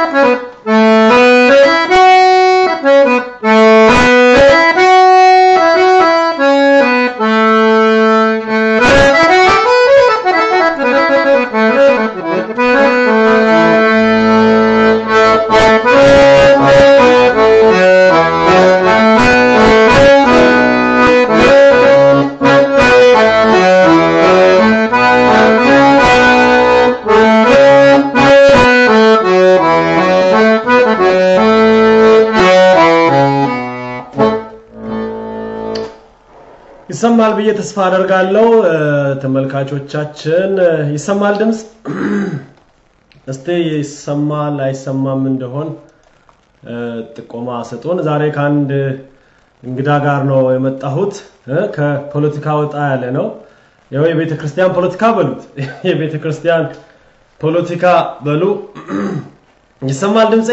ይሰማል ብዬ ተስፋ አደርጋለሁ። ተመልካቾቻችን ይሰማል ድምፅ? እስቲ ይሰማል አይሰማም እንደሆን ጥቆማ ስጡን። ዛሬ ከአንድ እንግዳ ጋር ነው የመጣሁት። ከፖለቲካ ወጣ ያለ ነው። ያው የቤተ ክርስቲያን ፖለቲካ በሉት፣ የቤተ ክርስቲያን ፖለቲካ በሉ። ይሰማል ድምፄ?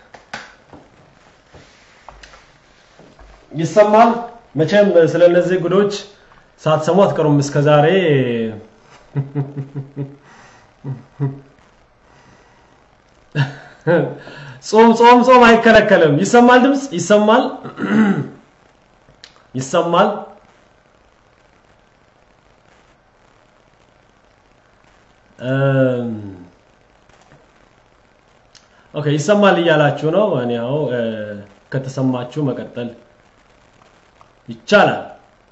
ይሰማል? መቼም ስለ እነዚህ ጉዶች ሳትሰሙ አትቀሩም። እስከ ዛሬ ጾም ጾም ጾም አይከለከልም። ይሰማል ድምፅ? ይሰማል? ይሰማል? ኦኬ ይሰማል እያላችሁ ነው። እኔ ያው ከተሰማችሁ መቀጠል ይቻላል።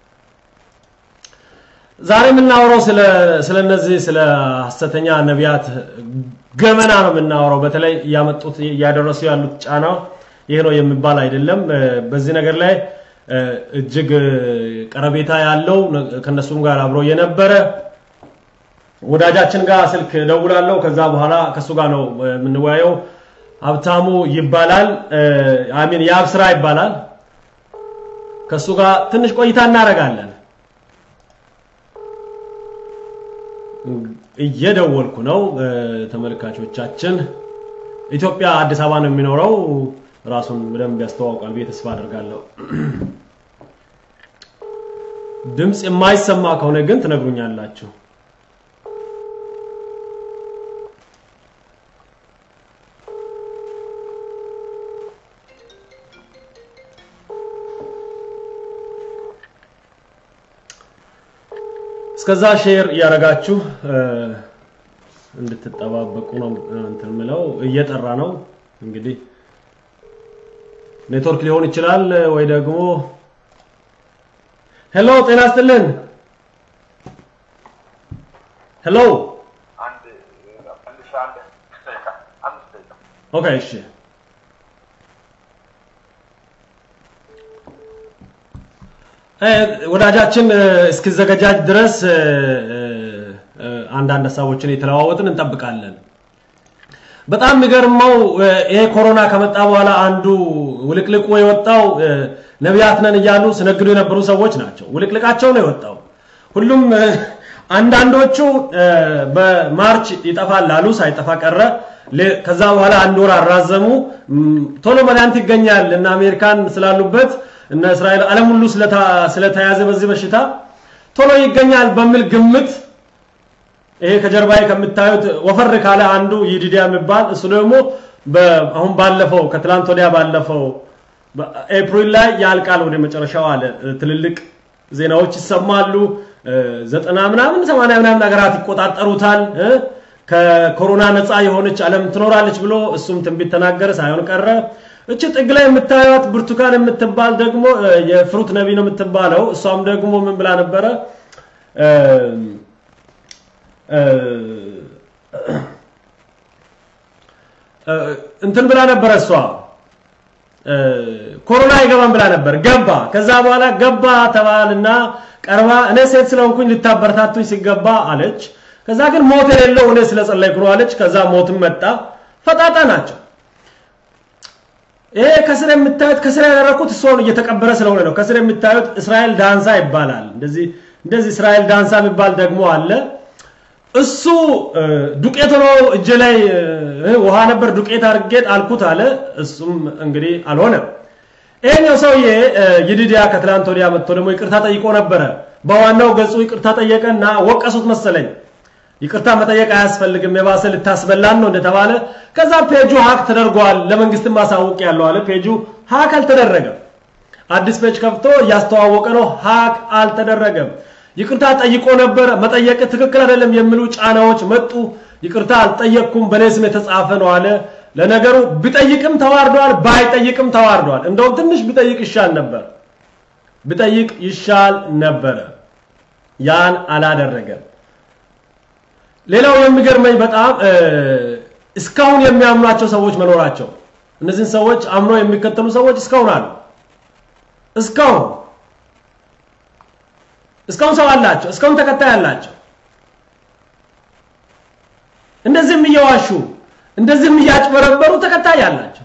ዛሬ የምናወራው ስለ ስለ እነዚህ ስለ ሐሰተኛ ነቢያት ገመና ነው የምናወራው። በተለይ እያመጡት እያደረሱ ያሉት ጫና ይሄ ነው የሚባል አይደለም። በዚህ ነገር ላይ እጅግ ቀረቤታ ያለው ከነሱም ጋር አብሮ የነበረ ወዳጃችን ጋር ስልክ ደውላለሁ። ከዛ በኋላ ከሱ ጋር ነው የምንወያየው። ሀብታሙ ይባላል። አሚን የአብ ስራ ይባላል። ከሱ ጋር ትንሽ ቆይታ እናደርጋለን። እየደወልኩ ነው። ተመልካቾቻችን ኢትዮጵያ አዲስ አበባ ነው የሚኖረው። ራሱን በደንብ ያስተዋውቃል ብዬ ተስፋ አደርጋለሁ። ድምፅ የማይሰማ ከሆነ ግን ትነግሩኛላችሁ። እስከዛ ሼር እያደረጋችሁ እንድትጠባበቁ ነው እንትን ምለው። እየጠራ ነው እንግዲህ ኔትወርክ ሊሆን ይችላል ወይ ደግሞ ሄሎ፣ ጤና ይስጥልን። ሄሎ፣ ኦኬ፣ እሺ ወዳጃችን እስኪዘገጃጅ ድረስ አንዳንድ ሀሳቦችን የተለዋወጥን እንጠብቃለን። በጣም የሚገርመው ይሄ ኮሮና ከመጣ በኋላ አንዱ ውልቅልቁ የወጣው ነቢያት ነን እያሉ ሲነግዱ የነበሩ ሰዎች ናቸው። ውልቅልቃቸው ነው የወጣው። ሁሉም አንዳንዶቹ በማርች ይጠፋል ላሉ ሳይጠፋ ቀረ። ከዛ በኋላ አንድ ወር አራዘሙ። ቶሎ መድኃኒት ይገኛል እና አሜሪካን ስላሉበት እነ እስራኤል ዓለም ሁሉ ስለተያዘ በዚህ በሽታ ቶሎ ይገኛል በሚል ግምት ይሄ ከጀርባዬ ከምታዩት ወፈር ካለ አንዱ ይዲዲያ የሚባል እሱ ደግሞ አሁን ባለፈው ከትላንት ወዲያ ባለፈው ኤፕሪል ላይ ያልቃል ወደ መጨረሻው አለ። ትልልቅ ዜናዎች ይሰማሉ። ዘጠና ምናምን ሰማንያ ምናምን ሀገራት ይቆጣጠሩታል። ከኮሮና ነፃ የሆነች ዓለም ትኖራለች ብሎ እሱም ትንቢት ተናገረ፣ ሳይሆን ቀረ። እቺ ጥግ ላይ የምታዩት ብርቱካን የምትባል ደግሞ የፍሩት ነቢ ነው የምትባለው። እሷም ደግሞ ምን ብላ ነበረ? እንትን ብላ ነበረ እሷ ኮሮና አይገባም ብላ ነበር። ገባ። ከዛ በኋላ ገባ ተባልና ቀርባ እኔ ሴት ስለሆንኩኝ ልታበረታቱኝ ሲገባ አለች። ከዛ ግን ሞት የሌለው እኔ ስለጸለይኩ ነው አለች። ከዛ ሞትም መጣ። ፈጣጣ ናቸው። ይሄ ከስር የምታዩት ከስር ያደረኩት እሷን እየተቀበረ ስለሆነ ነው። ከስር የምታዩት እስራኤል ዳንሳ ይባላል። እንደዚህ እንደዚህ እስራኤል ዳንሳ የሚባል ደግሞ አለ። እሱ ዱቄት ሆኖ እጄ ላይ ውሃ ነበር ዱቄት አድርጌ ጣልኩት አለ። እሱም እንግዲህ አልሆነም። ይሄኛው ሰውዬ ይዲዲያ ከትላንት ወዲያ መጥቶ ደግሞ ይቅርታ ጠይቆ ነበረ። በዋናው ገጹ ይቅርታ ጠየቀና ወቀሱት መሰለኝ። ይቅርታ መጠየቅ አያስፈልግም የባሰ ልታስበላን ነው እንደተባለ ከዛ ፔጁ ሀክ ተደርጓል ለመንግስትም ማሳወቅ ያለው አለ ፔጁ ሀክ አልተደረገም አዲስ ፔጅ ከፍቶ እያስተዋወቀ ነው ሀክ አልተደረገም ይቅርታ ጠይቆ ነበር መጠየቅ ትክክል አይደለም የሚሉ ጫናዎች መጡ ይቅርታ አልጠየቅኩም በኔ ስም የተጻፈ ነው አለ ለነገሩ ቢጠይቅም ተዋርዷል ባይጠይቅም ተዋርዷል እንደውም ትንሽ ቢጠይቅ ይሻል ነበር ቢጠይቅ ይሻል ነበረ ያን አላደረገም ሌላው የሚገርመኝ በጣም እስካሁን የሚያምኗቸው ሰዎች መኖራቸው እነዚህን ሰዎች አምኖ የሚከተሉ ሰዎች እስካሁን አሉ እስካሁን እስካሁን ሰው አላቸው እስካሁን ተከታይ አላቸው እንደዚህም እየዋሹ እንደዚህም እያጭበረበሩ ተከታይ አላቸው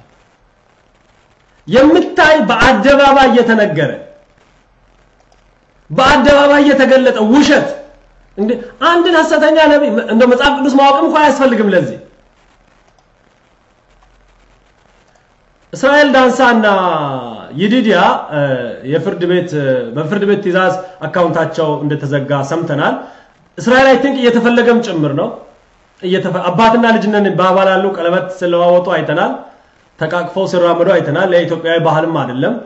የምታይ በአደባባይ እየተነገረ በአደባባይ እየተገለጠ ውሸት እንዴ አንድን ሐሰተኛ ነብይ እንደ መጽሐፍ ቅዱስ ማወቅም እንኳን አያስፈልግም ለዚህ እስራኤል ዳንሳና ይዲዲያ የፍርድ ቤት በፍርድ ቤት ትእዛዝ አካውንታቸው እንደተዘጋ ሰምተናል እስራኤል አይ ቲንክ እየተፈለገም ጭምር ነው አባትና ልጅነን ባባላሉ ቀለበት ስለዋወጡ አይተናል ተቃቅፈው ሲራመዱ አይተናል የኢትዮጵያዊ ባህልም አይደለም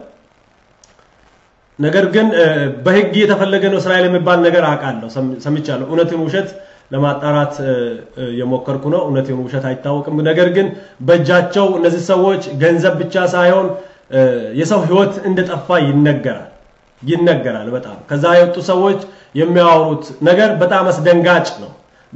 ነገር ግን በህግ የተፈለገ ነው እስራኤል የሚባል ነገር አውቃለሁ ሰምቻለሁ እውነትን ውሸት ለማጣራት የሞከርኩ ነው እውነትን ውሸት አይታወቅም ነገር ግን በእጃቸው እነዚህ ሰዎች ገንዘብ ብቻ ሳይሆን የሰው ህይወት እንደጠፋ ይነገራል ይነገራል በጣም ከዛ የወጡ ሰዎች የሚያወሩት ነገር በጣም አስደንጋጭ ነው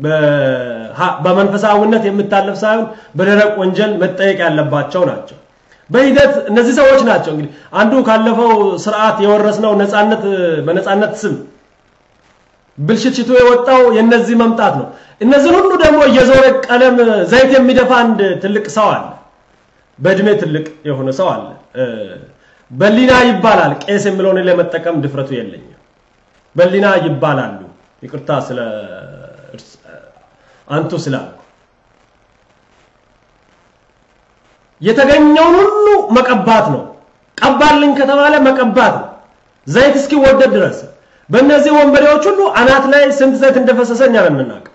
በመንፈሳዊነት የምታለፍ ሳይሆን በደረቅ ወንጀል መጠየቅ ያለባቸው ናቸው በሂደት እነዚህ ሰዎች ናቸው እንግዲህ አንዱ ካለፈው ስርዓት የወረስነው ነፃነት በነፃነት ስም ብልሽትሽቱ የወጣው የነዚህ መምጣት ነው እነዚህን ሁሉ ደግሞ እየዞረ ቀለም ዘይት የሚደፋ አንድ ትልቅ ሰው አለ በእድሜ ትልቅ የሆነ ሰው አለ በሊና ይባላል ቄስ የሚለውን ለመጠቀም ድፍረቱ የለኝም በሊና ይባላሉ ይቅርታ ስለ አንቱ ስላልኩ የተገኘውን ሁሉ መቀባት ነው ቀባልኝ ከተባለ መቀባት ነው ዘይት እስኪወደድ ድረስ በእነዚህ ወንበዴዎች ሁሉ አናት ላይ ስንት ዘይት እንደፈሰሰ እኛ ነን የምናውቀው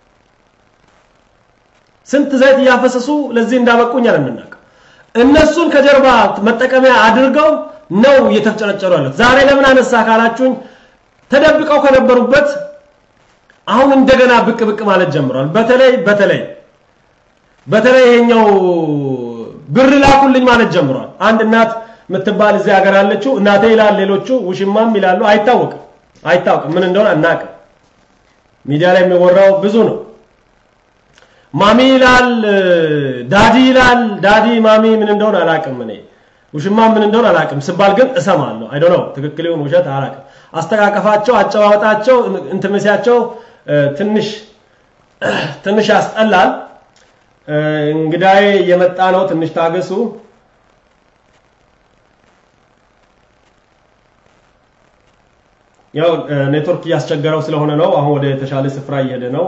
ስንት ዘይት እያፈሰሱ ለዚህ እንዳበቁ እኛ ነን የምናውቀው እነሱን ከጀርባ መጠቀሚያ አድርገው ነው እየተፍጨረጨሩ ያሉት ዛሬ ለምን አነሳ ካላችሁኝ ተደብቀው ከነበሩበት አሁን እንደገና ብቅ ብቅ ማለት ጀምሯል በተለይ በተለይ በተለይ ይሄኛው ብር ላኩልኝ ማለት ጀምሯል አንድ እናት የምትባል እዚህ ሀገር አለችው እናቴ ይላል ሌሎቹ ውሽማም ይላሉ አይታወቅም አይታወቅም ምን እንደሆነ አናቅም ሚዲያ ላይ የሚወራው ብዙ ነው ማሚ ይላል ዳዲ ይላል ዳዲ ማሚ ምን እንደሆነ አላቅም እኔ ውሽማ ምን እንደሆነ አላቅም ስባል ግን እሰማለሁ አይ ዶንት ኖ ትክክል ይሁን ውሸት አላቅም አስተቃቀፋቸው አጨዋወጣቸው እንትምሲያቸው ትንሽ ትንሽ ያስጠላል እንግዳዬ የመጣ ነው ትንሽ ታገሱ ያው ኔትወርክ እያስቸገረው ስለሆነ ነው አሁን ወደ ተሻለ ስፍራ እየሄደ ነው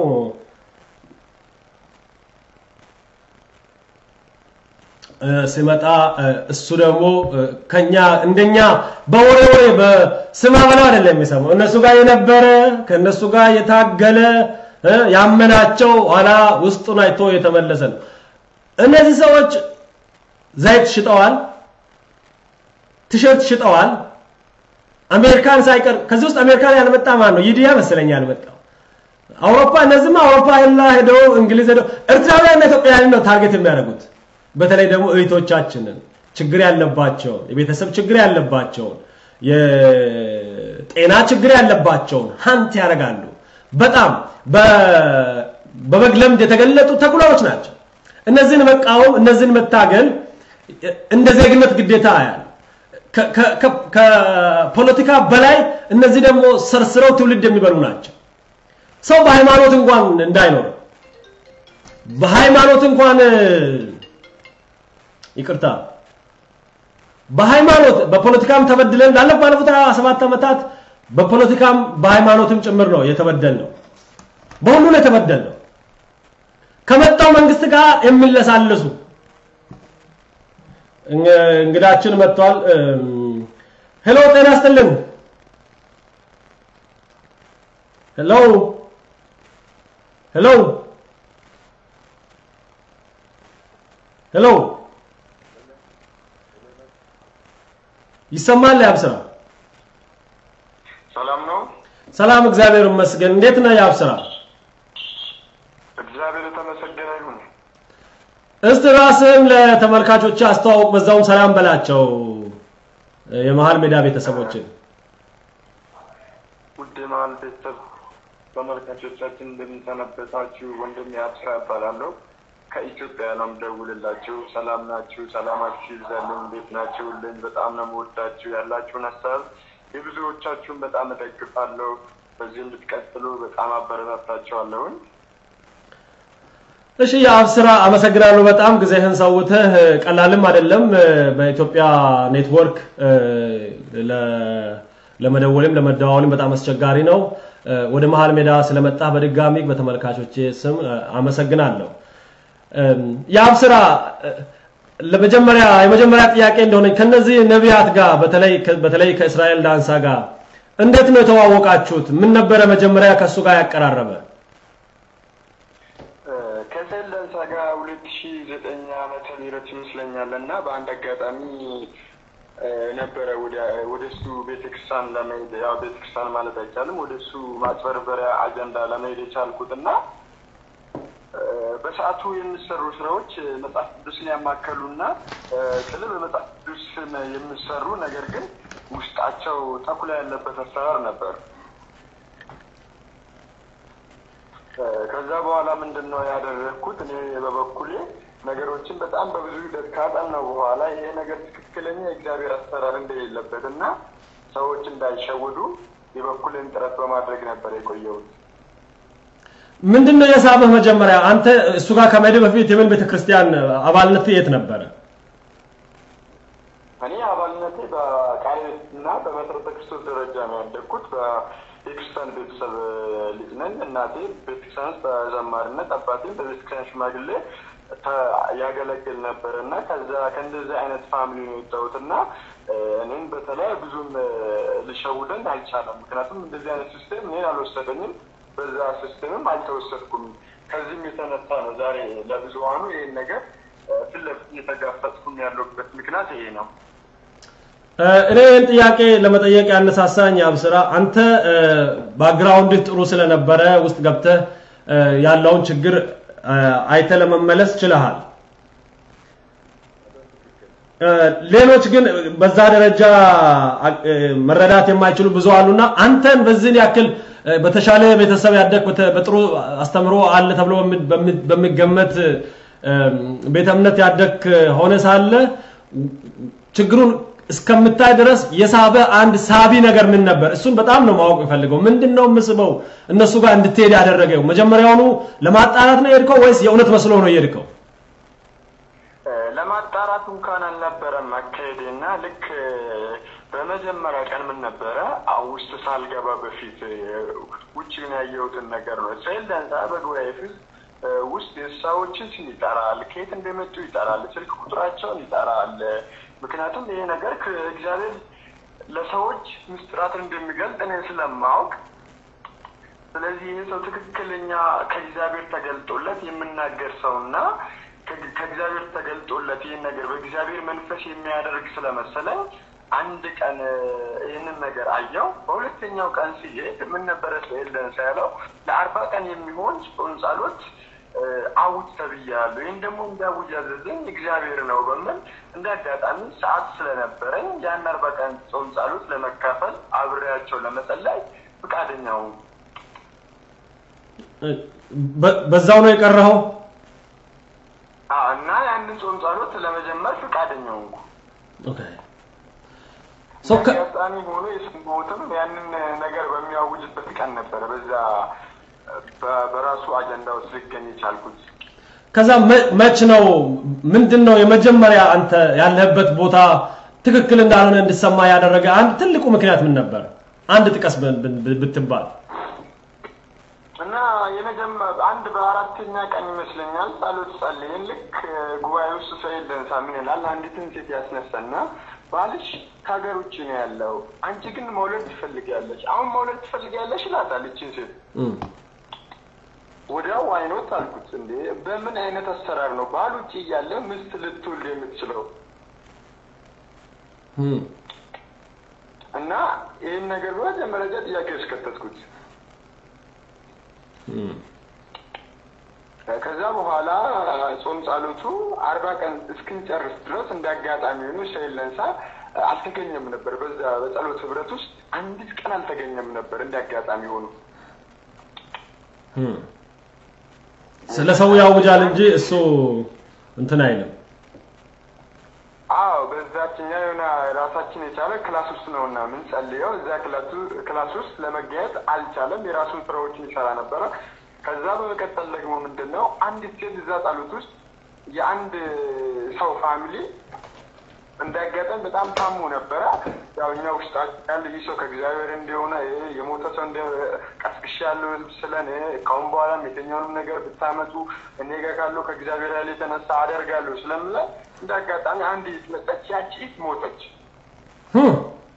ሲመጣ እሱ ደግሞ ከኛ እንደኛ በወሬ ወሬ በስማ በለው አይደለም የሚሰማው እነሱ ጋር የነበረ ከእነሱ ጋር የታገለ ያመናቸው ኋላ ውስጡን አይቶ የተመለሰ ነው እነዚህ ሰዎች ዘይት ሽጠዋል ቲሸርት ሽጠዋል አሜሪካን ሳይቀር ከዚህ ውስጥ አሜሪካን ያልመጣ ማን ነው ይዲያ መሰለኝ ያልመጣው አውሮፓ እነዚህማ አውሮፓ ላ ሄደው እንግሊዝ ሄደው ኤርትራውያንና ኢትዮጵያውያን ነው ታርጌት የሚያደርጉት በተለይ ደግሞ እህቶቻችንን ችግር ያለባቸውን የቤተሰብ ችግር ያለባቸውን የጤና ችግር ያለባቸውን ሀንት ያደርጋሉ በጣም በበግ ለምድ የተገለጡ ተኩላዎች ናቸው እነዚህን መቃወም እነዚህን መታገል እንደ ዜግነት ግዴታ ያል ከፖለቲካ በላይ እነዚህ ደግሞ ሰርስረው ትውልድ የሚበሉ ናቸው ሰው በሃይማኖት እንኳን እንዳይኖር በሃይማኖት እንኳን ይቅርታ በሃይማኖት በፖለቲካም ተበድለን ላለፉ ባለፉት 27 ዓመታት በፖለቲካም በሃይማኖትም ጭምር ነው የተበደል ነው በሁሉ ነው የተበደል ነው ከመጣው መንግስት ጋር የሚለሳለሱ እንግዳችን መጥቷል ሄሎ ጤና ይስጥልን ሄሎ ሄሎ ሄሎ ይሰማል? ያብስራ ሰላም ነው። ሰላም፣ እግዚአብሔር ይመስገን። እንዴት ነህ ያብስራ? እግዚአብሔር የተመሰገነ ይሁን። እስቲ ራስህም ለተመልካቾች አስተዋውቅ፣ በዛውም ሰላም በላቸው የመሃል ሜዳ ቤተሰቦችን። ውድ የመሃል ቤተሰብ ተመልካቾቻችን እንደምንሰነበታችሁ፣ ወንድም የአብስራ እባላለሁ። ከኢትዮጵያ ነው የምደውልላችሁ። ሰላም ናችሁ? ሰላማችሁ ይብዛልኝ። እንዴት ናችሁልኝ? በጣም ነው የምወዳችሁ። ያላችሁን ሀሳብ የብዙዎቻችሁን በጣም እደግፋለሁ። በዚህ እንድትቀጥሉ በጣም አበረታታችኋለሁኝ። እሺ የአብስራ አመሰግናለሁ። በጣም ጊዜህን ሰውተህ ቀላልም አይደለም በኢትዮጵያ ኔትወርክ ለመደወልም ለመደዋወልም በጣም አስቸጋሪ ነው። ወደ መሃል ሜዳ ስለመጣህ በድጋሚ በተመልካቾቼ ስም አመሰግናለሁ። የአብስራ ለመጀመሪያ የመጀመሪያ ጥያቄ እንደሆነ ከነዚህ ነቢያት ጋር በተለይ በተለይ ከእስራኤል ዳንሳ ጋር እንዴት ነው የተዋወቃችሁት? ምን ነበረ መጀመሪያ ከእሱ ጋር ያቀራረበ? ከእስራኤል ዳንሳ ጋር ሁለት ሺ ዘጠኝ ዓመተ ምህረት ይመስለኛል እና በአንድ አጋጣሚ ነበረ ወደ እሱ ቤተክርስቲያን ለመሄድ ያው ቤተክርስቲያን ማለት አይቻልም ወደ እሱ ማጭበርበሪያ አጀንዳ ለመሄድ የቻልኩት እና በሰዓቱ የሚሰሩ ስራዎች መጽሐፍ ቅዱስን ያማከሉና ስለ በመጽሐፍ ቅዱስ የሚሰሩ ነገር ግን ውስጣቸው ተኩላ ያለበት አሰራር ነበር። ከዛ በኋላ ምንድን ነው ያደረግኩት? እኔ በበኩሌ ነገሮችን በጣም በብዙ ሂደት ካጠናው በኋላ ይሄ ነገር ትክክለኛ የእግዚአብሔር አሰራር እንደሌለበት እና ሰዎች እንዳይሸወዱ የበኩልን ጥረት በማድረግ ነበር የቆየሁት። ምንድን ነው የሳበህ መጀመሪያ? አንተ እሱ ጋር ከመሄድ በፊት የምን ቤተክርስቲያን አባልነት የት ነበረ? እኔ አባልነቴ በቃልዮት እና በመሰረተ ክርስቶስ ደረጃ ነው ያደግኩት። የክርስቲያን ቤተሰብ ልጅ ነኝ። እናቴ ቤተክርስቲያን ውስጥ በዘማሪነት አባቴም በቤተክርስቲያን ሽማግሌ ያገለግል ነበር እና ከዛ ከእንደዚህ አይነት ፋሚሊ ነው የወጣሁት እና እኔም በተለይ ብዙም ሊሸውደኝ አልቻለም። ምክንያቱም እንደዚህ አይነት ሲስቴም እኔን አልወሰደኝም፣ በዛ ሲስቴምም አልተወሰድኩም። ከዚህም የተነሳ ነው ዛሬ ለብዙሀኑ ይህን ነገር ፊት ለፊት እየተጋፈጥኩም ያለሁበት ምክንያት ይሄ ነው። እኔ ይህን ጥያቄ ለመጠየቅ ያነሳሳኝ አብስራ፣ አንተ ባክግራውንድህ ጥሩ ስለነበረ ውስጥ ገብተህ ያለውን ችግር አይተህ ለመመለስ ችለሃል። ሌሎች ግን በዛ ደረጃ መረዳት የማይችሉ ብዙ አሉና አንተን በዚህን ያክል በተሻለ ቤተሰብ ያደግ በጥሩ አስተምሮ አለ ተብሎ በሚገመት ቤተ እምነት ያደግ ሆነ ሳለ ችግሩን እስከምታይ ድረስ የሳበ አንድ ሳቢ ነገር ምን ነበር? እሱን በጣም ነው ማወቅ የፈልገው። ምንድን ነው የምስበው እነሱ ጋር እንድትሄድ ያደረገው? መጀመሪያውኑ ለማጣራት ነው የሄድከው ወይስ የእውነት መስሎ ነው የሄድከው? ለማጣራት እንኳን አልነበረም አካሄዴና ልክ በመጀመሪያ ቀን ምን ነበረ ውስጥ ሳልገባ በፊት ውጭን ያየሁትን ነገር ነው። እስራኤል ዳንሳ በጉባኤ ፊት ውስጥ ሰዎችን ስም ይጠራል፣ ከየት እንደመጡ ይጠራል፣ ስልክ ቁጥራቸውን ይጠራል። ምክንያቱም ይሄ ነገር ከእግዚአብሔር ለሰዎች ምስጢራትን እንደሚገልጥ እኔ ስለማወቅ ስለዚህ ይህ ሰው ትክክለኛ ከእግዚአብሔር ተገልጦለት የምናገር ሰውና ከእግዚአብሔር ተገልጦለት ይህን ነገር በእግዚአብሔር መንፈስ የሚያደርግ ስለመሰለኝ አንድ ቀን ይህንን ነገር አየው። በሁለተኛው ቀን ሲሄድ ምን ነበረ እስራኤል ደንሳ ያለው ለአርባ ቀን የሚሆን ጾም ጸሎት አውጅ ተብያለሁ። ይህን ደግሞ እንዲያውጅ ያዘዘኝ እግዚአብሔር ነው በምን እንደ አጋጣሚ ሰዓት ስለነበረኝ ያን አርባ ቀን ጾም ጸሎት ለመካፈል አብሬያቸው ለመጸለይ ፈቃደኛው በዛው ነው የቀረኸው እና ያንን ጾም ጸሎት ለመጀመር ፈቃደኛው አጋጣሚ ሆኖ የሰማሁትም ያንን ነገር በሚያውጅበት ቀን ነበረ በዛ በራሱ አጀንዳ ውስጥ ሊገኝ የቻልኩት። ከዛ መች ነው ምንድን ነው የመጀመሪያ አንተ ያለህበት ቦታ ትክክል እንዳልሆነ እንድሰማ ያደረገ አንድ ትልቁ ምክንያት ምን ነበር? አንድ ጥቀስ ብትባል። እና የመጀመር አንድ በአራተኛ ቀን ይመስለኛል ጸሎት ጸልየን ልክ ጉባኤ ውስጥ ሰይድ ደንሳ ምን ይላል አንዲትን ሴት ያስነሳና ባልሽ ከሀገር ውጭ ነው ያለው፣ አንቺ ግን መውለድ ትፈልጊያለሽ። አሁን መውለድ ትፈልጊያለሽ ይላታል ይችን ሴት ወዲያው አይኖት አልኩት። እንዴ በምን አይነት አሰራር ነው ባል ውጭ እያለ ሚስት ልትወልድ የምትችለው? እም፣ እና ይህን ነገር በመጀመሪያ ጥያቄ ውስጥ ከተትኩት። እም፣ ከዛ በኋላ ጾም ጸሎቱ አርባ ቀን እስክንጨርስ ድረስ እንደ አጋጣሚ ሆኖ ሻይል ለንሳ አልተገኘም ነበር። በዛ በጸሎት ህብረት ውስጥ አንዲት ቀን አልተገኘም ነበር እንደ አጋጣሚ ሆኖ። እም። ስለ ሰው ያውጃል እንጂ እሱ እንትን አይልም። አዎ በዛችኛ የሆነ ራሳችን የቻለ ክላስ ውስጥ ነው እና የምንጸልየው እዛ ክላሱ- ክላስ ውስጥ ለመገኘት አልቻለም። የራሱን ስራዎችን ይሰራ ነበረ። ከዛ በመቀጠል ደግሞ ምንድን ነው አንዲት ሴት እዛ ጸሎት ውስጥ የአንድ ሰው ፋሚሊ እንዳጋጠም በጣም ታሞ ነበረ። ያው እኛ ውስጣችን ያለ ይህ ሰው ከእግዚአብሔር እንደሆነ ይህ የሞተ ሰው እንደ ቀስቅሽ ያለው ስለን ካሁን በኋላም የትኛውንም ነገር ብታመጡ እኔ ጋር ካለው ከእግዚአብሔር ያለ የተነሳ አደርጋለሁ ስለምለን እንደ አጋጣሚ አንድ መጠች ያቺ ሞተች። እም፣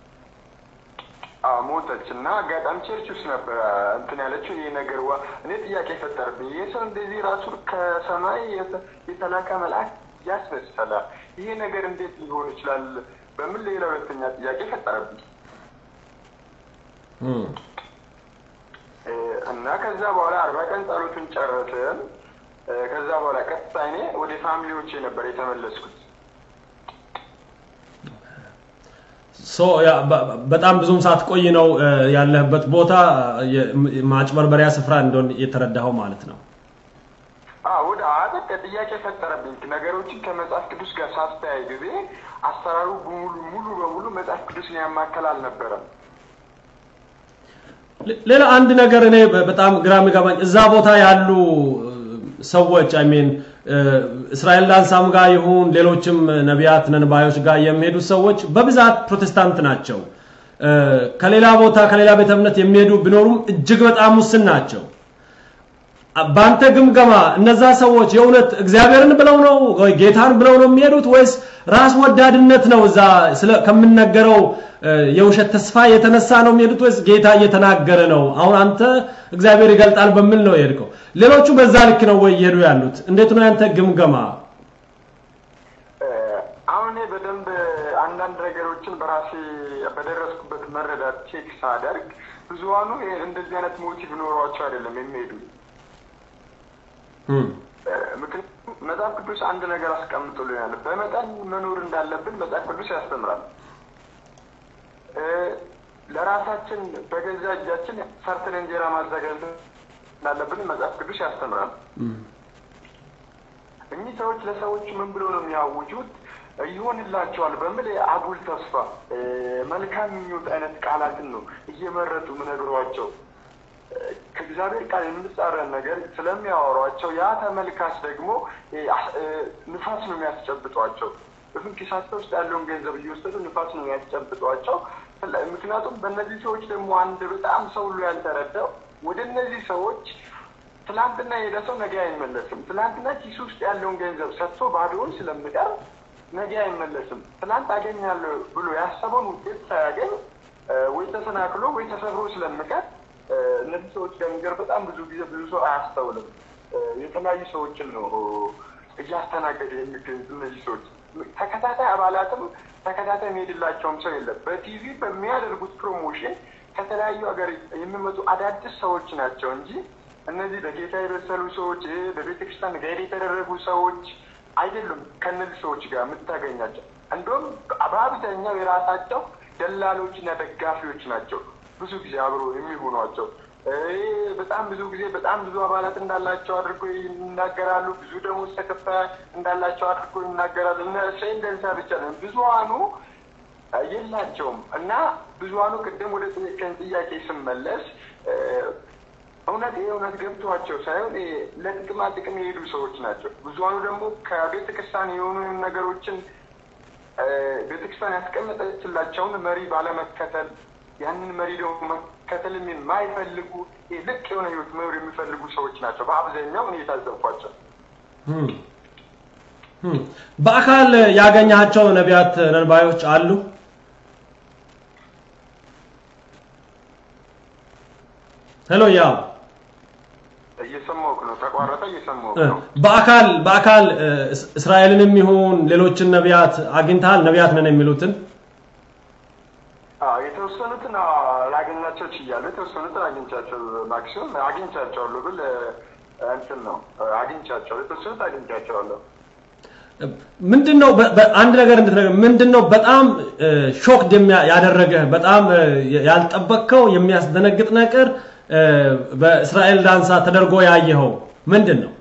አዎ ሞተች እና አጋጣሚ ቸርች ውስጥ ነበረ እንትን ያለችው ይህ ነገር ዋ እኔ ጥያቄ ፈጠርብኝ። ይህ ሰው እንደዚህ ራሱ ከሰማይ የተ- የተላከ መልአክ ያስመሰለ ይሄ ነገር እንዴት ሊሆን ይችላል? በምን ሌላ ሁለተኛ ጥያቄ ፈጠረብኝ እም፣ እ፣ እና ከዛ በኋላ አርባ ቀን ጸሎቱን ጨረስን። እ፣ ከዛ በኋላ ቀጥታ እኔ ወደ ፋሚሊዎቼ ነበር የተመለስኩት። ሶ ያ በ- በጣም ብዙም ሳትቆይ ነው እ፣ ያለህበት ቦታ የ- ማጭበርበሪያ ስፍራ እንደሆነ የተረዳኸው ማለት ነው። አዎ ወደ አጠቀ ጥያቄ ፈጠረብኝ። ነገሮችን ከመጽሐፍ ቅዱስ ጋር ሳስተያይ ጊዜ አሰራሩ ሙሉ ሙሉ በሙሉ መጽሐፍ ቅዱስን ያማከል አልነበረም። ሌ- ሌላ አንድ ነገር እኔ በ- በጣም ግራ የሚገባኝ እዛ ቦታ ያሉ እ፣ ሰዎች አይ ሚን እስራኤል ዳንሳም ጋር ይሁን ሌሎችም ነቢያት ነንባዮች ጋር የሚሄዱ ሰዎች በብዛት ፕሮቴስታንት ናቸው። እ፣ ከሌላ ቦታ ከሌላ ቤተ እምነት የሚሄዱ ቢኖሩም እጅግ በጣም ውስን ናቸው። በአንተ ግምገማ እነዛ ሰዎች የእውነት እግዚአብሔርን ብለው ነው ወይ ጌታን ብለው ነው የሚሄዱት ወይስ ራስ ወዳድነት ነው? እዛ ስለ ከምነገረው እ፣ የውሸት ተስፋ የተነሳ ነው የሚሄዱት ወይስ ጌታ እየተናገረ ነው? አሁን አንተ እግዚአብሔር ይገልጣል በሚል ነው የሄድከው። ሌሎቹ በዛ ልክ ነው ወይ እየሄዱ ያሉት? እንዴት ነው ያንተ ግምገማ? እ፣ አሁን እኔ በደንብ አንዳንድ ነገሮችን በራሴ በደረስኩበት መረዳት ቼክ ሳደርግ ብዙሀኑ ይሄ- እንደዚህ አይነት ሞቲቭ ኖሯቸው አይደለም የሚሄዱ እም፣ ምክንያቱም መጽሐፍ ቅዱስ አንድ ነገር አስቀምጦልናል። በመጠን መኖር እንዳለብን መጽሐፍ ቅዱስ ያስተምራል። እ፣ ለራሳችን በገዛ እጃችን ሰርተን እንጀራ ማዘጋጀት እንዳለብን መጽሐፍ ቅዱስ ያስተምራል። እም፣ እኚህ ሰዎች ለሰዎች ምን ብሎ ነው የሚያውጁት? ይሆንላቸዋል በሚል አጉል ተስፋ እ፣ መልካም ምኞት አይነት ቃላትን ነው እየመረጡ ምነግሯቸው ከእግዚአብሔር ቃል የምንጻረን ነገር ስለሚያወሯቸው ያ ተመልካች ደግሞ እ፣ እ፣ ንፋስ ነው የሚያስጨብጧቸው። እሱም ኪሳቸው ውስጥ ያለውን ገንዘብ እየወሰዱ ንፋስ ነው የሚያስጨብጧቸው። ስለ- ምክንያቱም በእነዚህ ሰዎች ደግሞ አንድ በጣም ሰው ሁሉ ያልተረዳው ወደ እነዚህ ሰዎች ትላንትና የሄደ ሰው ነገ አይመለስም። ትላንትና ኪሱ ውስጥ ያለውን ገንዘብ ሰጥቶ ባዶውን ስለሚቀር ነገ አይመለስም። ትላንት አገኛለሁ ብሎ ያሰበውን ውጤት ሳያገኝ እ፣ ወይ ተሰናክሎ ወይ ተሰብሮ ስለሚቀር እ፣ እነዚህ ሰዎች ጋር ነገር በጣም ብዙ ጊዜ ብዙ ሰው አያስተውልም። እ፣ የተለያዩ ሰዎችን ነው እያስተናገደ የሚገኙት እነዚህ ሰዎች። ተከታታይ አባላትም ተከታታይ የሚሄድላቸውም ሰው የለም። በቲቪ በሚያደርጉት ፕሮሞሽን ከተለያዩ ሀገር የሚመጡ አዳዲስ ሰዎች ናቸው እንጂ እነዚህ በጌታ የበሰሉ ሰዎች እ፣ በቤተክርስቲያን ጋይድ የተደረጉ ሰዎች አይደሉም። ከእነዚህ ሰዎች ጋር የምታገኛቸው እንደውም በአብዛኛው የራሳቸው ደላሎችና ደጋፊዎች ናቸው። ብዙ ጊዜ አብሮ የሚሆኗቸው እ፣ በጣም ብዙ ጊዜ በጣም ብዙ አባላት እንዳላቸው አድርጎ ይናገራሉ። ብዙ ደሞዝ ተከፋይ እንዳላቸው አድርጎ ይናገራሉ። እነ እሰይ እንደዛ ብቻ ነው። ብዙሀኑ እ፣ የላቸውም እና ብዙሀኑ ቅድም ወደ ጠየቀኝ ጥያቄ ስመለስ እ፣ እውነት ይህ እውነት ገብቷቸው ሳይሆን ይሄ ለጥቅማ ጥቅም የሄዱ ሰዎች ናቸው። ብዙሀኑ ደግሞ ከቤተ ክርስቲያን የሆኑ ነገሮችን እ፣ ቤተክርስቲያን ያስቀመጠችላቸውን መሪ ባለመከተል ያንን መሪ ደግሞ መከተልም የማይፈልጉ ይሄ ልቅ የሆነ ህይወት መኖር የሚፈልጉ ሰዎች ናቸው በአብዛኛው እኔ የታዘብኳቸው። እም፣ እም። በአካል ያገኛቸው ነቢያት ነንባዮች አሉ? ሄሎ ያ እየሰማሁህ ነው። ተቋረጠ፣ እየሰማሁህ ነው። በአካል በአካል እስራኤልንም ይሁን ሌሎችን ነቢያት አግኝተሃል? ነቢያት ነን የሚሉትን የተወሰኑትን ላገኛቸው ችያለሁ። የተወሰኑትን አግኝቻቸው ማክሲመም አግኝቻቸዋለሁ ብል እንትን ነው አግኝቻቸዋለሁ። የተወሰኑት አግኝቻቸዋለሁ። ምንድን ነው አንድ ነገር እንድትነግረኝ፣ ምንድን ነው በጣም ሾክድ ያደረገህ በጣም ያልጠበቅከው የሚያስደነግጥ ነገር በእስራኤል ዳንሳ ተደርጎ ያየኸው ምንድን ነው?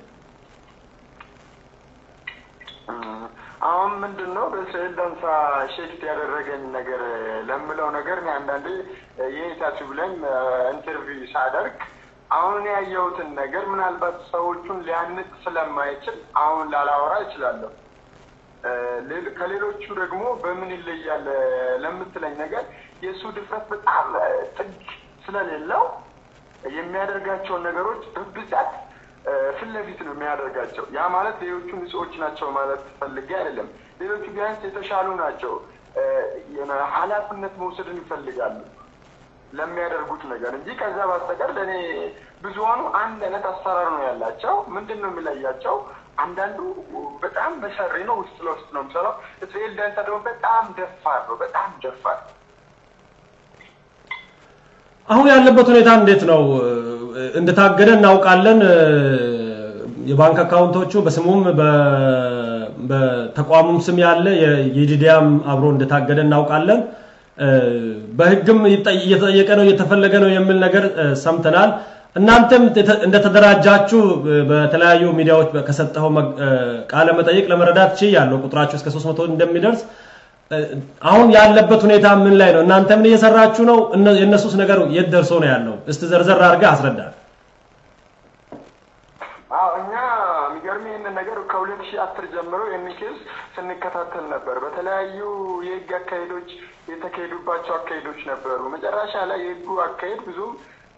አሁን ምንድን ነው በእስራኤል ዳንሳ ሼክት ያደረገኝ ነገር ለምለው ነገር እኔ አንዳንዴ የኔታችሁ ብለን ኢንተርቪው ሳደርግ አሁን ያየሁትን ነገር ምናልባት ሰዎቹን ሊያንቅ ስለማይችል አሁን ላላወራ እችላለሁ። ከሌሎቹ ደግሞ በምን ይለያል ለምትለኝ ነገር የእሱ ድፍረት በጣም ጥግ ስለሌለው የሚያደርጋቸውን ነገሮች በብዛት ፊት ለፊት ነው የሚያደርጋቸው። ያ ማለት ሌሎቹ ንጹዎች ናቸው ማለት ፈልጌ አይደለም። ሌሎቹ ቢያንስ የተሻሉ ናቸው። ኃላፊነት መውሰድን ይፈልጋሉ ለሚያደርጉት ነገር እንጂ ከዛ በስተቀር ለእኔ ብዙሀኑ አንድ አይነት አሰራር ነው ያላቸው። ምንድን ነው የሚለያቸው? አንዳንዱ በጣም መሰሪ ነው፣ ውስጥ ለውስጥ ነው የሚሰራው። እስራኤል ዳንሳ ደግሞ በጣም ደፋር ነው፣ በጣም ደፋር። አሁን ያለበት ሁኔታ እንዴት ነው? እንደታገደ እናውቃለን። የባንክ አካውንቶቹ በስሙም በተቋሙም ስም ያለ የጂዲያም አብሮ እንደታገደ እናውቃለን። በህግም እየተጠየቀ ነው እየተፈለገ ነው የሚል ነገር ሰምተናል። እናንተም እንደተደራጃችሁ በተለያዩ ሚዲያዎች ከሰጠኸው ቃለ መጠይቅ ለመረዳት ችያለሁ። ቁጥራችሁ እስከ 300 እንደሚደርስ አሁን ያለበት ሁኔታ ምን ላይ ነው? እናንተ ምን እየሰራችሁ ነው? የእነሱስ ነገር የት ደርሶ ነው ያለው? እስቲ ዘርዘር አድርገህ አስረዳል። እኛ የሚገርም ይህንን ነገር ከሁለት ሺህ አስር ጀምሮ ይህን ኬዝ ስንከታተል ነበር። በተለያዩ የህግ አካሄዶች የተካሄዱባቸው አካሄዶች ነበሩ። መጨረሻ ላይ የህጉ አካሄድ ብዙም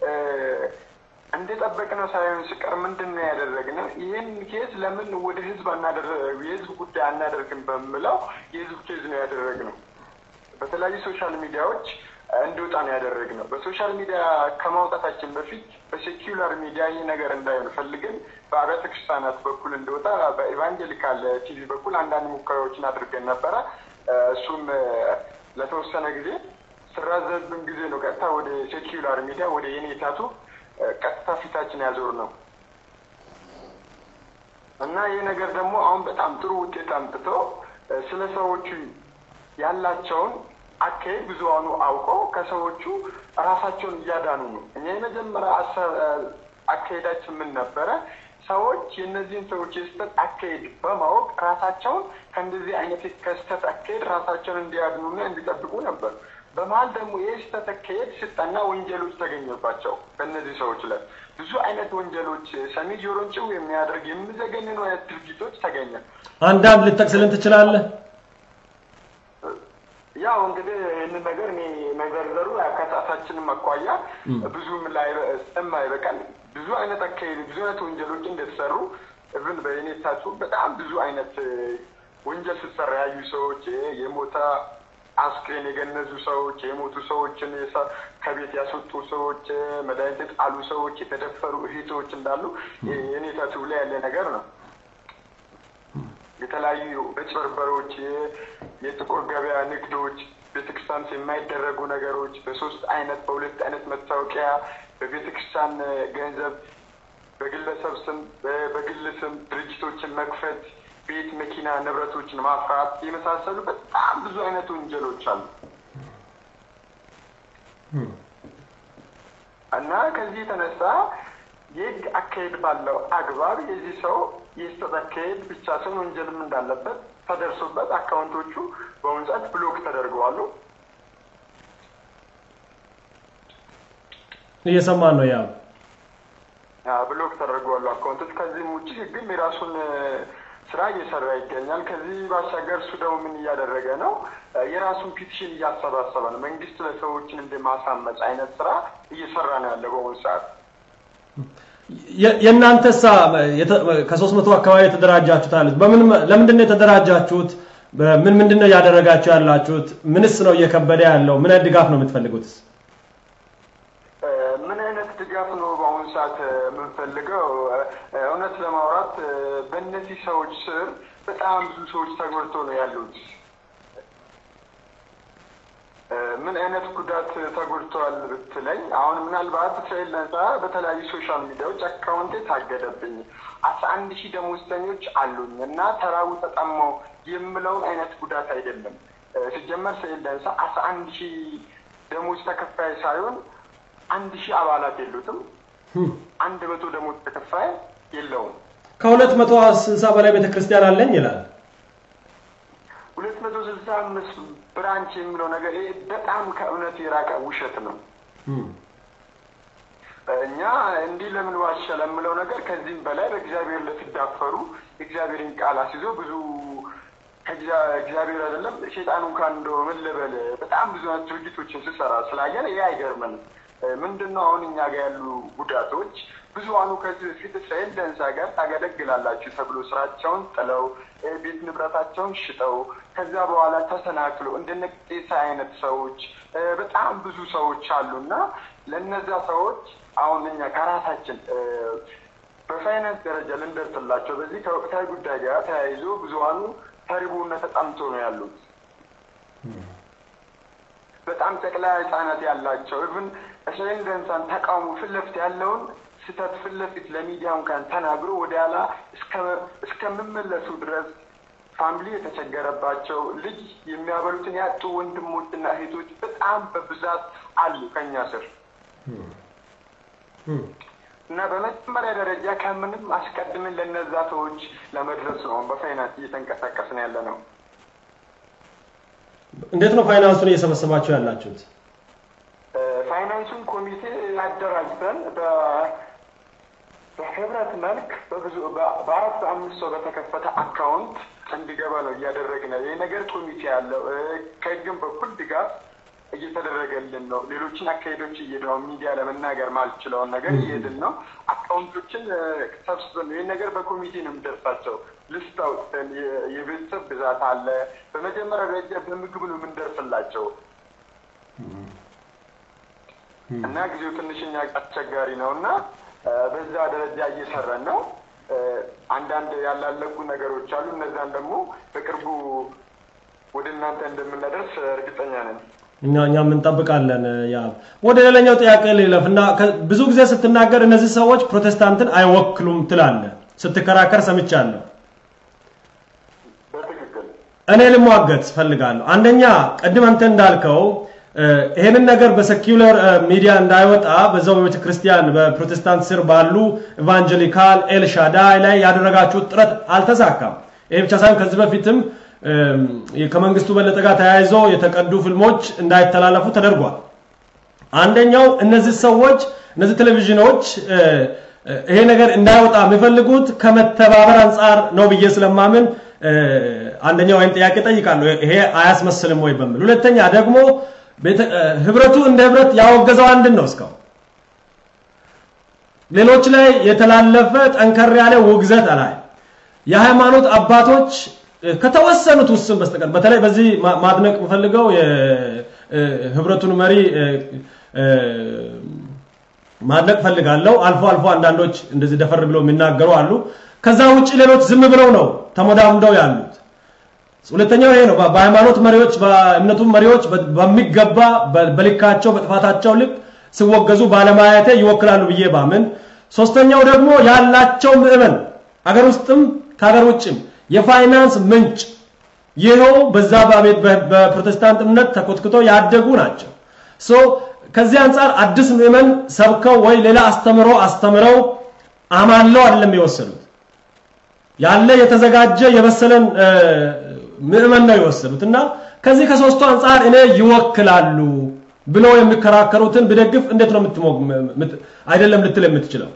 እንደጠበቅነው ሳይሆን ሲቀር ምንድን ነው ያደረግነው? ይህን ኬዝ ለምን ወደ ህዝብ የህዝብ ጉዳይ አናደርግም በምለው የህዝብ ኬዝ ነው ያደረግነው። በተለያዩ ሶሻል ሚዲያዎች እንዲወጣ ነው ያደረግነው። በሶሻል ሚዲያ ከማውጣታችን በፊት በሴኪላር ሚዲያ ይህ ነገር እንዳይሆን ፈልገን በአብያተ ክርስቲያናት በኩል እንዲወጣ በኢቫንጀሊካል ቲቪ በኩል አንዳንድ ሙከራዎችን አድርገን ነበረ። እሱም ለተወሰነ ጊዜ ስራዘብን ጊዜ ነው ቀጥታ ወደ ሴኪላር ሚዲያ ወደ የኔታቱ ቀጥታ ፊታችን ያዞር ነው እና ይህ ነገር ደግሞ አሁን በጣም ጥሩ ውጤት አምጥቶ ስለ ሰዎቹ ያላቸውን አካሄድ ብዙሃኑ አውቀው ከሰዎቹ ራሳቸውን እያዳኑ ነው። እኛ የመጀመሪያ አካሄዳችን ምን ነበረ? ሰዎች የእነዚህን ሰዎች የስህተት አካሄድ በማወቅ ራሳቸውን ከእንደዚህ አይነት ከስህተት አካሄድ ራሳቸውን እንዲያድኑና እንዲጠብቁ ነበር። በመሀል ደግሞ ይህ ስህተት አካሄድ ስጠና ወንጀሎች ተገኘባቸው። በእነዚህ ሰዎች ላይ ብዙ አይነት ወንጀሎች ሰሚ ጆሮን ጭው የሚያደርግ የሚዘገንኑ አይነት ድርጊቶች ተገኘ። አንዳንድ ልጠቅስልን ትችላለህ? ያው እንግዲህ ይህንን ነገር እኔ መዘርዘሩ ከሰዓታችንም አኳያ ብዙም ላይ ስለማይበቃል ብዙ አይነት አካሄድ ብዙ አይነት ወንጀሎች እንደተሰሩ እብን በኔታችሁ በጣም ብዙ አይነት ወንጀል ስትሰራ ያዩ ሰዎች የሞተ አስክሬን የገነዙ ሰዎች፣ የሞቱ ሰዎችን ከቤት ያስወጡ ሰዎች፣ መድኃኒት የጣሉ ሰዎች፣ የተደፈሩ እህቶች እንዳሉ የኔታችሁ ላይ ያለ ነገር ነው። የተለያዩ መጭበርበሮች፣ የጥቁር ገበያ ንግዶች፣ ቤተክርስቲያን የማይደረጉ ነገሮች በሶስት አይነት በሁለት አይነት መታወቂያ በቤተክርስቲያን ገንዘብ በግለሰብ ስም በግል ስም ድርጅቶችን መክፈት፣ ቤት፣ መኪና፣ ንብረቶችን ማፍራት የመሳሰሉ በጣም ብዙ አይነት ወንጀሎች አሉ እና ከዚህ የተነሳ የህግ አካሄድ ባለው አግባብ የዚህ ሰው የስህተት አካሄድ ብቻ ሳይሆን ወንጀልም እንዳለበት ተደርሶበት አካውንቶቹ በአሁኑ ሰዓት ብሎክ ተደርገዋሉ። እየሰማን ነው። ያው ብሎክ ተደርገዋሉ አካውንቶች። ከዚህም ውጭ ህግም የራሱን ስራ እየሰራ ይገኛል። ከዚህ ባሻገር እሱ ደግሞ ምን እያደረገ ነው? የራሱን ፒቲሽን እያሰባሰበ ነው። መንግስት ለሰዎችን እንደ ማሳመጽ አይነት ስራ እየሰራ ነው ያለ በአሁኑ ሰዓት። የእናንተሳ ከሶስት መቶ አካባቢ የተደራጃችሁት አሉት። በምን ለምንድን ነው የተደራጃችሁት? ምን ምንድን ነው እያደረጋችሁ ያላችሁት? ምንስ ነው እየከበደ ያለው? ምን አይነት ድጋፍ ነው የምትፈልጉት? ምን አይነት ድጋፍ ነው በአሁኑ ሰዓት የምንፈልገው እውነት ለማውራት በእነዚህ ሰዎች ስር በጣም ብዙ ሰዎች ተጎድቶ ነው ያሉት። ምን አይነት ጉዳት ተጎድተዋል ብትለኝ፣ አሁን ምናልባት እስራኤል ነጻ በተለያዩ ሶሻል ሚዲያዎች አካውንቴ ታገደብኝ፣ አስራ አንድ ሺህ ደሞዝተኞች አሉኝ እና ተራቡ ተጠማው የምለውን አይነት ጉዳት አይደለም። ሲጀመር እስራኤል ነጻ አስራ አንድ ሺህ ደሞዝ ተከፋይ ሳይሆን አንድ ሺህ አባላት የሉትም። አንድ መቶ ደሞዝ ተከፋይ የለውም። ከሁለት መቶ ስልሳ በላይ ቤተክርስቲያን አለኝ ይላል። ሁለት መቶ ስልሳ አምስት ብራንች የሚለው ነገር ይሄ በጣም ከእውነት የራቀ ውሸት ነው። እኛ እንዲህ ለምን ዋሸ ለምለው ነገር ከዚህም በላይ በእግዚአብሔር ለትዳፈሩ የእግዚአብሔርን ቃል አስይዞ ብዙ እግዚአብሔር አይደለም ሴጣን እንኳን እንደው ምን ልበል በጣም ብዙ አይነት ድርጊቶችን ስሰራ ስላየን ይሄ አይገርምንም። ምንድን ነው አሁን እኛ ጋር ያሉ ጉዳቶች ብዙሀኑ ከዚህ በፊት እስራኤል ደንሳ ጋር ታገለግላላችሁ ተብሎ ስራቸውን ጥለው ቤት ንብረታቸውን ሽጠው ከዚያ በኋላ ተሰናክለው እንደነ ቄሳ አይነት ሰዎች በጣም ብዙ ሰዎች አሉና ለእነዚያ ሰዎች አሁን እኛ ከራሳችን በፋይናንስ ደረጃ ልንደርስላቸው በዚህ ከወቅታዊ ጉዳይ ጋር ተያይዞ ብዙሀኑ ተርቦና ተጠምቶ ነው ያሉት። በጣም ጨቅላ ህጻናት ያላቸው ኢቭን እስራኤል ደንሳን ተቃውሞ ፊት ለፊት ያለውን ስህተት ፊት ለፊት ለሚዲያ እንኳን ተናግሮ ወደ ኋላ እስከምመለሱ ድረስ ፋሚሊ የተቸገረባቸው ልጅ የሚያበሉትን ያጡ ወንድሞችና እህቶች በጣም በብዛት አሉ ከኛ ስር እና በመጀመሪያ ደረጃ ከምንም አስቀድምን ለነዛ ሰዎች ለመድረስ ነው በፋይናንስ እየተንቀሳቀስን ያለ ነው። እንዴት ነው ፋይናንሱን እየሰበሰባችሁ ያላችሁት? ፋይናንሱን ኮሚቴ አደራጅተን በህብረት መልክ በብዙ በአራት በአምስት ሰው በተከፈተ አካውንት እንዲገባ ነው እያደረግን ይህ ነገር ኮሚቴ ያለው ከህግም በኩል ድጋፍ እየተደረገልን ነው። ሌሎችን አካሄዶች እየሄድን ነው። ሚዲያ ለመናገር ማልችለውን ነገር እየሄድን ነው። አካውንቶችን ሰብስበን ይህን ነገር በኮሚቴ ነው የምንደርሳቸው። ልስት አውጥተን የቤተሰብ ብዛት አለ። በመጀመሪያ ደረጃ በምግብ ነው የምንደርስላቸው እና ጊዜው ትንሽኛ አስቸጋሪ ነው እና በዛ ደረጃ እየሰራን ነው። አንዳንድ ያላለቁ ነገሮች አሉ። እነዛን ደግሞ በቅርቡ ወደ እናንተ እንደምናደርስ እርግጠኛ ነን። እኛ እኛም እንጠብቃለን። ያ ወደ ሌላኛው ጥያቄ ልለፍ እና ብዙ ጊዜ ስትናገር እነዚህ ሰዎች ፕሮቴስታንትን አይወክሉም ትላለህ፣ ስትከራከር ሰምቻለሁ። በትክክል እኔ ልሟገት ፈልጋለሁ። አንደኛ ቅድም አንተ እንዳልከው ይሄንን ነገር በሰኪውለር ሚዲያ እንዳይወጣ በዛው በቤተ ክርስቲያን በፕሮቴስታንት ስር ባሉ ኢቫንጀሊካል ኤልሻዳይ ላይ ያደረጋችሁት ጥረት አልተሳካም። ይሄ ብቻ ሳይሆን ከዚህ በፊትም ከመንግስቱ በለጠ ጋር ተያይዞ የተቀዱ ፊልሞች እንዳይተላለፉ ተደርጓል። አንደኛው እነዚህ ሰዎች እነዚህ ቴሌቪዥኖች ይሄ ነገር እንዳይወጣ የሚፈልጉት ከመተባበር አንጻር ነው ብዬ ስለማምን አንደኛው ወይም ጥያቄ ጠይቃለሁ፣ ይሄ አያስመስልም ወይ በሚል። ሁለተኛ ደግሞ ህብረቱ እንደ ህብረት ያወገዘው አንድን ነው እስካሁን ሌሎች ላይ የተላለፈ ጠንከር ያለ ውግዘት አላይ የሃይማኖት አባቶች ከተወሰኑት ውስን በስተቀር በተለይ በዚህ ማድነቅ የምፈልገው የህብረቱን መሪ ማድነቅ ፈልጋለሁ። አልፎ አልፎ አንዳንዶች እንደዚህ ደፈር ብለው የሚናገሩ አሉ። ከዛ ውጭ ሌሎች ዝም ብለው ነው ተሞዳምደው ያሉት። ሁለተኛው ይሄ ነው። በሃይማኖት መሪዎች በእምነቱ መሪዎች በሚገባ በልካቸው በጥፋታቸው ልክ ሲወገዙ ባለማየቴ ይወክላሉ ብዬ ባምን፣ ሶስተኛው ደግሞ ያላቸው ምዕመን አገር ውስጥም ከሀገር ውጭም የፋይናንስ ምንጭ ይኸው በዛ በቤት በፕሮቴስታንት እምነት ተኮትክቶ ያደጉ ናቸው። ሶ ከዚህ አንጻር አዲስ ምዕመን ሰብከው ወይ ሌላ አስተምሮ አስተምረው አማለው አይደለም የወሰዱት ያለ የተዘጋጀ የበሰለን ምዕመን ነው የወሰዱት እና ከዚህ ከሶስቱ አንጻር እኔ ይወክላሉ ብለው የሚከራከሩትን ብደግፍ እንዴት ነው አይደለም ልትል የምትችለው?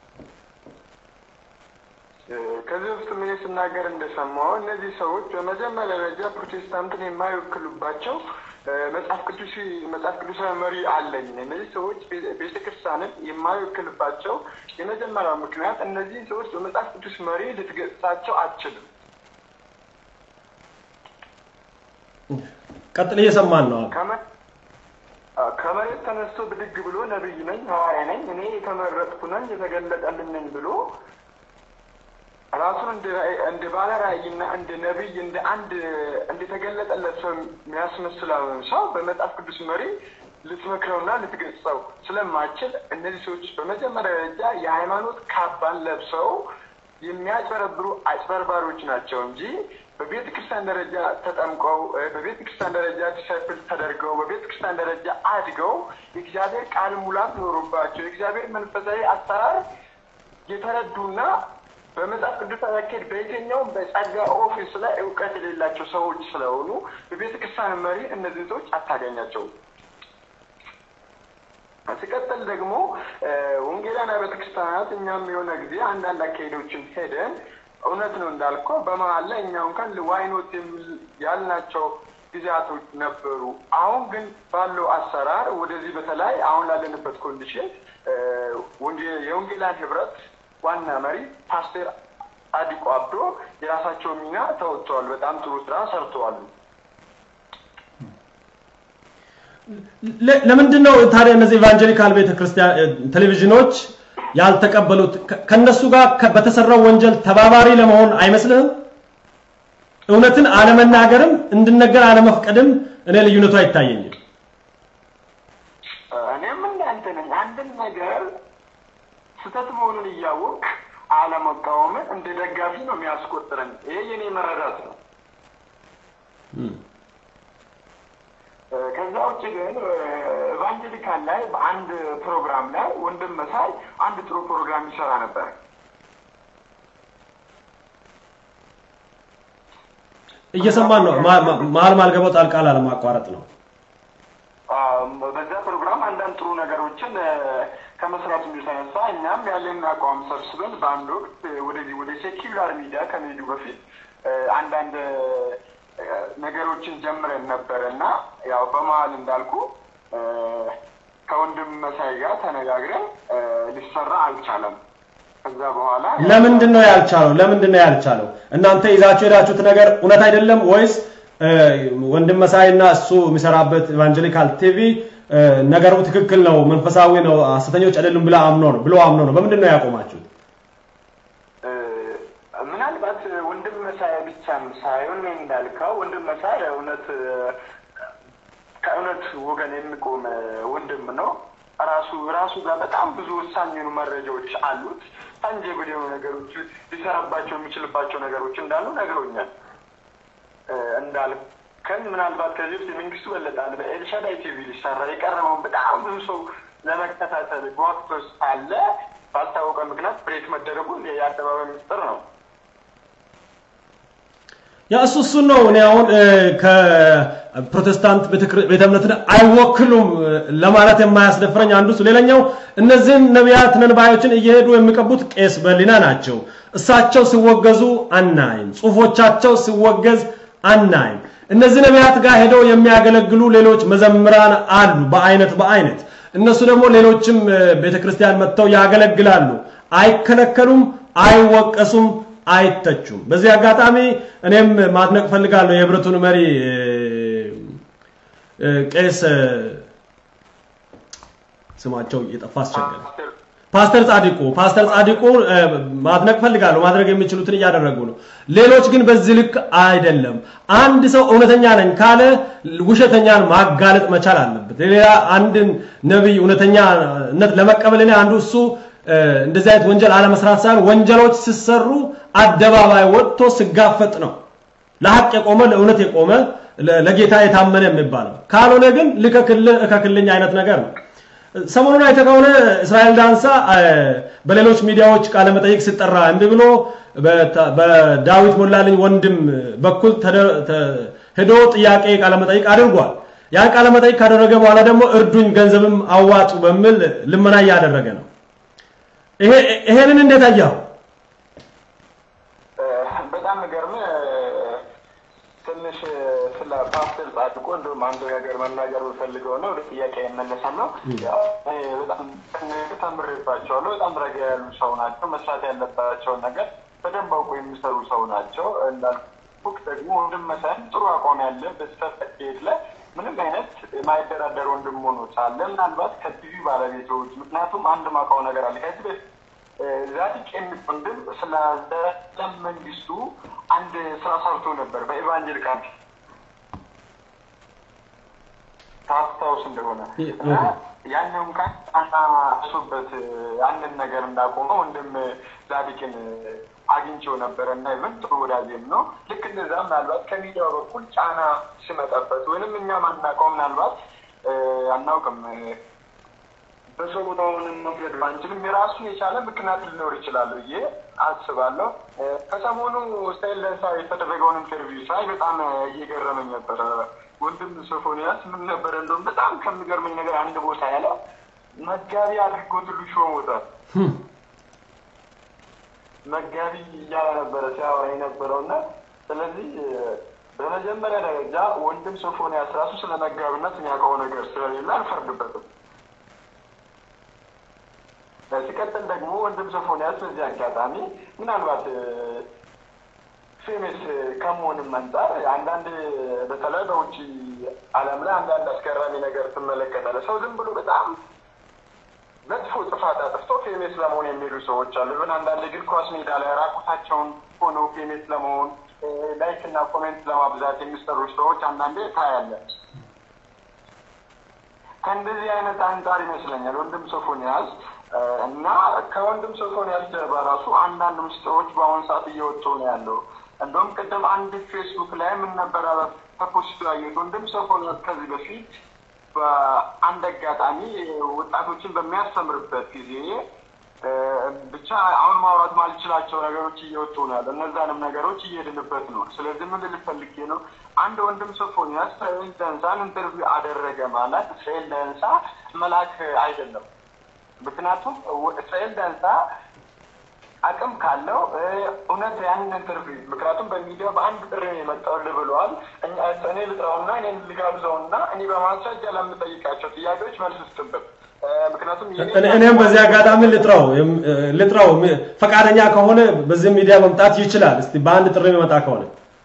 ከዚህ ውስጥ ምን ስናገር እንደሰማው እነዚህ ሰዎች በመጀመሪያ ደረጃ ፕሮቴስታንትን የማይወክሉባቸው መጽሐፍ ቅዱስ መጽሐፍ ቅዱሳዊ መሪ አለኝ። እነዚህ ሰዎች ቤተክርስቲያንን የማይወክልባቸው የመጀመሪያው ምክንያት እነዚህ ሰዎች በመጽሐፍ ቅዱስ መሪ ልትገጻቸው አትችልም። ቀጥል፣ እየሰማን ነው። ከመሬት ተነስቶ ብድግ ብሎ ነብይ ነኝ፣ ሐዋርያ ነኝ፣ እኔ የተመረጥኩ ነኝ፣ የተገለጠልን ነኝ ብሎ ራሱን እንደ ባለ ራእይና እንደ ነቢይ እንደ አንድ እንደተገለጠለት ሰው የሚያስመስለውን ሰው በመጽሐፍ ቅዱስ መሪ ልትመክረውና ልትገጽጸው ስለማችል እነዚህ ሰዎች በመጀመሪያ ደረጃ የሃይማኖት ካባን ለብሰው የሚያጭበረብሩ አጭበርባሪዎች ናቸው እንጂ በቤተ ክርስቲያን ደረጃ ተጠምቀው በቤተ ክርስቲያን ደረጃ ዲሳይፕል ተደርገው በቤተ ክርስቲያን ደረጃ አድገው የእግዚአብሔር ቃል ሙላት ኖሮባቸው የእግዚአብሔር መንፈሳዊ አሰራር የተረዱና በመጽሐፍ ቅዱስ አካሄድ በየትኛውም በጸጋ ኦፊስ ላይ እውቀት የሌላቸው ሰዎች ስለሆኑ በቤተ ክርስቲያን መሪ እነዚህ ሰዎች አታገኛቸውም። ሲቀጥል ደግሞ ወንጌላውያን ቤተ ክርስቲያናት እኛም የሆነ ጊዜ አንዳንድ አካሄዶችን ሄደን እውነት ነው እንዳልከው በመሀል ላይ እኛ እንኳን ዋይኖት የሚል ያልናቸው ጊዜያቶች ነበሩ። አሁን ግን ባለው አሰራር ወደዚህ በተለይ አሁን ላለንበት ኮንዲሽን የወንጌላውያን ህብረት ዋና መሪ ፓስተር አዲቆ አብዶ የራሳቸው ሚና ተወጥተዋል። በጣም ጥሩ ስራ ሰርተዋል። ለምንድን ነው ታዲያ እነዚህ ኢቫንጀሊካል ቤተክርስቲያን ቴሌቪዥኖች ያልተቀበሉት? ከነሱ ጋር በተሰራው ወንጀል ተባባሪ ለመሆን አይመስልህም? እውነትን አለመናገርም እንድነገር አለመፍቀድም እኔ ልዩነቱ አይታየኝም። እኔም እንዳንተ ነኝ። አንድን ነገር ስህተት መሆኑን እያወቅ አለመቃወምን እንደ ደጋፊ ነው የሚያስቆጥረኝ። ይሄ የኔ መረዳት ነው። ከዛ ውጭ ግን ኢቫንጀሊካል ላይ በአንድ ፕሮግራም ላይ ወንድም መሳይ አንድ ጥሩ ፕሮግራም ይሰራ ነበር። እየሰማን ነው። መሀል ማልገባው ጣልቃ ላለማቋረጥ ነው። በዛ ፕሮግራም አንዳንድ ጥሩ ነገሮችን ከመስራቱ የተነሳ እኛም ያለን አቋም ሰብስበን በአንድ ወቅት ወደዚህ ወደ ሴኪላር ሚዲያ ከመሄዱ በፊት አንዳንድ ነገሮችን ጀምረን ነበር እና ያው በመሀል እንዳልኩ ከወንድም መሳይ ጋር ተነጋግረን ሊሰራ አልቻለም። ከዛ በኋላ ለምንድን ነው ያልቻለው? ለምንድን ነው ያልቻለው? እናንተ ይዛችሁ የሄዳችሁት ነገር እውነት አይደለም ወይስ ወንድም መሳይ እና እሱ የሚሰራበት ኢቫንጀሊካል ቲቪ ነገሩ ትክክል ነው፣ መንፈሳዊ ነው፣ ሐሰተኞች አይደሉም ብላ አምኖ ነው ብሎ አምኖ ነው? በምንድን ነው ያቆማችሁት? ምናልባት ወንድም መሳይ ብቻም ሳይሆን እንዳልከው ወንድም መሳይ እውነት ከእውነት ወገን የሚቆም ወንድም ነው። ራሱ ራሱ ጋር በጣም ብዙ ወሳኝ የሆኑ መረጃዎች አሉት። ታንጀብል የሆኑ ነገሮች ሊሰራባቸው የሚችልባቸው ነገሮች እንዳሉ ነግሮኛል። እንዳልከን ምናልባት ከዚህ ውስጥ የመንግስቱ በለጣል በኤልሻዳይ ቲቪ ሊሰራ የቀረበውን በጣም ብዙ ሰው ለመከታተል ጓግቶስ አለ። ባልታወቀ ምክንያት ብሬክ መደረጉ የአደባባይ ምስጢር ነው። ያ እሱ እሱን ነው እኔ አሁን ከፕሮቴስታንት ቤተ እምነትን አይወክሉም ለማለት የማያስደፍረኝ አንዱ እሱ። ሌላኛው እነዚህን ነቢያት ነን ባዮችን እየሄዱ የሚቀቡት ቄስ በሊና ናቸው። እሳቸው ሲወገዙ አናይም። ጽሁፎቻቸው ሲወገዝ አናይም። እነዚህ ነቢያት ጋር ሄደው የሚያገለግሉ ሌሎች መዘምራን አሉ፣ በአይነት በአይነት እነሱ ደግሞ ሌሎችም ቤተክርስቲያን መጥተው ያገለግላሉ። አይከለከሉም፣ አይወቀሱም፣ አይተቹም። በዚህ አጋጣሚ እኔም ማድነቅ ፈልጋለሁ የህብረቱን መሪ ቄስ ስማቸው የጠፋ አስቸገረ ፓስተር ጻድቁ ፓስተር ጻድቁ ማድነቅ ፈልጋለሁ። ማድረግ የሚችሉትን እያደረጉ ነው። ሌሎች ግን በዚህ ልክ አይደለም። አንድ ሰው እውነተኛ ነኝ ካለ ውሸተኛን ማጋለጥ መቻል አለበት። ሌላ አንድን ነቢይ እውነተኛነት ለመቀበል እኔ አንዱ እሱ እንደዚህ አይነት ወንጀል አለመስራት ሳይሆን ወንጀሎች ሲሰሩ አደባባይ ወጥቶ ሲጋፈጥ ነው። ለሐቅ የቆመ ለእውነት የቆመ ለጌታ የታመነ የሚባለው ካልሆነ ግን ልከክልህ እከክልኝ አይነት ነገር ነው። ሰሞኑን አይተህ ከሆነ እስራኤል ዳንሳ በሌሎች ሚዲያዎች ቃለ መጠይቅ ሲጠራ እምቢ ብሎ በዳዊት ሞላልኝ ወንድም በኩል ሄዶ ጥያቄ ቃለ መጠይቅ አድርጓል። ያን ቃለ መጠይቅ ካደረገ በኋላ ደግሞ እርዱኝ፣ ገንዘብም አዋጡ በሚል ልመና እያደረገ ነው። ይሄንን እንዴት አየኸው? በጣም ገርመህ ትንሽ ስለ ፓስተር ጻድቁ እንደውም አንድ ነገር መናገር ፈልገው ነው ወደ ጥያቄ የመለሰም ነው። በጣም ተምሬባቸዋለሁ። በጣም ረጋ ያሉ ሰው ናቸው። መስራት ያለባቸውን ነገር በደንብ አውቆ የሚሰሩ ሰው ናቸው። እንዳልኩህ ደግሞ ወንድም መሳይም ጥሩ አቋም ያለ በስተት አካሄድ ላይ ምንም አይነት የማይደራደር ወንድም ሆኖ ሳለ ምናልባት ከቲቪ ባለቤቶች ምክንያቱም አንድ ማውቀው ነገር አለ ከዚህ በፊት ዛዲቅ የሚል ወንድም ስለ ዘላለም መንግስቱ አንድ ስራ ሰርቶ ነበር በኢቫንጀሊካል ታስታውስ እንደሆነ እና ያኛውን ቃል አናሱበት ያንን ነገር እንዳቆመ ወንድም ዛዲቅን አግኝቼው ነበረ እና ይብን ጥሩ ወዳጄም ነው። ልክ እንደዛ ምናልባት ከሚዲያው በኩል ጫና ሲመጣበት ወይንም እኛ ማናውቀው ምናልባት አናውቅም በሰው ቦታውን መውሰድ ባንችልም የራሱ የቻለ ምክንያት ሊኖር ይችላል ብዬ አስባለሁ። ከሰሞኑ ስታይል ለንሳ የተደረገውን ኢንተርቪው ሳይ በጣም እየገረመኝ ነበረ። ወንድም ሶፎንያስ ምን ነበረ እንደውም በጣም ከሚገርመኝ ነገር አንድ ቦታ ያለው መጋቢ አድርጎ ትሉ ሾሞታል። መጋቢ እያለ ነበረ ሲያወራ የነበረው እና ስለዚህ በመጀመሪያ ደረጃ ወንድም ሶፎንያስ ራሱ ስለ መጋቢነት የሚያውቀው ነገር ስለሌለ አልፈርድበትም። ሲቀጥል ደግሞ ወንድም ሶፎንያስ በዚህ አጋጣሚ ምናልባት ፌሜስ ከመሆንም አንጻር አንዳንድ በተለይ በውጭ ዓለም ላይ አንዳንድ አስገራሚ ነገር ትመለከታለህ። ሰው ዝም ብሎ በጣም መጥፎ ጥፋት አጥፍቶ ፌሜስ ለመሆን የሚሄዱ ሰዎች አሉ። ግን አንዳንድ እግር ኳስ ሜዳ ላይ ራቁታቸውን ሆነው ፌሜስ ለመሆን ላይክ እና ኮሜንት ለማብዛት የሚሰሩ ሰዎች አንዳንዴ ታያለን። ከእንደዚህ አይነት አንጻር ይመስለኛል ወንድም ሶፎንያስ እና ከወንድም ሶፎንያስ ጀርባ ራሱ አንዳንድ ምስጢሮች በአሁኑ ሰዓት እየወጡ ነው ያለው። እንደውም ቅድም አንድ ፌስቡክ ላይ ምን ነበረ ተፖስቶ ያየሁት ወንድም ሶፎንያስ ከዚህ በፊት በአንድ አጋጣሚ ወጣቶችን በሚያስተምርበት ጊዜ ብቻ አሁን ማውራት ማልችላቸው ነገሮች እየወጡ ነው ያለ። እነዛንም ነገሮች እየሄድንበት ነው። ስለዚህ ምን ልል ፈልጌ ነው፣ አንድ ወንድም ሶፎንያስ እስራኤል ደንሳን ኢንተርቪው አደረገ ማለት እስራኤል ደንሳ መልአክ አይደለም። ምክንያቱም እስራኤል ደንሳ አቅም ካለው እውነት ያንን ኢንተርቪው ምክንያቱም በሚዲያ በአንድ ጥሪ ነው የመጣሁልህ ብለዋል። እኔ ልጥራውና እኔ ልጋብዘውና እኔ በማስረጃ ለምጠይቃቸው ጥያቄዎች መልስ ስጥበት። ምክንያቱም እኔም በዚህ አጋጣሚ ልጥራው ልጥራው ፈቃደኛ ከሆነ በዚህ ሚዲያ መምጣት ይችላል። እስቲ በአንድ ጥሪ የሚመጣ ከሆነ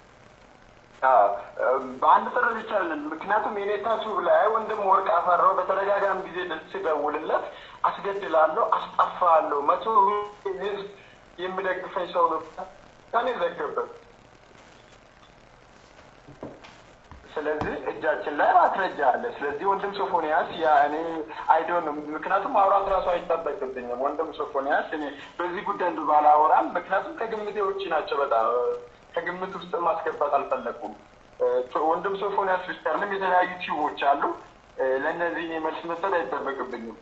በአንድ ጥሪ ይቻላል። ምክንያቱም የኔታ ቱብ ላይ ወንድም ወርቅ አፈራው በተደጋጋሚ ጊዜ ሲደውልለት አስገድላለሁ፣ አስጠፋለሁ፣ መቶ ህዝብ የሚደግፈኝ ሰው ነው ከኔ ዘገበት። ስለዚህ እጃችን ላይ ማስረጃ አለ። ስለዚህ ወንድም ሶፎንያስ ያ እኔ አይዶን ምክንያቱም ማውራት ራሱ አይጠበቅብኝም። ወንድም ሶፎንያስ እኔ በዚህ ጉዳይ እንዱ ባላወራም ምክንያቱም ከግምቴ ውጭ ናቸው። በጣም ከግምት ውስጥ ማስገባት አልፈለኩም። ወንድም ሶፎንያስ ብቻ አይደለም የተለያዩ ቲዩቦች አሉ። ለእነዚህ መልስ መስጠት አይጠበቅብኝም።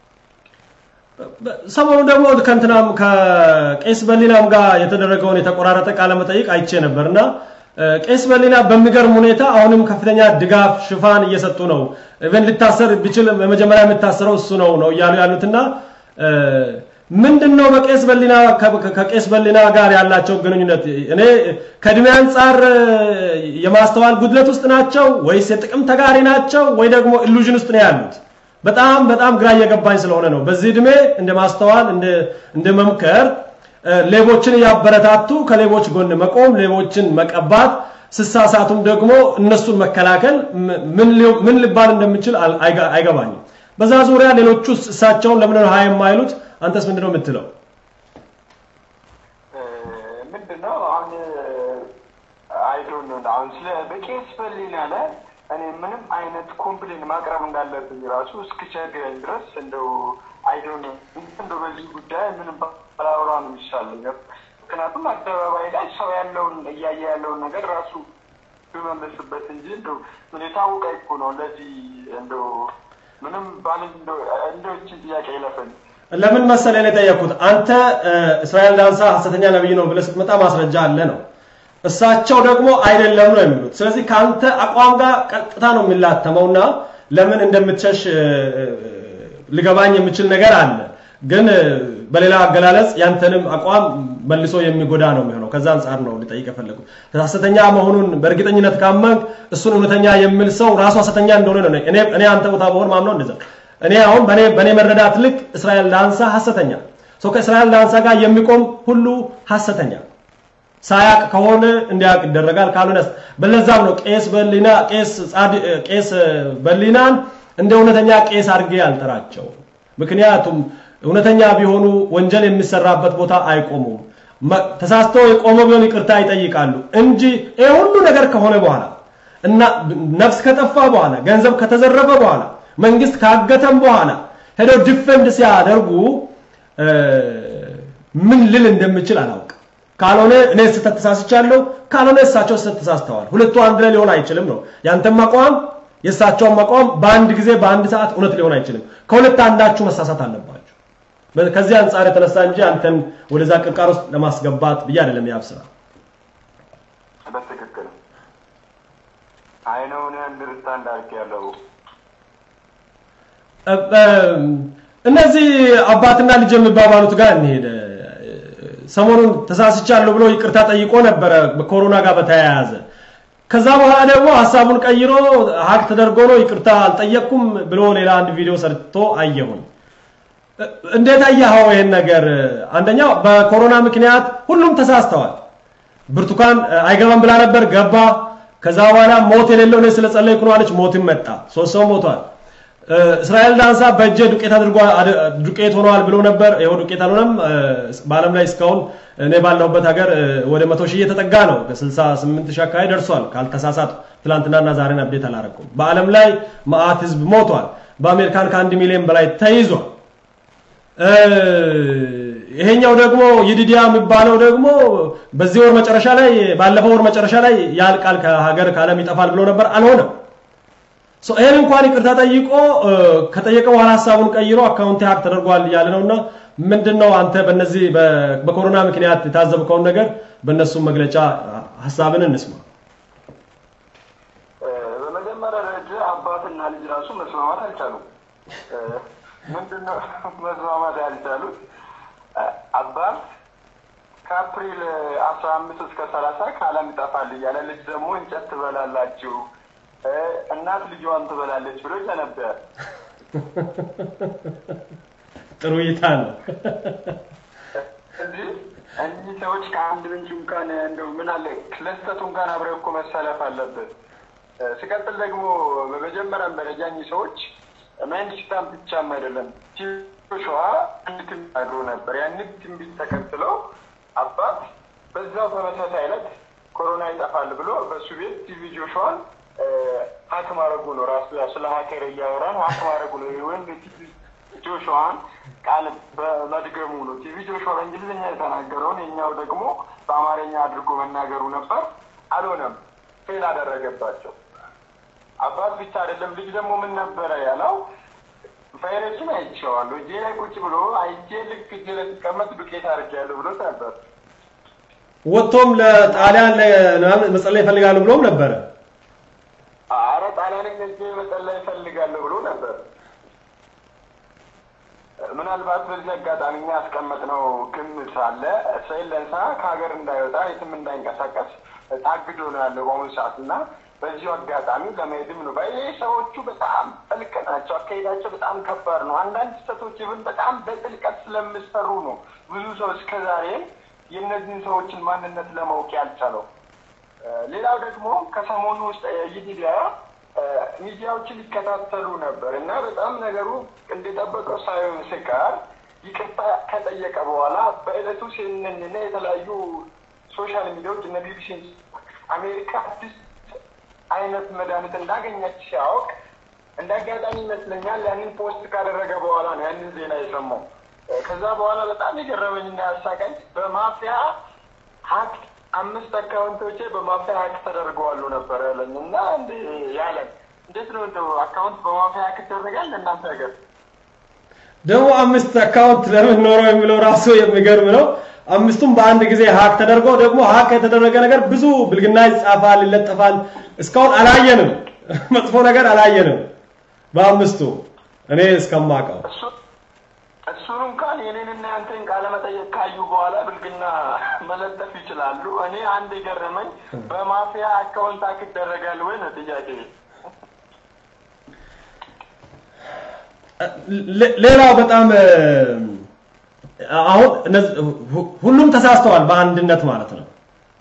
ሰሞኑ ደግሞ ከእንትናም ከቄስ በሊናም ጋር የተደረገውን የተቆራረጠ ቃለ መጠይቅ አይቼ ነበር እና ቄስ በሊና በሚገርም ሁኔታ አሁንም ከፍተኛ ድጋፍ ሽፋን እየሰጡ ነው። ኢቨን ሊታሰር ቢችል መጀመሪያ የሚታሰረው እሱ ነው ነው እያሉ ያሉትና ምንድን ነው በቄስ በሊና ከቄስ በሊና ጋር ያላቸው ግንኙነት? እኔ ከእድሜ አንጻር የማስተዋል ጉድለት ውስጥ ናቸው ወይስ የጥቅም ተጋሪ ናቸው ወይ ደግሞ ኢሉዥን ውስጥ ነው ያሉት? በጣም በጣም ግራ እየገባኝ ስለሆነ ነው። በዚህ እድሜ እንደ ማስተዋል እንደ መምከር ሌቦችን እያበረታቱ ከሌቦች ጎን መቆም፣ ሌቦችን መቀባት፣ ስሳሳቱም ደግሞ እነሱን መከላከል ምን ሊባል እንደሚችል አይገባኝም። በዛ ዙሪያ ሌሎቹ እሳቸውን ለምን ነው ሀይ የማይሉት? አንተስ ምንድነው የምትለው? ምንድነው አሁን አይዶን ነው አሁን ስለ በቄስ በሊና ላይ እኔ ምንም አይነት ኮምፕሌን ማቅረብ እንዳለብኝ ራሱ እስክቸግረኝ ድረስ እንደው አይዶን እንደው በዚህ ጉዳይ ምንም ባላወራ ነው የሚሻለኝ። ምክንያቱም አደባባይ ላይ ሰው ያለውን እያየ ያለውን ነገር ራሱ ብመልስበት እንጂ እንደው ምን የታወቀ እኮ ነው። ለዚህ እንደው ምንም ባል እንደው ይችን ጥያቄ ይለፈኝ። ለምን መሰለህ ነው የጠየኩት። አንተ እስራኤል ዳንሳ ሐሰተኛ ነብይ ነው ብለህ ስትመጣ ማስረጃ አለ ነው እሳቸው ደግሞ አይደለም ነው የሚሉት። ስለዚህ ከአንተ አቋም ጋር ቀጥታ ነው የሚላተመውና ለምን እንደምትሸሽ ሊገባኝ የሚችል ነገር አለ። ግን በሌላ አገላለጽ ያንተንም አቋም መልሶ የሚጎዳ ነው የሚሆነው። ከዛ አንጻር ነው ልጠይቅ የፈለጉት። ሐሰተኛ መሆኑን በእርግጠኝነት ካመንክ እሱን እውነተኛ የሚል ሰው ራሱ ሐሰተኛ እንደሆነ ነው። እኔ እኔ አንተ ቦታ በሆን ማምነው እንደዛ። እኔ አሁን በኔ በኔ መረዳት ልክ እስራኤል ዳንሳ ሐሰተኛ ሰው ከእስራኤል ዳንሳ ጋር የሚቆም ሁሉ ሐሰተኛ ሳያቅ ከሆነ እንዲያውቅ ይደረጋል። ካልሆነ በለዛም ነው ቄስ በሊና ቄስ ጻድ ቄስ በሊናን እንደ እውነተኛ ቄስ አድርጌ አልጠራቸው። ምክንያቱም እውነተኛ ቢሆኑ ወንጀል የሚሰራበት ቦታ አይቆሙም። ተሳስቶ የቆመ ቢሆን ይቅርታ ይጠይቃሉ እንጂ ይሄ ሁሉ ነገር ከሆነ በኋላ እና ነፍስ ከጠፋ በኋላ ገንዘብ ከተዘረፈ በኋላ መንግስት ካገተም በኋላ ሄደው ዲፌንድ ሲያደርጉ ምን ልል እንደምችል አላውቅም። ካልሆነ እኔ ስህተት ተሳስቻለሁ፣ ካልሆነ እሳቸው ስህተት ተሳስተዋል። ሁለቱ አንድ ላይ ሊሆን አይችልም ነው ያንተም አቋም የእሳቸውም አቋም በአንድ ጊዜ በአንድ ሰዓት እውነት ሊሆን አይችልም። ከሁለት አንዳችሁ መሳሳት አለባችሁ። ከዚህ አንጻር የተነሳ እንጂ አንተን ወደዛ ቅርቃር ውስጥ ለማስገባት ብዬ አይደለም ያብስራ በትክክል አይነውን አንደርስታንድ አድርጌያለሁ። እነዚህ አባትና ልጅ የሚባባሉት ጋር እንሄድ። ሰሞኑን ተሳስቻለሁ ብሎ ይቅርታ ጠይቆ ነበረ በኮሮና ጋር በተያያዘ። ከዛ በኋላ ደግሞ ሀሳቡን ቀይሮ ሀቅ ተደርጎ ነው ይቅርታ አልጠየቅኩም ብሎ ሌላ አንድ ቪዲዮ ሰርቶ አየሁኝ። እንዴት አየኸው ይሄን ነገር? አንደኛው በኮሮና ምክንያት ሁሉም ተሳስተዋል። ብርቱካን አይገባም ብላ ነበር፣ ገባ። ከዛ በኋላ ሞት የሌለው እኔ ስለጸለይኩ ነው አለች፣ ሞትም መጣ። ሶስት ሰው ሞቷል። እስራኤል ዳንሳ በእጄ ዱቄት አድርጎ ዱቄት ሆነዋል ብሎ ነበር። ይኸው ዱቄት አልሆነም። በዓለም ላይ እስካሁን እኔ ባለሁበት ሀገር ወደ መቶ ሺህ እየተጠጋ ነው። ከ68 ሺህ አካባቢ ደርሷል ካልተሳሳቱ። ትናንትናና ዛሬን አብዴት አላረኩም። በዓለም ላይ መዓት ህዝብ ሞቷል። በአሜሪካን ከአንድ ሚሊዮን በላይ ተይዟል። ይሄኛው ደግሞ ይድዲያ የሚባለው ደግሞ በዚህ ወር መጨረሻ ላይ ባለፈው ወር መጨረሻ ላይ ያልቃል ከሀገር ከዓለም ይጠፋል ብሎ ነበር፣ አልሆነም። ይህን እንኳን ይቅርታ ጠይቆ ከጠየቀ በኋላ ሀሳቡን ቀይሮ አካውንት ሀክ ተደርጓል እያለ ነውና ምንድነው አንተ በነዚህ በኮሮና ምክንያት የታዘብከውን ነገር በእነሱም መግለጫ ሀሳብን እንስማ። በመጀመሪያ ደረጃ አባትና ልጅ ራሱ መስማማት አልቻሉም። ምንድነው መስማማት ያልቻሉት? አባት ከአፕሪል አስራ አምስት እስከ ሰላሳ ከዓለም ይጠፋል እያለ ልጅ ደግሞ እንጨት ትበላላችሁ እናት ልጇን ትበላለች ብሎ ነበር። ጥሩ እይታ ነው። እዚህ እኚህ ሰዎች ከአንድ ምንጭ እንኳን እንደው ምን አለ ለስተቱ እንኳን አብረው እኮ መሰለፍ አለበት። ሲቀጥል ደግሞ በመጀመሪያም ደረጃ እኚህ ሰዎች መንግስታን ብቻም አይደለም ሸዋ አንድ ትንቢት አድሮ ነበር። ያንን ትንቢት ተከትለው አባት በዛው ተመሳሳይ ዕለት ኮሮና ይጠፋል ብሎ በእሱ ቤት ቲቪ ጆሹዋን ሀክ ማድረጉ ነው። ራሱ ያው ስለ ሀከር እያወራን ሀክ ማድረጉ ነው። ወይም ቲቪ ጆሹዋን ቃል በመድገሙ ነው። ቲቪ ጆሹዋ በእንግሊዝኛ የተናገረውን የኛው ደግሞ በአማርኛ አድርጎ መናገሩ ነበር። አልሆነም፣ ፌል አደረገባቸው። አባት ብቻ አይደለም ልጅ ደግሞ ምን ነበረ ያለው? ቫይረሱን አይቼዋለሁ እጄ ላይ ቁጭ ብሎ አይቼ ልክ እጄ ላይ ሲቀመጥ ዱቄት አድርጌያለሁ ብሎ ነበር። ወጥቶም ለጣሊያን መጸለይ ይፈልጋሉ ብሎም ነበረ። አረ ጣሊያንን እጄ መጸለይ ይፈልጋለሁ ብሎ ነበር። ምናልባት በዚህ አጋጣሚ እኛ ያስቀመጥነው ግምት አለ። እስራኤል ለንሳ ከሀገር እንዳይወጣ የትም እንዳይንቀሳቀስ ታግዶ ነው ያለው በአሁኑ ሰዓት እና በዚሁ አጋጣሚ ለመሄድም ነው ባይ ሰዎቹ በጣም ጥልቅ ናቸው። አካሄዳቸው በጣም ከባድ ነው። አንዳንድ ስህተቶች ይብን በጣም በጥልቀት ስለሚሰሩ ነው ብዙ ሰው እስከዛሬ የእነዚህን ሰዎችን ማንነት ለማወቅ ያልቻለው። ሌላው ደግሞ ከሰሞኑ ውስጥ ይዲዲያ ሚዲያዎችን ይከታተሉ ነበር እና በጣም ነገሩ እንደጠበቀው ሳይሆን ሲቀር ይቅርታ ከጠየቀ በኋላ በዕለቱ ሲንንና የተለያዩ ሶሻል ሚዲያዎች እነ ቢቢሲ አሜሪካ አዲስ አይነት መድኃኒት እንዳገኘች ሲያውቅ እንደ አጋጣሚ ይመስለኛል ያንን ፖስት ካደረገ በኋላ ነው ያንን ዜና የሰማው። ከዛ በኋላ በጣም የገረመኝና ያሳቀኝ በማፊያ ሀክ አምስት አካውንቶቼ በማፊያ ሀክ ተደርገዋሉ ነበር ያለኝ እና እንደ ያለን እንዴት ነው እንደው አካውንት በማፊያ ሀክ ይደረጋል እናንተ ሀገር? ደግሞ አምስት አካውንት ለምን ኖረው የሚለው ራሱ የሚገርም ነው። አምስቱም በአንድ ጊዜ ሀክ ተደርጎ ደግሞ ሀክ የተደረገ ነገር ብዙ ብልግና ይጻፋል፣ ይለጠፋል። እስካሁን አላየንም፣ መጥፎ ነገር አላየንም በአምስቱ እኔ እስከማውቀው። እሱን እንኳን የኔንና ያንተን ቃለ መጠየቅ ካዩ በኋላ ብልግና መለጠፍ ይችላሉ። እኔ አንድ የገረመኝ በማፊያ አካውንት ሀክ ይደረጋል ወይ ነው ጥያቄ። ሌላው በጣም አሁን ሁሉም ተሳስተዋል በአንድነት ማለት ነው።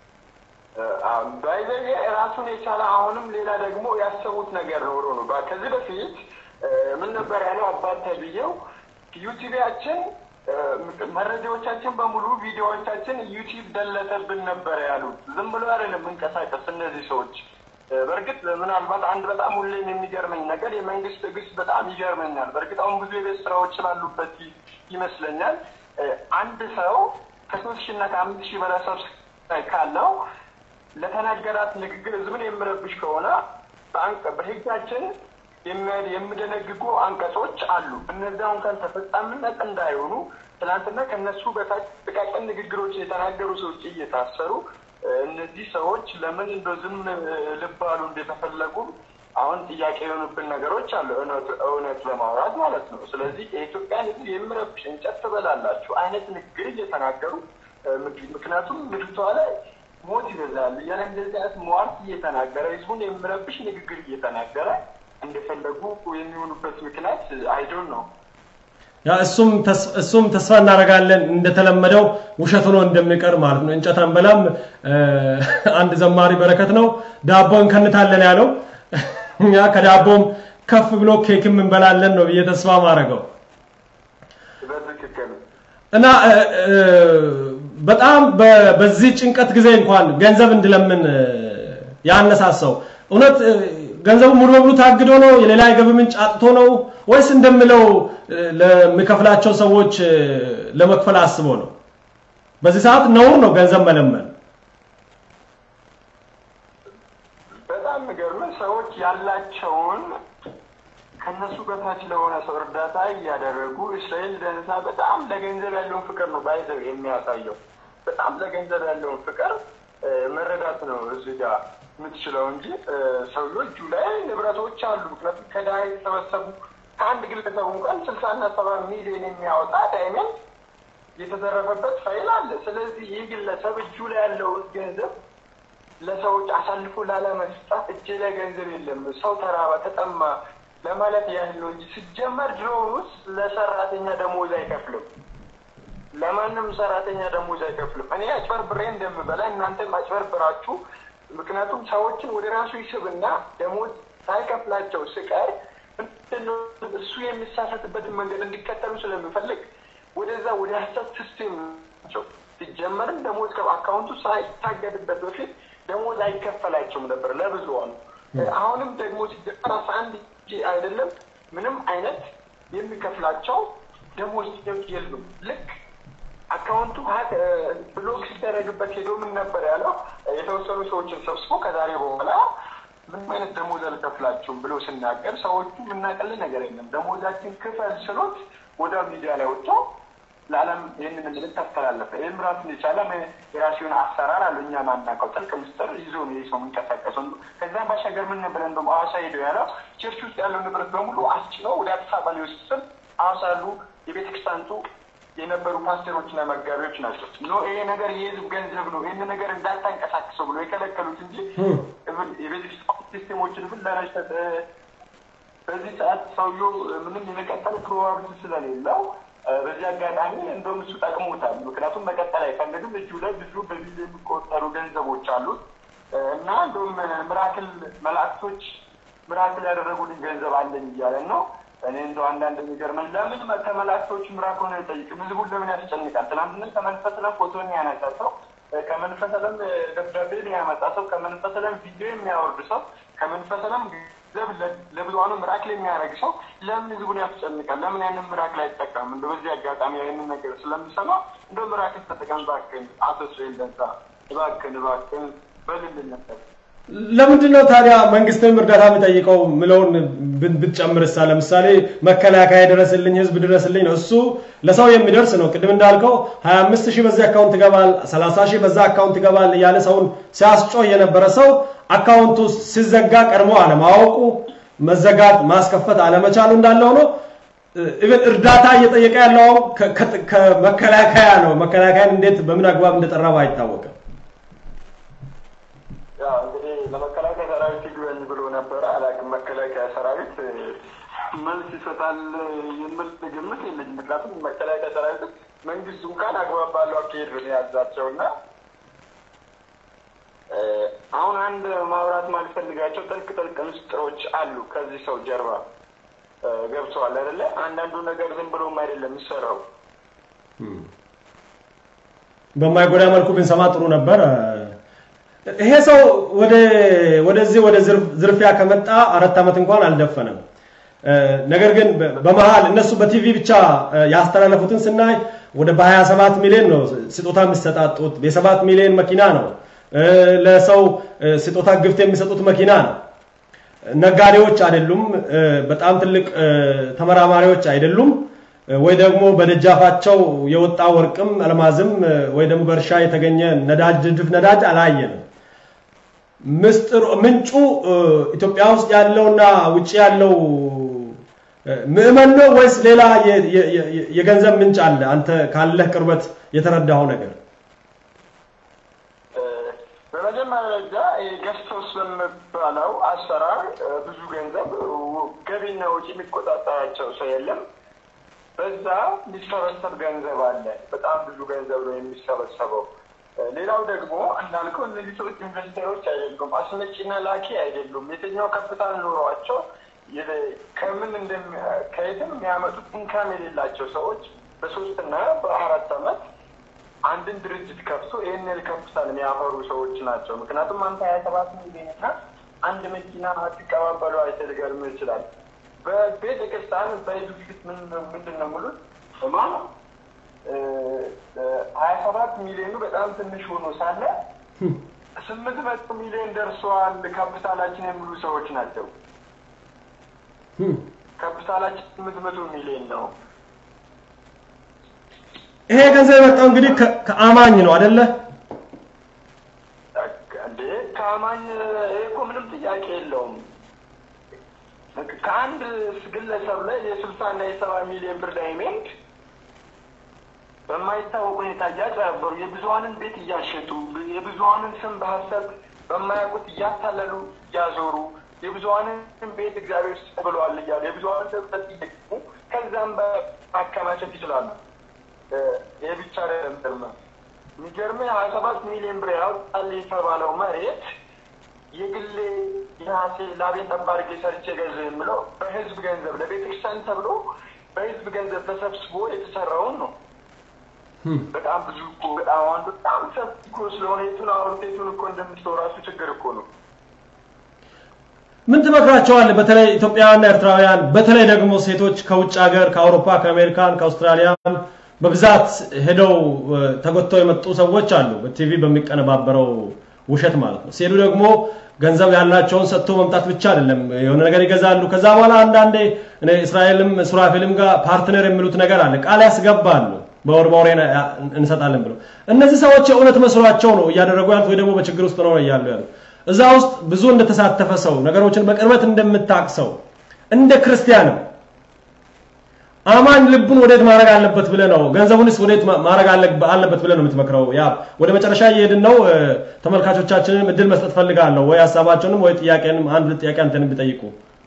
ራሱን የቻለ አሁንም ሌላ ደግሞ ያሰቡት ነገር ኖሮ ነው። ከዚህ በፊት ምን ነበር ያለው አባት ተብዬው ዩቲዩባችን መረጃዎቻችን በሙሉ ቪዲዮዎቻችን ዩቲዩብ ደለተብን ነበር ያሉት። ዝም ብሎ አይደለም መንቀሳቀስ እነዚህ ሰዎች። በእርግጥ ምናልባት አንድ በጣም ሁሌም የሚገርመኝ ነገር የመንግስት ትዕግስት በጣም ይገርመኛል። በእርግጥ አሁን ብዙ የቤት ስራዎች ስላሉበት ይመስለኛል አንድ ሰው ከሶስት ሺህ እና ከአምስት ሺህ በላይ ሰብስክራይብ ካለው ለተናገራት ንግግር ህዝብን የምረብሽ ከሆነ በህጋችን የሚደነግጉ አንቀጾች አሉ። እነዚያ እንኳን ተፈጻሚነት እንዳይሆኑ ትናንትና ከነሱ በታች ጥቃቅን ንግግሮች የተናገሩ ሰዎች እየታሰሩ እነዚህ ሰዎች ለምን እንደ ዝም ልባሉ እንደተፈለጉ አሁን ጥያቄ የሆኑብን ነገሮች አሉ፣ እውነት ለማውራት ማለት ነው። ስለዚህ የኢትዮጵያን ህዝብ የሚረብሽ እንጨት ትበላላችሁ አይነት ንግግር እየተናገሩ ምክንያቱም ምድቷ ላይ ሞት ይበዛል እያለ እንደዚህ አይነት ሟርት እየተናገረ ህዝቡን የሚረብሽ ንግግር እየተናገረ እንደፈለጉ የሚሆኑበት ምክንያት አይዶን ነው። ያ እሱም እሱም ተስፋ እናደርጋለን እንደተለመደው ውሸት ሆኖ እንደሚቀር ማለት ነው። እንጨት አንበላም። አንድ ዘማሪ በረከት ነው ዳቦ እንከንታለን ያለው እኛ ከዳቦም ከፍ ብሎ ኬክም እንበላለን ነው ብዬ ተስፋ ማድረገው እና በጣም በዚህ ጭንቀት ጊዜ እንኳን ገንዘብ እንድለምን ያነሳሳው እውነት ገንዘቡ ሙሉ በሙሉ ታግዶ ነው? የሌላ የገቢ ምንጭ አጥቶ ነው ወይስ እንደምለው ለሚከፍላቸው ሰዎች ለመክፈል አስቦ ነው? በዚህ ሰዓት ነውር ነው ገንዘብ መለመን። በጣም የሚገርምህ ሰዎች ያላቸውን ከነሱ በታች ለሆነ ሰው እርዳታ እያደረጉ እስራኤል ደንሳ በጣም ለገንዘብ ያለውን ፍቅር ነው ባይዘው የሚያሳየው። በጣም ለገንዘብ ያለውን ፍቅር መረዳት ነው እዚህ ጋር የምትችለው እንጂ ሰውዬው እጁ ላይ ንብረቶች አሉ። ምክንያቱም ከድሃ የተሰበሰቡ ከአንድ ግለሰቡ እንኳን ስልሳና ሰባ ሚሊዮን የሚያወጣ ዳይመንድ የተዘረፈበት ፋይል አለ። ስለዚህ ይህ ግለሰብ እጁ ላይ ያለውን ገንዘብ ለሰዎች አሳልፎ ላለመስጠት እጅ ላይ ገንዘብ የለም ሰው ተራበ፣ ተጠማ ለማለት ያህል ነው እንጂ ሲጀመር ድሮውን ውስጥ ለሰራተኛ ደሞዝ አይከፍልም። ለማንም ሰራተኛ ደሞዝ አይከፍልም። እኔ አጭበርብሬ እንደምበላ እናንተም አጭበርብራችሁ ምክንያቱም ሰዎችን ወደ ራሱ ይስብና ደሞዝ ሳይከፍላቸው ስቀር እሱ የሚሳሳትበትን መንገድ እንዲከተሉ ስለሚፈልግ ወደዛ ወደ ሀሰት ሲስቴም ናቸው። ሲጀመርም ደሞዝ አካውንቱ ሳይታገድበት በፊት ደሞዝ አይከፈላቸውም ነበር ለብዙዋኑ። አሁንም ደግሞ ሲጀመር አስራ አንድ አይደለም ምንም አይነት የሚከፍላቸው ደሞዝ የሉም። ልክ አካውንቱ ብሎክ ሲደረግበት ሄዶ ምን ነበር ያለው? የተወሰኑ ሰዎችን ሰብስቦ ከዛሬ በኋላ ምንም አይነት ደሞዝ አልከፍላችሁም ብሎ ሲናገር ሰዎቹ የምናቀል ነገር የለም ደሞዛችን ክፈል ስሎት ወደ ሚዲያ ላይ ወጥቶ ለዓለም ይህንን ምልክት ታስተላለፈ። ይህም ራሱን የቻለ የራሱን አሰራር አለ። እኛ ማናውቀው ጥልቅ ምስጢር ይዞ ነው ይህ ሰው የሚንቀሳቀሰው። ከዚያም ባሻገር ምን ነበር እንደውም ሐዋሳ ሄደው ያለው ቸርች ውስጥ ያለው ንብረት በሙሉ አስጭነው ወደ አዲስ አበባ ሊወስድ ስል ሐዋሳ ያሉ የቤተክርስቲያንቱ የነበሩ ፓስተሮችና መጋቢዎች ናቸው። ኖ ይሄ ነገር የህዝብ ገንዘብ ነው፣ ይህን ነገር እንዳታንቀሳቅሰው ብሎ የከለከሉት እንጂ የቤተክርስቲያን ሲስቴሞችን ሁሉ ለመሸጥ በዚህ ሰዓት ሰውየው ምንም የመቀጠል ፕሮባብሊቲ ስለሌለው በዚህ አጋጣሚ እንደውም እሱ ጠቅሞታል። ምክንያቱም መቀጠል አይፈልግም። እጁ ላይ ብዙ በቢሊዮን የሚቆጠሩ ገንዘቦች አሉት እና እንደውም ምራክል መላእክቶች ምራክል ያደረጉልኝ ገንዘብ አለኝ እያለን ነው። እኔ እንደው አንዳንድ የሚገርመኝ ለምን ከመላእክቶች ምራክል ነው አይጠይቅም? ህዝቡን ለምን ያስጨንቃል? ትናንትና ከመንፈስ ለም ፎቶን ያነሳ ሰው፣ ከመንፈስ ለም ደብዳቤ ያመጣ ሰው፣ ከመንፈስ ለም ቪዲዮ የሚያወርድ ሰው፣ ከመንፈስ ለም ገንዘብ ለብዙኑ ምራክል የሚያደርግ ሰው ለምን ህዝቡን ያስጨንቃል? ለምን ያንን ምራክል አይጠቀምም? እንደ በዚህ አጋጣሚ ያንን ነገር ስለሚሰማ እንደ ምራክል ተጠቀም እባክህን፣ አቶ እስራኤል ደንሳ እባክህን፣ እባክህን በልልን ነበር። ለምንድን ነው ታዲያ መንግስትም እርዳታ የሚጠይቀው ምለውን ብትጨምርሳ? ለምሳሌ መከላከያ ድረስልኝ፣ ህዝብ ድረስልኝ ነው። እሱ ለሰው የሚደርስ ነው። ቅድም እንዳልከው 25 ሺህ በዚህ አካውንት ይገባል፣ 30 ሺህ በዛ አካውንት ይገባል እያለ ሰውን ሲያስጮህ የነበረ ሰው አካውንቱ ሲዘጋ ቀድሞ አለማወቁ መዘጋት ማስከፈት አለመቻሉ እንዳለ ሆኖ ኢቨን እርዳታ እየጠየቀ ያለው ከመከላከያ ነው። መከላከያን እንዴት በምን አግባብ እንደጠራው አይታወቅም። እንግዲህ ለመከላከያ ሰራዊት ይግበኝ ብሎ ነበረ። አላውቅም። መከላከያ ሰራዊት መልስ ይሰጣል የሚል ግምት የለኝም። ምክንያቱም መከላከያ ሰራዊት መንግስቱ እንኳን አግባብ ባለው አካሄድ ነው የያዛቸው እና አሁን አንድ ማውራት ማልፈልጋቸው ጥልቅ ጥልቅ ምስጢሮች አሉ ከዚህ ሰው ጀርባ ገብተዋል አይደለ? አንዳንዱ ነገር ዝም ብሎም አይደለም የሚሰራው። በማይጎዳ መልኩ ብንሰማ ጥሩ ነበር። ይሄ ሰው ወደ ወደዚህ ወደ ዝርፊያ ከመጣ አራት ዓመት እንኳን አልደፈነም። ነገር ግን በመሃል እነሱ በቲቪ ብቻ ያስተላለፉትን ስናይ ወደ በ27 ሚሊዮን ነው ስጦታ የሚሰጣጡት። የሰባት ሚሊዮን መኪና ነው ለሰው ስጦታ ግፍት የሚሰጡት መኪና ነው። ነጋዴዎች አይደሉም። በጣም ትልቅ ተመራማሪዎች አይደሉም። ወይ ደግሞ በደጃፋቸው የወጣ ወርቅም አልማዝም ወይ ደግሞ በእርሻ የተገኘ ነዳጅ ድፍድፍ ነዳጅ አላየንም። ምስጢሩ ምንጩ ኢትዮጵያ ውስጥ ያለውና ውጭ ያለው ምዕመን ነው ወይስ ሌላ የገንዘብ ምንጭ አለ? አንተ ካለህ ቅርበት የተረዳኸው ነገር። በመጀመሪያ ደረጃ ገስቶስ በሚባለው አሰራር ብዙ ገንዘብ ገቢና ወጪ የሚቆጣጠራቸው ሰው የለም። በዛ የሚሰበሰብ ገንዘብ አለ። በጣም ብዙ ገንዘብ ነው የሚሰበሰበው። ሌላው ደግሞ እንዳልከው እነዚህ ሰዎች ኢንቨስተሮች አይደሉም፣ አስመጪና ላኪ አይደሉም። የትኛው ካፒታል ኖሯቸው ከምን ከየትም የሚያመጡት ኢንካም የሌላቸው ሰዎች በሶስትና በአራት ዓመት አንድን ድርጅት ከፍቶ ይህን ያህል ካፒታል የሚያፈሩ ሰዎች ናቸው። ምክንያቱም አንተ ሀያ ሰባት ሚሊዮን እና አንድ መኪና አትቀባበሉ አይተህ ሊገርምህ ይችላል። በቤተ ክርስቲያን በህዝብ ፊት ምንድን ነው ሙሉት ማ ሀያ ሰባት ሚሊዮኑ በጣም ትንሽ ሆኖ ሳለ ስምንት መቶ ሚሊዮን ደርሰዋል ካፒታላችን የሚሉ ሰዎች ናቸው። ካፒታላችን ስምንት መቶ ሚሊዮን ነው። ይሄ ገንዘብ የመጣው እንግዲህ ከአማኝ ነው አይደለ? እንዴ ከአማኝ ይሄ እኮ ምንም ጥያቄ የለውም። ከአንድ ግለሰብ ላይ የስልሳ እና የሰባ ሚሊዮን ብር ዳይመንድ በማይታወቅ ሁኔታ እያጭበረበሩ የብዙሀንን ቤት እያሸጡ የብዙሀንን ስም በሀሰት በማያውቁት እያታለሉ እያዞሩ የብዙሀንን ቤት እግዚአብሔር ስጥ ብለዋል እያሉ የብዙሀንን ደብጠት እየገሙ ከዛም በማከማቸት ይችላሉ። ይህ ብቻ አይደለም። የሚገርምህ ሀያ ሰባት ሚሊዮን ብር ያወጣል የተባለው መሬት የግሌ የራሴ ላቤን ጠብ አድርጌ ሰርቼ ገንዘብ የምለው በህዝብ ገንዘብ ለቤተክርስቲያን ተብሎ በህዝብ ገንዘብ ተሰብስቦ የተሰራውን ነው። በጣም ብዙ እኮ በጣም አንዱ በጣም ሰፊ እኮ ስለሆነ የቱን አውርት የቱን እኮ እንደምትለው ራሱ ችግር እኮ ነው። ምን ትመክራቸዋለህ? በተለይ ኢትዮጵያውያንና ኤርትራውያን፣ በተለይ ደግሞ ሴቶች ከውጭ ሀገር ከአውሮፓ፣ ከአሜሪካን፣ ከአውስትራሊያም በብዛት ሄደው ተጎተው የመጡ ሰዎች አሉ። በቲቪ በሚቀነባበረው ውሸት ማለት ነው። ሲሄዱ ደግሞ ገንዘብ ያላቸውን ሰጥቶ መምጣት ብቻ አይደለም፣ የሆነ ነገር ይገዛሉ። ከዛ በኋላ አንዳንዴ እኔ እስራኤልም ሱራፌልም ጋር ፓርትነር የሚሉት ነገር አለ፣ ቃል ያስገባሉ በወር በወር እንሰጣለን ብለው። እነዚህ ሰዎች የእውነት መስሏቸው ነው እያደረጉ ያሉት ወይ ደግሞ በችግር ውስጥ ነው እያሉ ያሉት። እዛ ውስጥ ብዙ እንደተሳተፈ ሰው ነገሮችን በቅርበት እንደምታቅ ሰው እንደ ክርስቲያንም አማኝ ልቡን ወዴት ማድረግ አለበት ብለህ ነው ገንዘቡንስ ወዴት ማድረግ አለበት ብለህ ነው የምትመክረው? ያ ወደ መጨረሻ እየሄድን ነው። ተመልካቾቻችንን እድል መስጠት ፈልጋለሁ፣ ወይ ሀሳባቸውንም ወይ ጥያቄንም አንድ ሁለት ጥያቄ አንተንም ቢጠይቁ።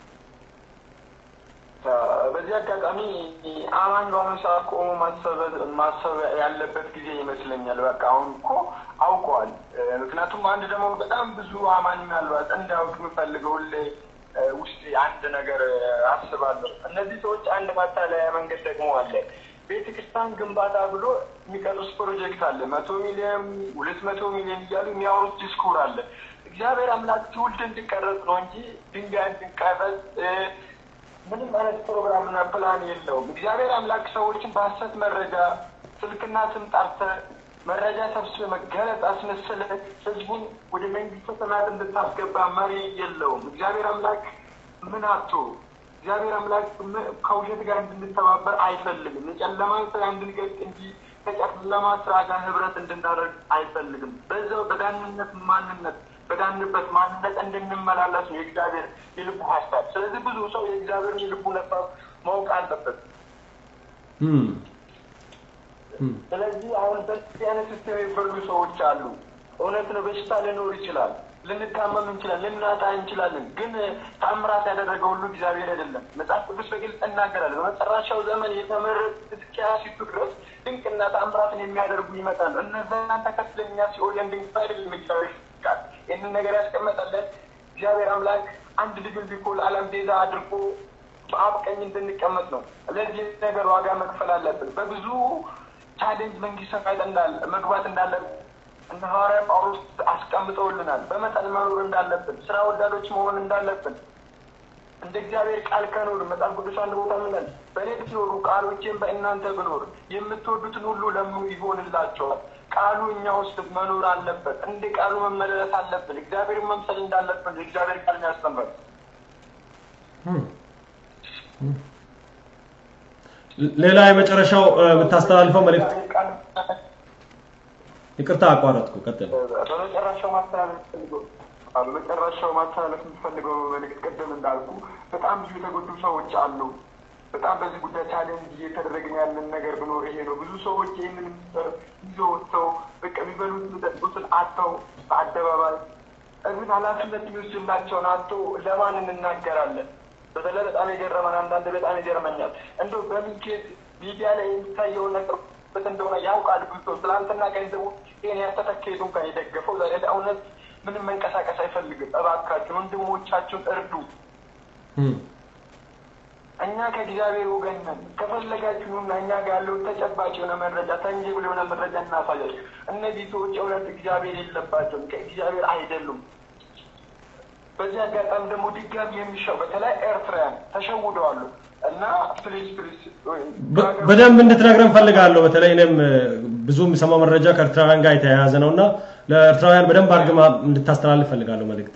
በዚህ አጋጣሚ አማኝ በአሁኑ ሰዓት ቆሞ ማሰብ ያለበት ጊዜ ይመስለኛል። በቃ አሁን እኮ አውቀዋል። ምክንያቱም አንድ ደግሞ በጣም ብዙ አማኝ ምናልባት እንዳያውቅ የምፈልገው ሁሌ ውስጥ አንድ ነገር አስባለሁ። እነዚህ ሰዎች አንድ ማታለያ መንገድ ደግሞ አለ። ቤተ ክርስቲያን ግንባታ ብሎ የሚቀርስ ፕሮጀክት አለ። መቶ ሚሊዮን ሁለት መቶ ሚሊዮን እያሉ የሚያወሩት ዲስኩር አለ። እግዚአብሔር አምላክ ትውልድ እንዲቀረጽ ነው እንጂ ድንጋይ እንዲቀረጽ ምንም አይነት ፕሮግራምና ፕላን የለውም። እግዚአብሔር አምላክ ሰዎችን በሀሰት መረጃ ስልክና ስም ጠርተህ መረጃ ሰብስበ መገለጽ አስመስለ ህዝቡን ወደ መንግስተ ሰማያት እንድታስገባ መሪ የለውም። እግዚአብሔር አምላክ ምን አቶ እግዚአብሔር አምላክ ከውሸት ጋር እንድንተባበር አይፈልግም። የጨለማን ስራ እንድንገልጥ እንጂ ከጨለማ ስራ ጋር ህብረት እንድናደርግ አይፈልግም። በዛው በዳንነት ማንነት በዳንበት ማንነት እንድንመላለስ ነው የእግዚአብሔር የልቡ ሀሳብ። ስለዚህ ብዙ ሰው የእግዚአብሔርን የልቡ ሀሳብ ማወቅ አለበት። ስለዚህ አሁን በዚህ አይነት ሲስተም የበሉ ሰዎች አሉ። እውነት ነው፣ በሽታ ሊኖር ይችላል፣ ልንታመም እንችላለን፣ ልናጣ እንችላለን። ግን ታምራት ያደረገ ሁሉ እግዚአብሔር አይደለም። መጽሐፍ ቅዱስ በግልጽ እናገራል። በመጨረሻው ዘመን የተመረጡት እስኪያሲቱ ድረስ ድንቅና ታምራትን የሚያደርጉ ይመጣሉ። እነዛን ተከትለን እኛ ሲኦል ድንቅ አይደለም እግዚአብሔር ቃል ይህንን ነገር ያስቀመጠለን እግዚአብሔር አምላክ አንድ ልጁን ቢኮ ለዓለም ቤዛ አድርጎ በአብ ቀኝ እንድንቀመጥ ነው። ለዚህ ነገር ዋጋ መክፈል አለብን። በብዙ ቻሌንጅ መንግስት ሰማያት እንዳለ መግባት እንዳለብን እነ ሐዋርያ ጳውሎስ አስቀምጠውልናል። በመጠን መኖር እንዳለብን፣ ስራ ወዳዶች መሆን እንዳለብን እንደ እግዚአብሔር ቃል ከኖር መጽሐፍ ቅዱስ አንድ ቦታ ምናል በእኔ ብትኖሩ ቃሎቼን በእናንተ ብኖር የምትወዱትን ሁሉ ለምኑ ይሆንላቸዋል። ቃሉ እኛ ውስጥ መኖር አለበት። እንደ ቃሉ መመለስ አለብን። እግዚአብሔርን መምሰል እንዳለብን የእግዚአብሔር ቃል ያስተምራል። ሌላ የመጨረሻው የምታስተላልፈው መልእክት? ይቅርታ አቋረጥኩ። ቀጥል። በመጨረሻው ማስተላለፍ ፈልገው በመጨረሻው ማስተላለፍ የምትፈልገው መልእክት ቅድም እንዳልኩ በጣም ብዙ የተጎዱ ሰዎች አሉ። በጣም በዚህ ጉዳይ ቻሌንጅ እየተደረግን ያለን ነገር ብኖር ይሄ ነው። ብዙ ሰዎች ይህንን ይዘው ወጥተው በቃ የሚበሉት የሚጠጡትን አጥተው በአደባባይ እዚህ ኃላፊነት የሚወስድላቸውን አጥተው ለማን እንናገራለን? በተለይ በጣም የገረመን አንዳንድ በጣም ይገርመኛል። እንደው በሚኬት ሚዲያ ላይ የሚታየውን ነገር በት እንደሆነ ያውቃል። ብዙ ሰው ትላንትና ገንዘቡ ይህን ያስተተከሄዱ እንኳን የደገፈው ዛሬ ለእውነት ምንም መንቀሳቀስ አይፈልግም። እባካችሁን ወንድሞቻችሁን እርዱ። እኛ ከእግዚአብሔር ወገን ነን። ከፈለጋችሁና እኛ ጋር ያለውን ተጨባጭ የሆነ መረጃ ተንጅብል የሆነ መረጃ እናሳያችሁ። እነዚህ ሰዎች እውነት እግዚአብሔር የለባቸውም፣ ከእግዚአብሔር አይደሉም። በዚህ አጋጣሚ ደግሞ ድጋሚ የሚሻው በተለይ ኤርትራውያን ተሸውደዋሉ እና ፕሊዝ ፕሊዝ በደንብ እንድትነግረን ፈልጋለሁ። በተለይ እኔም ብዙ የሚሰማው መረጃ ከኤርትራውያን ጋር የተያያዘ ነው እና ለኤርትራውያን በደንብ አድርገህ እንድታስተላልፍ ፈልጋለሁ መልእክት።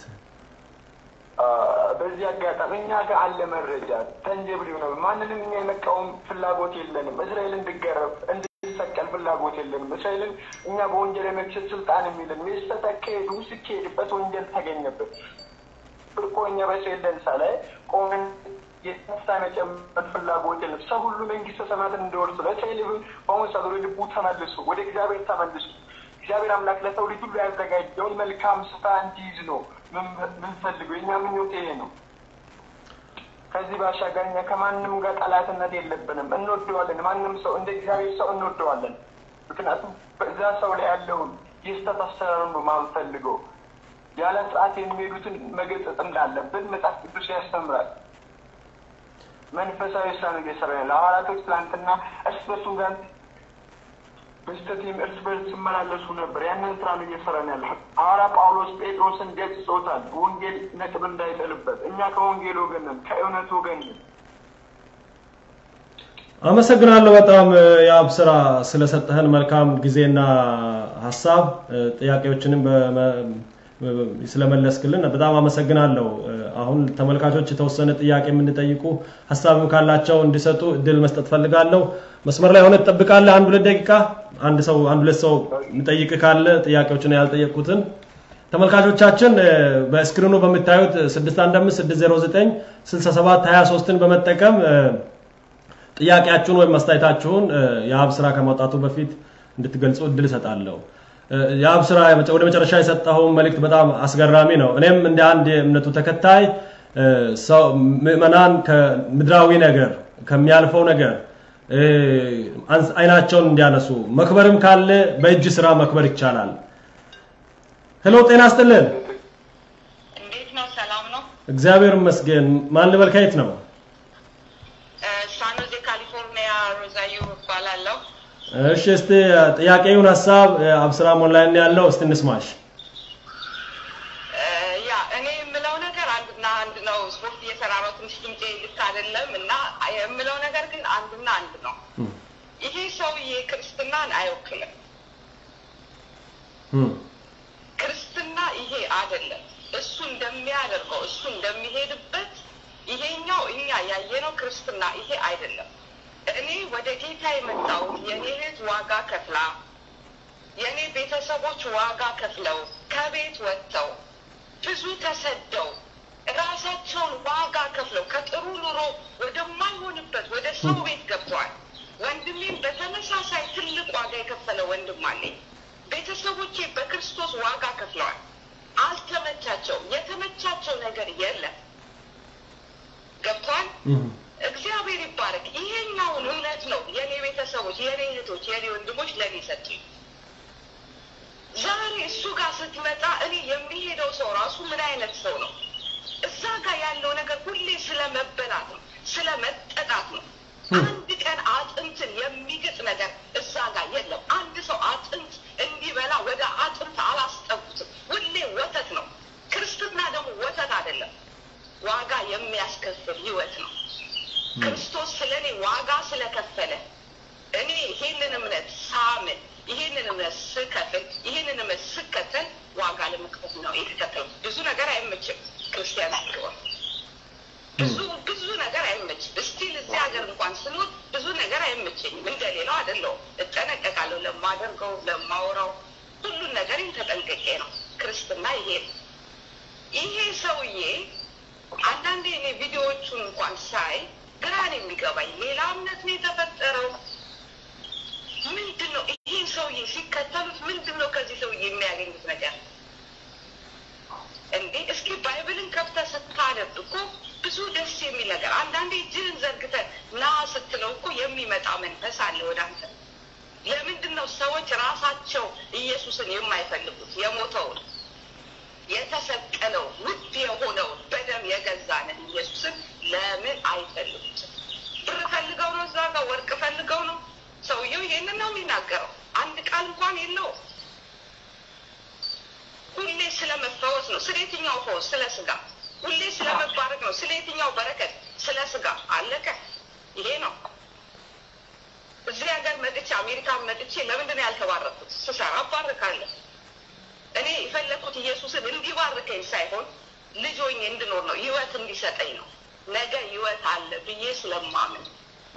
በዚህ አጋጣሚ እኛ ጋር አለ መረጃ ተንጀብል የሆነ ማንንም እኛ የመቃወም ፍላጎት የለንም። እስራኤል እንድገረፍ እንድሰቀል ፍላጎት የለንም። እስራኤልን እኛ በወንጀል የመክሰስ ስልጣን የሚልን የተካሄዱ ሲካሄድበት ወንጀል ተገኘበት እኮ እኛ በእስራኤል ደንሳ ላይ ቆመን የተነሳ መጨመር ፍላጎት የለም። ሰው ሁሉ መንግስተ ሰማያትን እንዲወርስ ነው። እስራኤል በአሁኑ ሰዓት ወደ ልቡ ተመልሱ፣ ወደ እግዚአብሔር ተመልሱ። እግዚአብሔር አምላክ ለሰው ልጅ ሁሉ ያዘጋጀውን መልካም ስፍራ እንዲይዝ ነው ምንፈልገው። የኛ ምኞት ይሄ ነው። ከዚህ ባሻገር እኛ ከማንም ጋር ጠላትነት የለብንም። እንወደዋለን። ማንም ሰው እንደ እግዚአብሔር ሰው እንወደዋለን። ምክንያቱም በዛ ሰው ላይ ያለውን የስተት አሰራር ነው ማንፈልገው። ያለ ስርዓት የሚሄዱትን መገጸጥ እንዳለብን መጽሐፍ ቅዱስ ያስተምራል። መንፈሳዊ ስራ ነው እየሰራ ያለ ሐዋርያቶች ትላንትና እርስ በርሱ ጋር በስተትም እርስ በርስ ሲመላለሱ ነበር። ያንን ስራ ነው እየሰራን ያለ ሐዋርያ ጳውሎስ ጴጥሮስን ገጽጾታል። ወንጌል ነጥብ እንዳይጥልበት። እኛ ከወንጌል ወገን ነን፣ ከእውነት ወገን ነን። አመሰግናለሁ በጣም የአብ ስራ ስለሰጠህን መልካም ጊዜና ሀሳብ ጥያቄዎችንም ስለመለስክልን በጣም አመሰግናለሁ። አሁን ተመልካቾች የተወሰነ ጥያቄ የምንጠይቁ ሀሳብም ካላቸው እንዲሰጡ እድል መስጠት ፈልጋለሁ። መስመር ላይ ሆነ ትጠብቃለህ። አንድ ሁለት ደቂቃ አንድ ሰው አንድ ሁለት ሰው የሚጠይቅ ካለ ጥያቄዎችን ያልጠየቁትን ተመልካቾቻችን በስክሪኑ በምታዩት 615 609 67 23ን በመጠቀም ጥያቄያችሁን ወይም አስተያየታችሁን የአብ ስራ ከማውጣቱ በፊት እንድትገልጹ እድል እሰጣለሁ። የአብ ስራ ወደ መጨረሻ የሰጠኸውን መልእክት በጣም አስገራሚ ነው። እኔም እንደ አንድ የእምነቱ ተከታይ ሰው ምዕመናን ከምድራዊ ነገር ከሚያልፈው ነገር አይናቸውን እንዲያነሱ መክበርም ካለ በእጅ ስራ መክበር ይቻላል። ሄሎ፣ ጤና ይስጥልን። እንዴት ነው? ሰላም ነው? እግዚአብሔር ይመስገን። ማን ልበል? ከየት ነው? ሳኖዜ ካሊፎርኒያ ሮዛዮ እባላለሁ። እሺ፣ እስቲ ጥያቄውን ሀሳብ አብስራ ኦንላይን ያለው እስቲ እንስማሽ። ያ እኔ የምለው ነገር አንድና አንድ ነው። ስፖርት እየሰራ ነው። ትንሽ ድምፄ ልክ አይደለም እና የምለው ነገር ግን አንድና አንድ ነው። ይሄ ሰውዬ ክርስትናን አይወክልም። ክርስትና ይሄ አይደለም። እሱ እንደሚያደርገው እሱ እንደሚሄድበት ይሄኛው እኛ ያየነው ክርስትና ይሄ አይደለም። እኔ ወደ ጌታ የመጣሁት የኔ እህት ዋጋ ከፍላ የእኔ ቤተሰቦች ዋጋ ከፍለው ከቤት ወጥተው ብዙ ተሰደው ራሳቸውን ዋጋ ከፍለው ከጥሩ ኑሮ ወደማይሆንበት ወደ ሰው ቤት ገብተዋል። ወንድሜም በተመሳሳይ ትልቅ ዋጋ የከፈለ ወንድም አለኝ። ቤተሰቦቼ በክርስቶስ ዋጋ ከፍለዋል። አልተመቻቸውም። የተመቻቸው ነገር የለም። ገብቷል። እግዚአብሔር ይባረክ። ይሄኛውን እውነት ነው የኔ ቤተሰቦች፣ የኔ እህቶች፣ የኔ ወንድሞች ለኔ ሰጡኝ። ዛሬ እሱ ጋር ስትመጣ እኔ የሚሄደው ሰው ራሱ ምን አይነት ሰው ነው? እዛ ጋር ያለው ነገር ሁሌ ስለ መበላት ነው፣ ስለ መጠጣት ነው። አንድ ቀን አጥንትን የሚግጥ ነገር እዛ ጋር የለም። አንድ ሰው አጥንት እንዲበላ ወደ አጥንት አላስጠጉትም። ሁሌ ወተት ነው። ክርስትና ደግሞ ወተት አይደለም፣ ዋጋ የሚያስከፍል ህይወት ነው። ክርስቶስ ስለ እኔ ዋጋ ስለከፈለ እኔ ይሄንን እምነት ሳምን ይሄንን እምነት ስከፍል ይሄንን እምነት ስከተል ዋጋ ለመክፈል ነው የተከተለው። ብዙ ነገር አይመችም ክርስቲያን ሲሆን ብዙ ብዙ ነገር አይመችም። እስቲል እዚህ ሀገር እንኳን ስኖር ብዙ ነገር አይመቸኝም። እንደሌላው አይደለሁም። እጠነቀቃለሁ። ለማደርገው ለማውራው ሁሉን ነገር ተጠንቅቄ ነው። ክርስትና ይሄ ነው። ይሄ ሰውዬ አንዳንዴ እኔ ቪዲዮዎቹን እንኳን ሳይ ግራ ነው የሚገባኝ። ሌላ እምነት ነው የተፈጠረው ምንድን ነው? ይህን ሰውዬ ሲከተሉት ምንድን ነው ከዚህ ሰውዬ የሚያገኙት ነገር እንዴ? እስኪ ባይብልን ከፍተህ ስታነብ እኮ ብዙ ደስ የሚል ነገር አንዳንዴ እጅህን ዘርግተህ ና ስትለው እኮ የሚመጣ መንፈስ አለ ወደ አንተ። ለምንድን ነው ሰዎች ራሳቸው ኢየሱስን የማይፈልጉት? የሞተውን የተሰቀለው ውድ የሆነውን በደም የገዛንን ኢየሱስን ለምን አይፈልጉትም? ብር ፈልገው ነው? እዛ ጋር ወርቅ ፈልገው ነው? ሰውየው ይሄንን ነው የሚናገረው። አንድ ቃል እንኳን የለውም። ሁሌ ስለ መፈወስ ነው። ስለ የትኛው ፈውስ? ስለ ስጋ። ሁሌ ስለ መባረክ ነው። ስለ የትኛው በረከት? ስለ ስጋ። አለቀ። ይሄ ነው። እዚህ ሀገር መጥቼ አሜሪካን መጥቼ ለምንድን ነው ያልተባረኩት? ስሰራ እባርካለሁ። እኔ የፈለግኩት ኢየሱስን እንዲባርከኝ ሳይሆን ልጅ ሆኜ እንድኖር ነው፣ ህይወት እንዲሰጠኝ ነው። ነገ ህይወት አለ ብዬ ስለማምን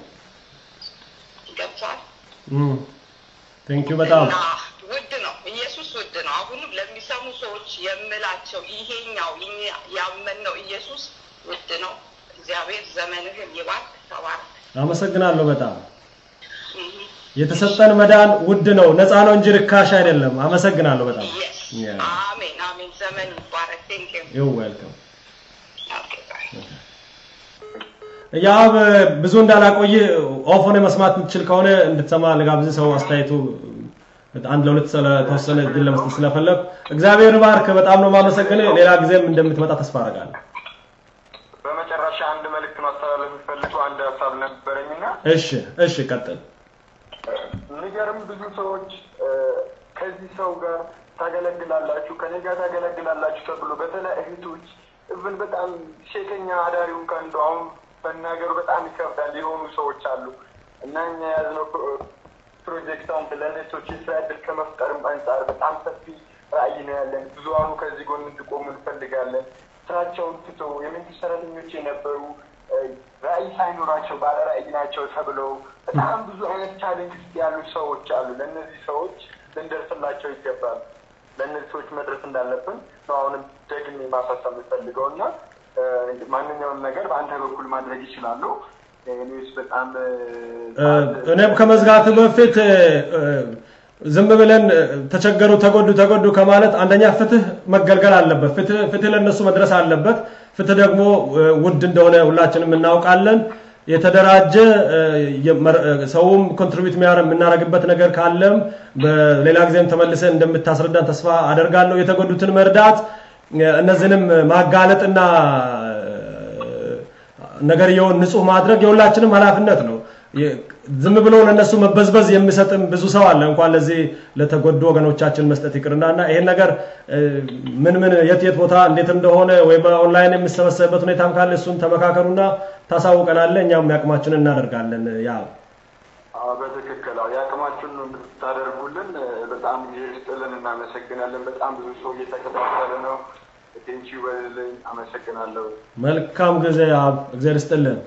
ገብቷል። ቴንክ ዩ በጣም እና ውድ ነው፣ ኢየሱስ ውድ ነው። አሁንም ለሚሰሙ ሰዎች የምላቸው ይሄኛው እኛ ያመንነው ኢየሱስ ውድ ነው። እግዚአብሔር ዘመንህን ይባርክ። ተባረክ። አመሰግናለሁ በጣም እህ። የተሰጠን መዳን ውድ ነው፣ ነፃ ነው እንጂ ርካሽ አይደለም። አመሰግናለሁ በጣም Yes. Yeah. አሜን አሜን። ዘመን ይባረክ። ቴንክ ዩ ዩ ዌልካም። ኦኬ ባይ ያብ ብዙ እንዳላቆይ ኦፍ ሆነ መስማት የምትችል ከሆነ እንድትሰማ ልጋብዝ። ሰው አስተያየቱ አንድ ለሁለት ስለተወሰነ እድል ለመስጠት ስለፈለግ እግዚአብሔር ባርክ። በጣም ነው የማመሰግን። ሌላ ጊዜም እንደምትመጣ ተስፋ አደርጋለሁ። በመጨረሻ አንድ መልእክት ማስተላለፍ የሚፈልገው አንድ ሀሳብ ነበረኝና እሺ እሺ፣ ቀጥል። የሚገርም ብዙ ሰዎች እ፣ ከዚህ ሰው ጋር ታገለግላላችሁ ከኔ ጋር ታገለግላላችሁ ተብሎ በተለይ እህቶች እብን በጣም ሴተኛ አዳሪውን ከንዱ አሁን መናገሩ በጣም ይከብዳል የሆኑ ሰዎች አሉ እና እኛ የያዝነው ፕሮ- ፕሮጀክት አንድ ለእነቶች የስራ እድል ከመፍጠርም አንጻር በጣም ሰፊ ራዕይ ነው ያለን። ብዙሀኑ ከዚህ ጎን እንዲቆሙ እንፈልጋለን። ስራቸውን ትቶ የመንግስት ሰራተኞች የነበሩ እ፣ ራዕይ ሳይኖራቸው ባለ ራዕይ ናቸው ተብለው በጣም ብዙ አይነት ቻሌንጅ ውስጥ ያሉ ሰዎች አሉ። ለእነዚህ ሰዎች ልንደርስላቸው ይገባል። ለእነዚህ ሰዎች መድረስ እንዳለብን ነው አሁንም ደግሜ ማሳሰብ የምፈልገው እና እ፣ ማንኛውም ነገር በአንተ በኩል ማድረግ ይችላሉ። እኔስ በጣም እ፣ እ፣ እኔም ከመዝጋት በፊት እ፣ እ፣ ዝም ብለን እ፣ ተቸገሩ፣ ተጎዱ፣ ተጎዱ ከማለት አንደኛ ፍትህ መገልገል አለበት። ፍትህ ፍትህ ለነሱ መድረስ አለበት። ፍትህ ደግሞ እ፣ ውድ እንደሆነ ሁላችንም እናውቃለን። የተደራጀ እ፣ የመር- እ፣ ሰውም ኮንትሪቢዩት የምናደርግበት ነገር ካለም በሌላ ጊዜም ተመልሰን እንደምታስረዳን ተስፋ አደርጋለሁ። የተጎዱትን መርዳት እ፣ እነዚህንም ማጋለጥና ነገርየውን ንጹህ ማድረግ የሁላችንም ኃላፊነት ነው። የ- ዝም ብሎ ለነሱ መበዝበዝ የሚሰጥም ብዙ ሰው አለ። እንኳን ለዚህ ለተጎዱ ወገኖቻችን መስጠት ይቅርና እና ይሄን ነገር እ፣ ምን ምን የት የት ቦታ እንዴት እንደሆነ ወይ በኦንላይን የሚሰበሰብበት ሁኔታም ካለ እሱን ተመካከሩና ታሳውቀናለ። እኛም ያቅማችንን እናደርጋለን። ያ አዎ፣ በትክክል አዎ፣ የአቅማችሁን ነው የምታደርጉልን። እ፣ በጣም ጊዜ ስጥልን እናመሰግናለን። በጣም ብዙ ሰው እየተከታተለ ነው። ቴንኪው በልልኝ። አመሰግናለሁ። መልካም ጊዜ አብ እግዚአብሔር ይስጥልን።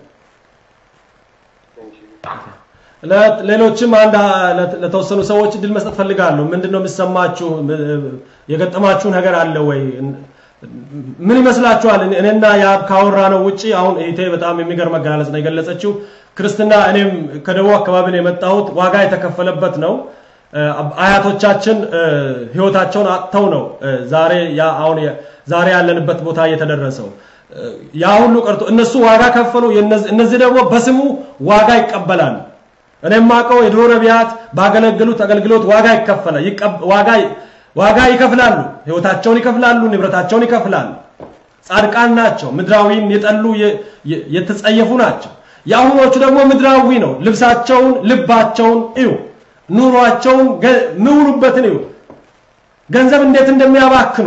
ቴንኪው ለ- ሌሎችም አንድ ለ- ለተወሰኑ ሰዎች እድል መስጠት ፈልጋለሁ። ምንድን ነው የሚሰማችሁ? ም- የገጠማችሁ ነገር አለ ወይ? ምን ይመስላችኋል? እኔ- እኔና የአብ ካወራ ነው ውጪ አሁን እህቴ በጣም የሚገርም አገላለጽ ነው የገለጸችው። ክርስትና እኔም ከደቡብ አካባቢ ነው የመጣሁት። ዋጋ የተከፈለበት ነው። እ፣ አያቶቻችን እ፣ ህይወታቸውን አጥተው ነው እ፣ ዛሬ ያ አሁን የ- ዛሬ ያለንበት ቦታ እየተደረሰው እ፣ ያ ሁሉ ቀርቶ እነሱ ዋጋ ከፈሉ። የነዚህ- እነዚህ ደግሞ በስሙ ዋጋ ይቀበላሉ። እኔ የማውቀው የድሮ ነቢያት ባገለገሉት አገልግሎት ዋጋ ይከፈላል። ይቀብ- ዋጋ ዋጋ ይከፍላሉ፣ ህይወታቸውን ይከፍላሉ፣ ንብረታቸውን ይከፍላሉ። ጻድቃን ናቸው። ምድራዊን የጠሉ የተጸየፉ ናቸው። የአሁኖቹ ደግሞ ምድራዊ ነው። ልብሳቸውን፣ ልባቸውን እዩ፣ ኑሯቸውን የሚውሉበትን እዩ፣ ገንዘብ እንዴት እንደሚያባክኑ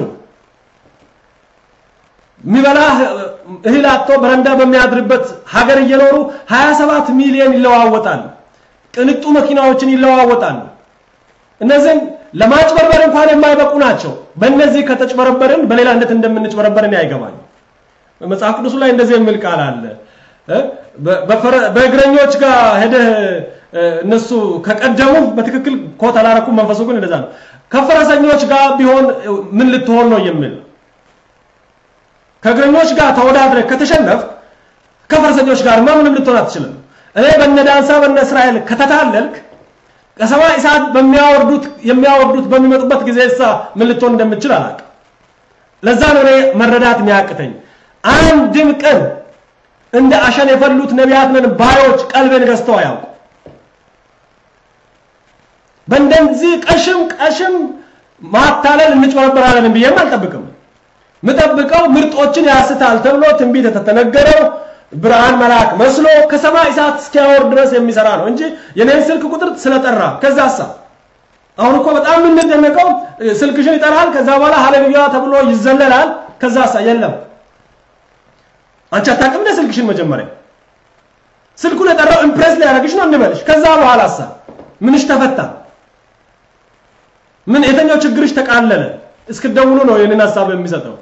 የሚበላ እህል አጥቶ በረንዳ በሚያድርበት ሀገር እየኖሩ 27 ሚሊዮን ይለዋወጣሉ። ቅንጡ መኪናዎችን ይለዋወጣሉ። እነዚህም ለማጭበርበር እንኳን የማይበቁ ናቸው። በእነዚህ ከተጭበረበርን በሌላ እንዴት እንደምንጭበረበር እኔ አይገባኝ። መጽሐፍ ቅዱሱ ላይ እንደዚህ የሚል ቃል አለ። በእግረኞች ጋር ሄደህ እነሱ ከቀደሙ በትክክል ኮት አላረኩም። መንፈሱ ግን እንደዛ ነው። ከፈረሰኞች ጋር ቢሆን ምን ልትሆን ነው የሚል ከእግረኞች ጋር ተወዳድረህ ከተሸነፍ ከፈረሰኞች ጋር ምንም ልትሆን አትችልም። እኔ በነ ዳንሳ በነ እስራኤል ከተታለልክ ከሰማይ እሳት በሚያወርዱት የሚያወርዱት በሚመጡበት ጊዜ እሳ ምን ልትሆን እንደምችል አላውቅም። ለዛ ነው እኔ መረዳት የሚያቅተኝ። አንድም ቀን እንደ አሸን የፈሉት ነቢያት ነን ባዮች ቀልቤን ገዝተው አያውቁ። በእንደዚህ ቀሽም ቀሽም ማታለል እንጭበረበራለን ብዬም አልጠብቅም። ምጠብቀው ምርጦችን ያስታል ተብሎ ትንቢት የተተነገረው ብርሃን መልአክ መስሎ ከሰማይ እሳት እስኪያወርድ ድረስ የሚሰራ ነው እንጂ የኔን ስልክ ቁጥር ስለጠራ ከዛሳ አሁን እኮ በጣም የምንደነቀው ስልክሽን ይጠራል፣ ከዛ በኋላ ሃሌሉያ ተብሎ ይዘለላል። ከዛሳ የለም። አንቺ አታውቅም እንደ ስልክሽን መጀመሪያ ስልኩን የጠራው ኢምፕሬስ ሊያደርግሽ ነው እንበልሽ። ከዛ በኋላሳ ምንሽ ተፈታ? ምን የተኛው ችግርሽ ተቃለለ? እስክደውሉ ነው ይህንን ሀሳብ የሚሰጠው።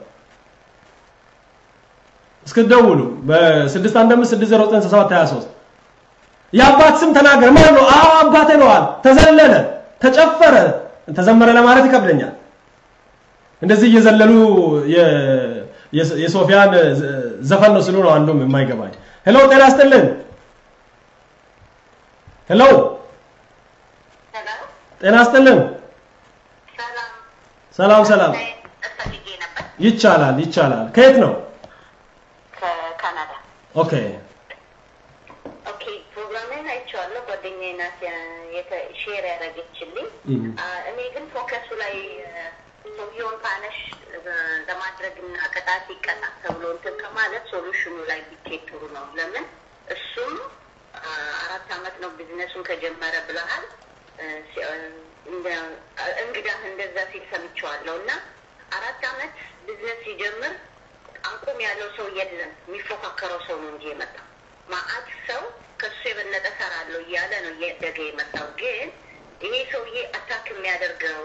እስክደውሉ በ615609723 የአባት ስም ተናገር። ማን ነው? አዎ አባቴ ነዋል። ተዘለለ፣ ተጨፈረ፣ ተዘመረ ለማለት ይከብደኛል። እንደዚህ እየዘለሉ የሶፊያን ዘፈን ነው ስሉ ነው አንዱም የማይገባኝ። ሄሎ ጤና ይስጥልን። ሄሎ ጤና ይስጥልን። ሰላም ሰላም። ይቻላል ይቻላል። ከየት ነው? ከካናዳ። ኦኬ ኦኬ ፕሮግራሜን አይቼዋለሁ። ጓደኛዬ ናት ሼር ያደረገችልኝ። እኔ ግን ፎከሱ ላይ ሰውየውን ፓነሽ ለማድረግና ቅጣት ይቀጣ ተብሎ እንትን ከማለት ሶሉሽኑ ላይ ቢኬድ ጥሩ ነው። ለምን እሱም አራት አመት ነው ቢዝነሱን ከጀመረ ብለሃል። እንግዳህ እንደዛ ሲል ሰምቼዋለሁ እና አራት አመት ቢዝነስ ሲጀምር አቁም ያለው ሰው የለም። የሚፎካከረው ሰው ነው እንጂ የመጣው ማአት ሰው ከሱ የበለጠ ሰራለሁ እያለ ነው እያደገ የመጣው። ግን ይሄ ሰውዬ አታክ የሚያደርገው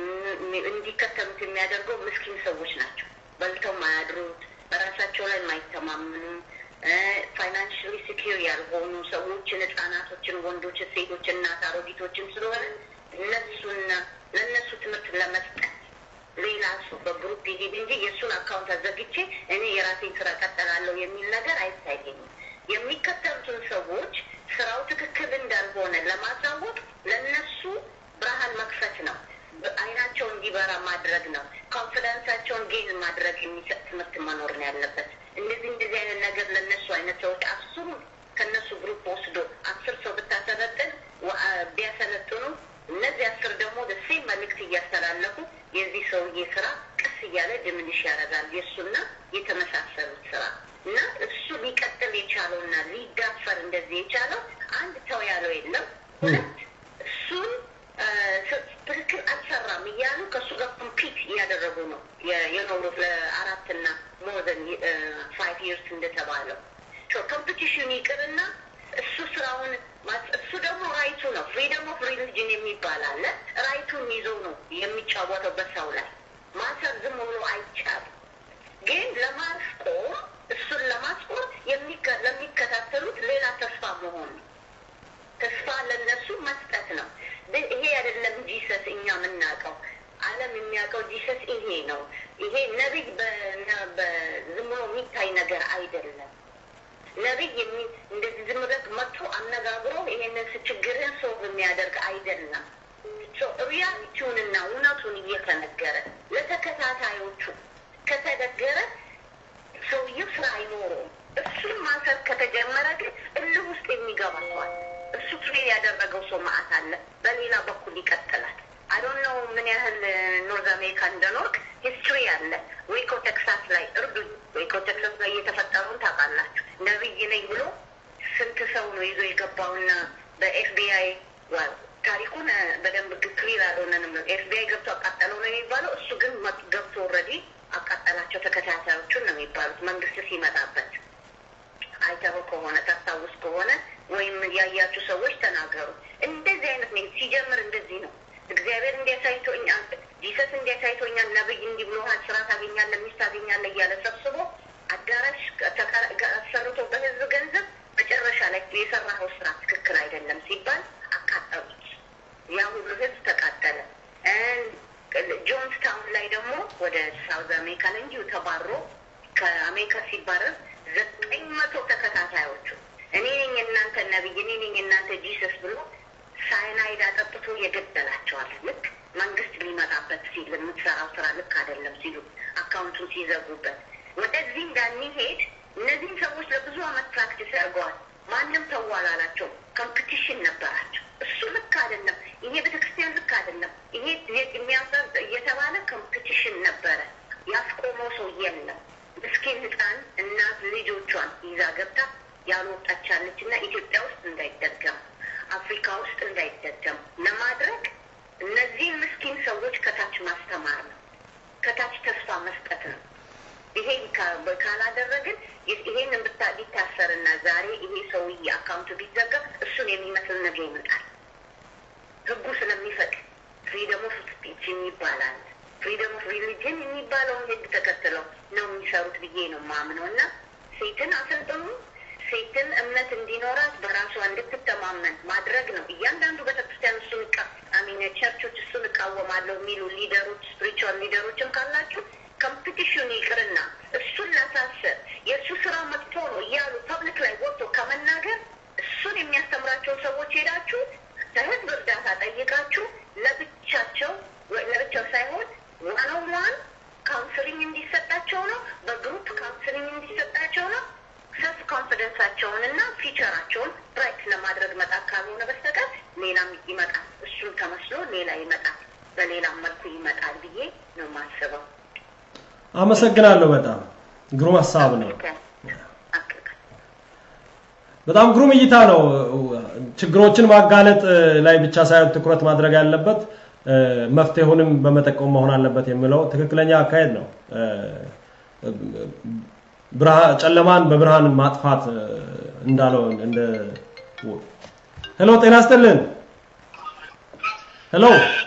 እንዲከተሉት የሚያደርገው ምስኪን ሰዎች ናቸው። በልተው ማያድሩት፣ በራሳቸው ላይ የማይተማመኑ ፋይናንሽሊ ሲኪር ያልሆኑ ሰዎችን፣ ህጻናቶችን፣ ወንዶች፣ ሴቶች፣ እናት አሮጊቶችን ስለሆነ እነሱና ለእነሱ ትምህርት ለመስጠት ሌላ ሰው በግሩፕ ይሄድ እንጂ የእሱን አካውንት አዘግቼ እኔ የራሴን ስራ ቀጠላለሁ የሚል ነገር አይታየኝም። የሚከተሉትን ሰዎች ስራው ትክክል እንዳልሆነ ለማሳወቅ ለነሱ ብርሃን መክፈት ነው። አይናቸው እንዲበራ ማድረግ ነው። ኮንፊደንሳቸውን ጌዝ ማድረግ የሚሰጥ ትምህርት መኖር ነው ያለበት። እንደዚህ እንደዚህ አይነት ነገር ለነሱ አይነት ሰዎች አስሩ ከነሱ ግሩፕ ወስዶ አስር ሰው ብታሰለጥን ቢያሰለጥኑ እነዚህ አስር ደግሞ ደሴም መልእክት እያስተላለፉ የዚህ ሰውዬ ስራ ቀስ እያለ ድምንሽ ያደርጋል። የእሱና የተመሳሰሉት ስራ እና እሱ ሊቀጥል የቻለው እና ሊዳፈር እንደዚህ የቻለው አንድ ተው ያለው የለም። ሁለት እሱን ትክክል አልሰራም እያሉ ከእሱ ጋር ኮምፒት እያደረጉ ነው የኖሩት ለአራት እና ሞዘን ፋይቭ ይርስ እንደተባለው ኮምፒቲሽን ይቅርና እሱ ስራውን እሱ ደግሞ ራይቱ ነው። ፍሪደም ኦፍ ሪሊጅን የሚባል አለ። ራይቱን ይዞ ነው የሚጫወተው በሰው ላይ ማሰር ዝም ብሎ አይቻልም። ግን ለማስቆም እሱን ለማስቆም ለሚከታተሉት ሌላ ተስፋ መሆን ነው። ተስፋ ለነሱ መስጠት ነው። ይሄ አይደለም ጂሰስ እኛ የምናውቀው ዓለም የሚያውቀው ጂሰስ ይሄ ነው። ይሄ ነቢይ ዝም ብሎ የሚታይ ነገር አይደለም። ነቢይ እንደዚህ ዝም ብለህ መጥቶ አነጋግሮ ይሄንን ችግርን ሰው የሚያደርግ አይደለም። ሪያሊቲውንና እውነቱን እየተነገረ ለተከታታዮቹ ከተነገረ ሰውየው ስራ አይኖረውም። እሱን ማሰር ከተጀመረ ግን እልህ ውስጥ የሚገባ ሰዋል። እሱ ትሬን ያደረገው ሰው ማአት አለ። በሌላ በኩል ይቀጥላል። አዶን ነው ምን ያህል ኖርዝ አሜሪካ እንደኖርክ ሂስትሪ አለ። ዌኮ ቴክሳስ ላይ እርዱኝ። ዌኮ ቴክሳስ ላይ እየተፈጠሩን ታውቃላችሁ። ነብይ ነኝ ብሎ ስንት ሰው ነው ይዞ የገባውና በኤፍቢአይ ታሪኩን በደንብ ክሊር አልሆነንም። ኤፍቢአይ ገብቶ አቃጠለው ነው የሚባለው። እሱ ግን ገብቶ ኦልሬዲ አቃጠላቸው ተከታታዮቹን ነው የሚባሉት መንግስት ሲመጣበት አይተው ከሆነ ታስታውስ ከሆነ ወይም ያያችሁ ሰዎች ተናገሩ። እንደዚህ አይነት ነው ሲጀምር፣ እንደዚህ ነው። እግዚአብሔር እንዲያሳይቶኛል፣ ጂሰስ እንዲያሳይቶኛል፣ ነብይ እንዲህ ብሎሃል፣ ስራ ታገኛለህ፣ ሚስት ታገኛለህ እያለ ሰብስቦ አዳራሽ አሰርቶ በህዝብ ገንዘብ መጨረሻ ላይ የሰራኸው ስራ ትክክል አይደለም ሲባል አቃጠሉት። ያ ሁሉ ህዝብ ተቃጠለ። ጆንስ ታውን ላይ ደግሞ ወደ ሳውዝ አሜሪካ ላይ እንዲሁ ተባሮ ከአሜሪካ ሲባረር ዘጠኝ መቶ ተከታታዮቹ እኔ ነኝ የእናንተ ነብይ፣ እኔ ነኝ የእናንተ ጂሰስ ብሎ ሳይናይድ አጠጥቶ የገደላቸዋል። ልክ መንግስት ሊመጣበት ሲል የምትሰራው ስራ ልክ አይደለም ሲሉ አካውንቱን ሲዘጉበት ወደዚህ እንዳንሄድ እነዚህም ሰዎች ለብዙ አመት ፕራክቲስ ያደርገዋል። ማንም ተው አላላቸው። ኮምፒቲሽን ነበራቸው። እሱ ልክ አይደለም፣ ይሄ ቤተክርስቲያን ልክ አይደለም፣ ይሄ የሚያፈር እየተባለ ኮምፒቲሽን ነበረ። ያስቆመው ሰው የለም። ምስኪን ህፃን እናት ልጆቿን ይዛ ገብታ ያልወጣች ያለች እና ኢትዮጵያ ውስጥ እንዳይደገም አፍሪካ ውስጥ እንዳይደገም ለማድረግ እነዚህን ምስኪን ሰዎች ከታች ማስተማር ነው። ከታች ተስፋ መስጠት ነው። ይሄን ካላደረግን ይሄን ቢታሰርና ዛሬ ይሄ ሰውዬ አካውንቱ ቢዘጋ እሱን የሚመስል ነገር ይመጣል። ህጉ ስለሚፈቅድ ፍሪደም ኦፍ ስፒች የሚባላል ፍሪደም ኦፍ ሪሊጅን የሚባለውን ህግ ተከትለው ነው የሚሰሩት ብዬ ነው ማምነው እና ሴትን አሰልጥኑ ሴትን እምነት እንዲኖራት በራሷ እንድትተማመን ማድረግ ነው። እያንዳንዱ ቤተክርስቲያን እሱን አሚነ ቸርቾች እሱን እቃወማለሁ የሚሉ ሊደሮች ስፒሪቹዋል ሊደሮችም ካላችሁ ኮምፒቲሽን ይቅርና እሱን ላሳስር የእሱ ስራ መጥፎ ነው እያሉ ፐብሊክ ላይ ወጥቶ ከመናገር እሱን የሚያስተምራቸውን ሰዎች ሄዳችሁ ከህዝብ እርዳታ ጠይቃችሁ ለብቻቸው ለብቻው ሳይሆን ዋን ኦን ዋን ካውንስሊንግ እንዲሰጣቸው ነው። በግሩፕ ካውንስሊንግ እንዲሰጣቸው ነው። ሰልፍ ኮንፊደንሳቸውን እና ፊቸራቸውን ብራይት ለማድረግ መጣ ካልሆነ በስተቀር ሌላም ይመጣል። እሱን ተመስሎ ሌላ ይመጣል፣ በሌላም መልኩ ይመጣል ብዬ ነው የማስበው። አመሰግናለሁ። በጣም ግሩም ሀሳብ ነው። በጣም ግሩም እይታ ነው። ችግሮችን ማጋለጥ ላይ ብቻ ሳይሆን ትኩረት ማድረግ ያለበት መፍትሄውንም በመጠቆም መሆን አለበት የሚለው ትክክለኛ አካሄድ ነው። ጨለማን በብርሃን ማጥፋት እንዳለው እንደ ሄሎ፣ ጤና ይስጥልን። ሄሎ፣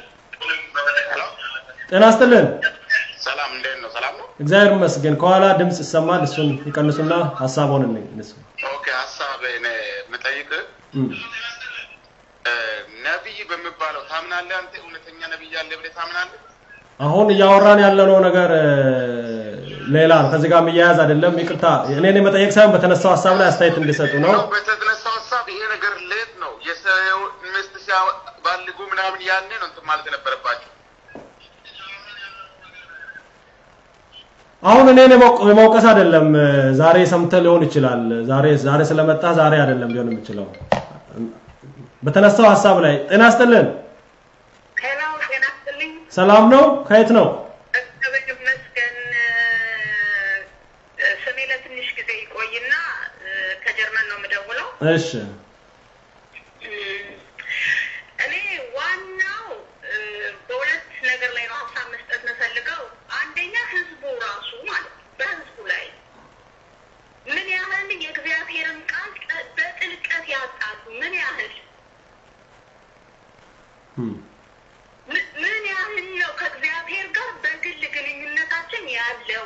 ጤና ይስጥልን። ሰላም፣ እንዴት ነው? ሰላም ነው። እግዚአብሔር ይመስገን። ከኋላ ድምጽ ይሰማል። እሱን ይቀንሱና ሀሳቡን እንስ ኦኬ፣ ሀሳብ እኔ የምጠይቅህ ነቢይ በሚባለው ታምናለህ? አንተ እውነተኛ ነቢይ አለ ብለህ ታምናለህ? አሁን እያወራን ያለነው ነገር ሌላ ነው። ከዚህ ጋር የሚያያዝ አይደለም። ይቅርታ እኔን የመጠየቅ ሳይሆን በተነሳው ሀሳብ ላይ አስተያየት እንዲሰጡ ነው። ነው በተነሳው ሀሳብ ይሄ ነገር ሌት ነው የሰው ሚስት ሲያባልጉ ምናምን ያኔ ነው እንትን ማለት የነበረባቸው። አሁን እኔን የመውቀስ አይደለም። ዛሬ ሰምተህ ሊሆን ይችላል። ዛሬ ዛሬ ስለመጣ ዛሬ አይደለም ሊሆን የሚችለው። በተነሳው ሀሳብ ላይ ጤና ይስጥልን። ሄሎ፣ ጤና ይስጥልኝ። ሰላም ነው? ከየት ነው? እግዚአብሔር ይመስገን። ስሜ ለትንሽ ጊዜ ይቆይና ከጀርመን ነው የምደውለው። እሺ እኔ ዋናው በሁለት ነገር ላይ ነው ሀሳብ መስጠት የምፈልገው። አንደኛ ህዝቡ ራሱ ማለት ነው። በህዝቡ ላይ ምን ያህል የእግዚአብሔርን ቃል በጥልቀት ያጣሉ? ምን ያህል ምን ያህል ነው ከእግዚአብሔር ጋር በግል ግንኙነታችን ያለው?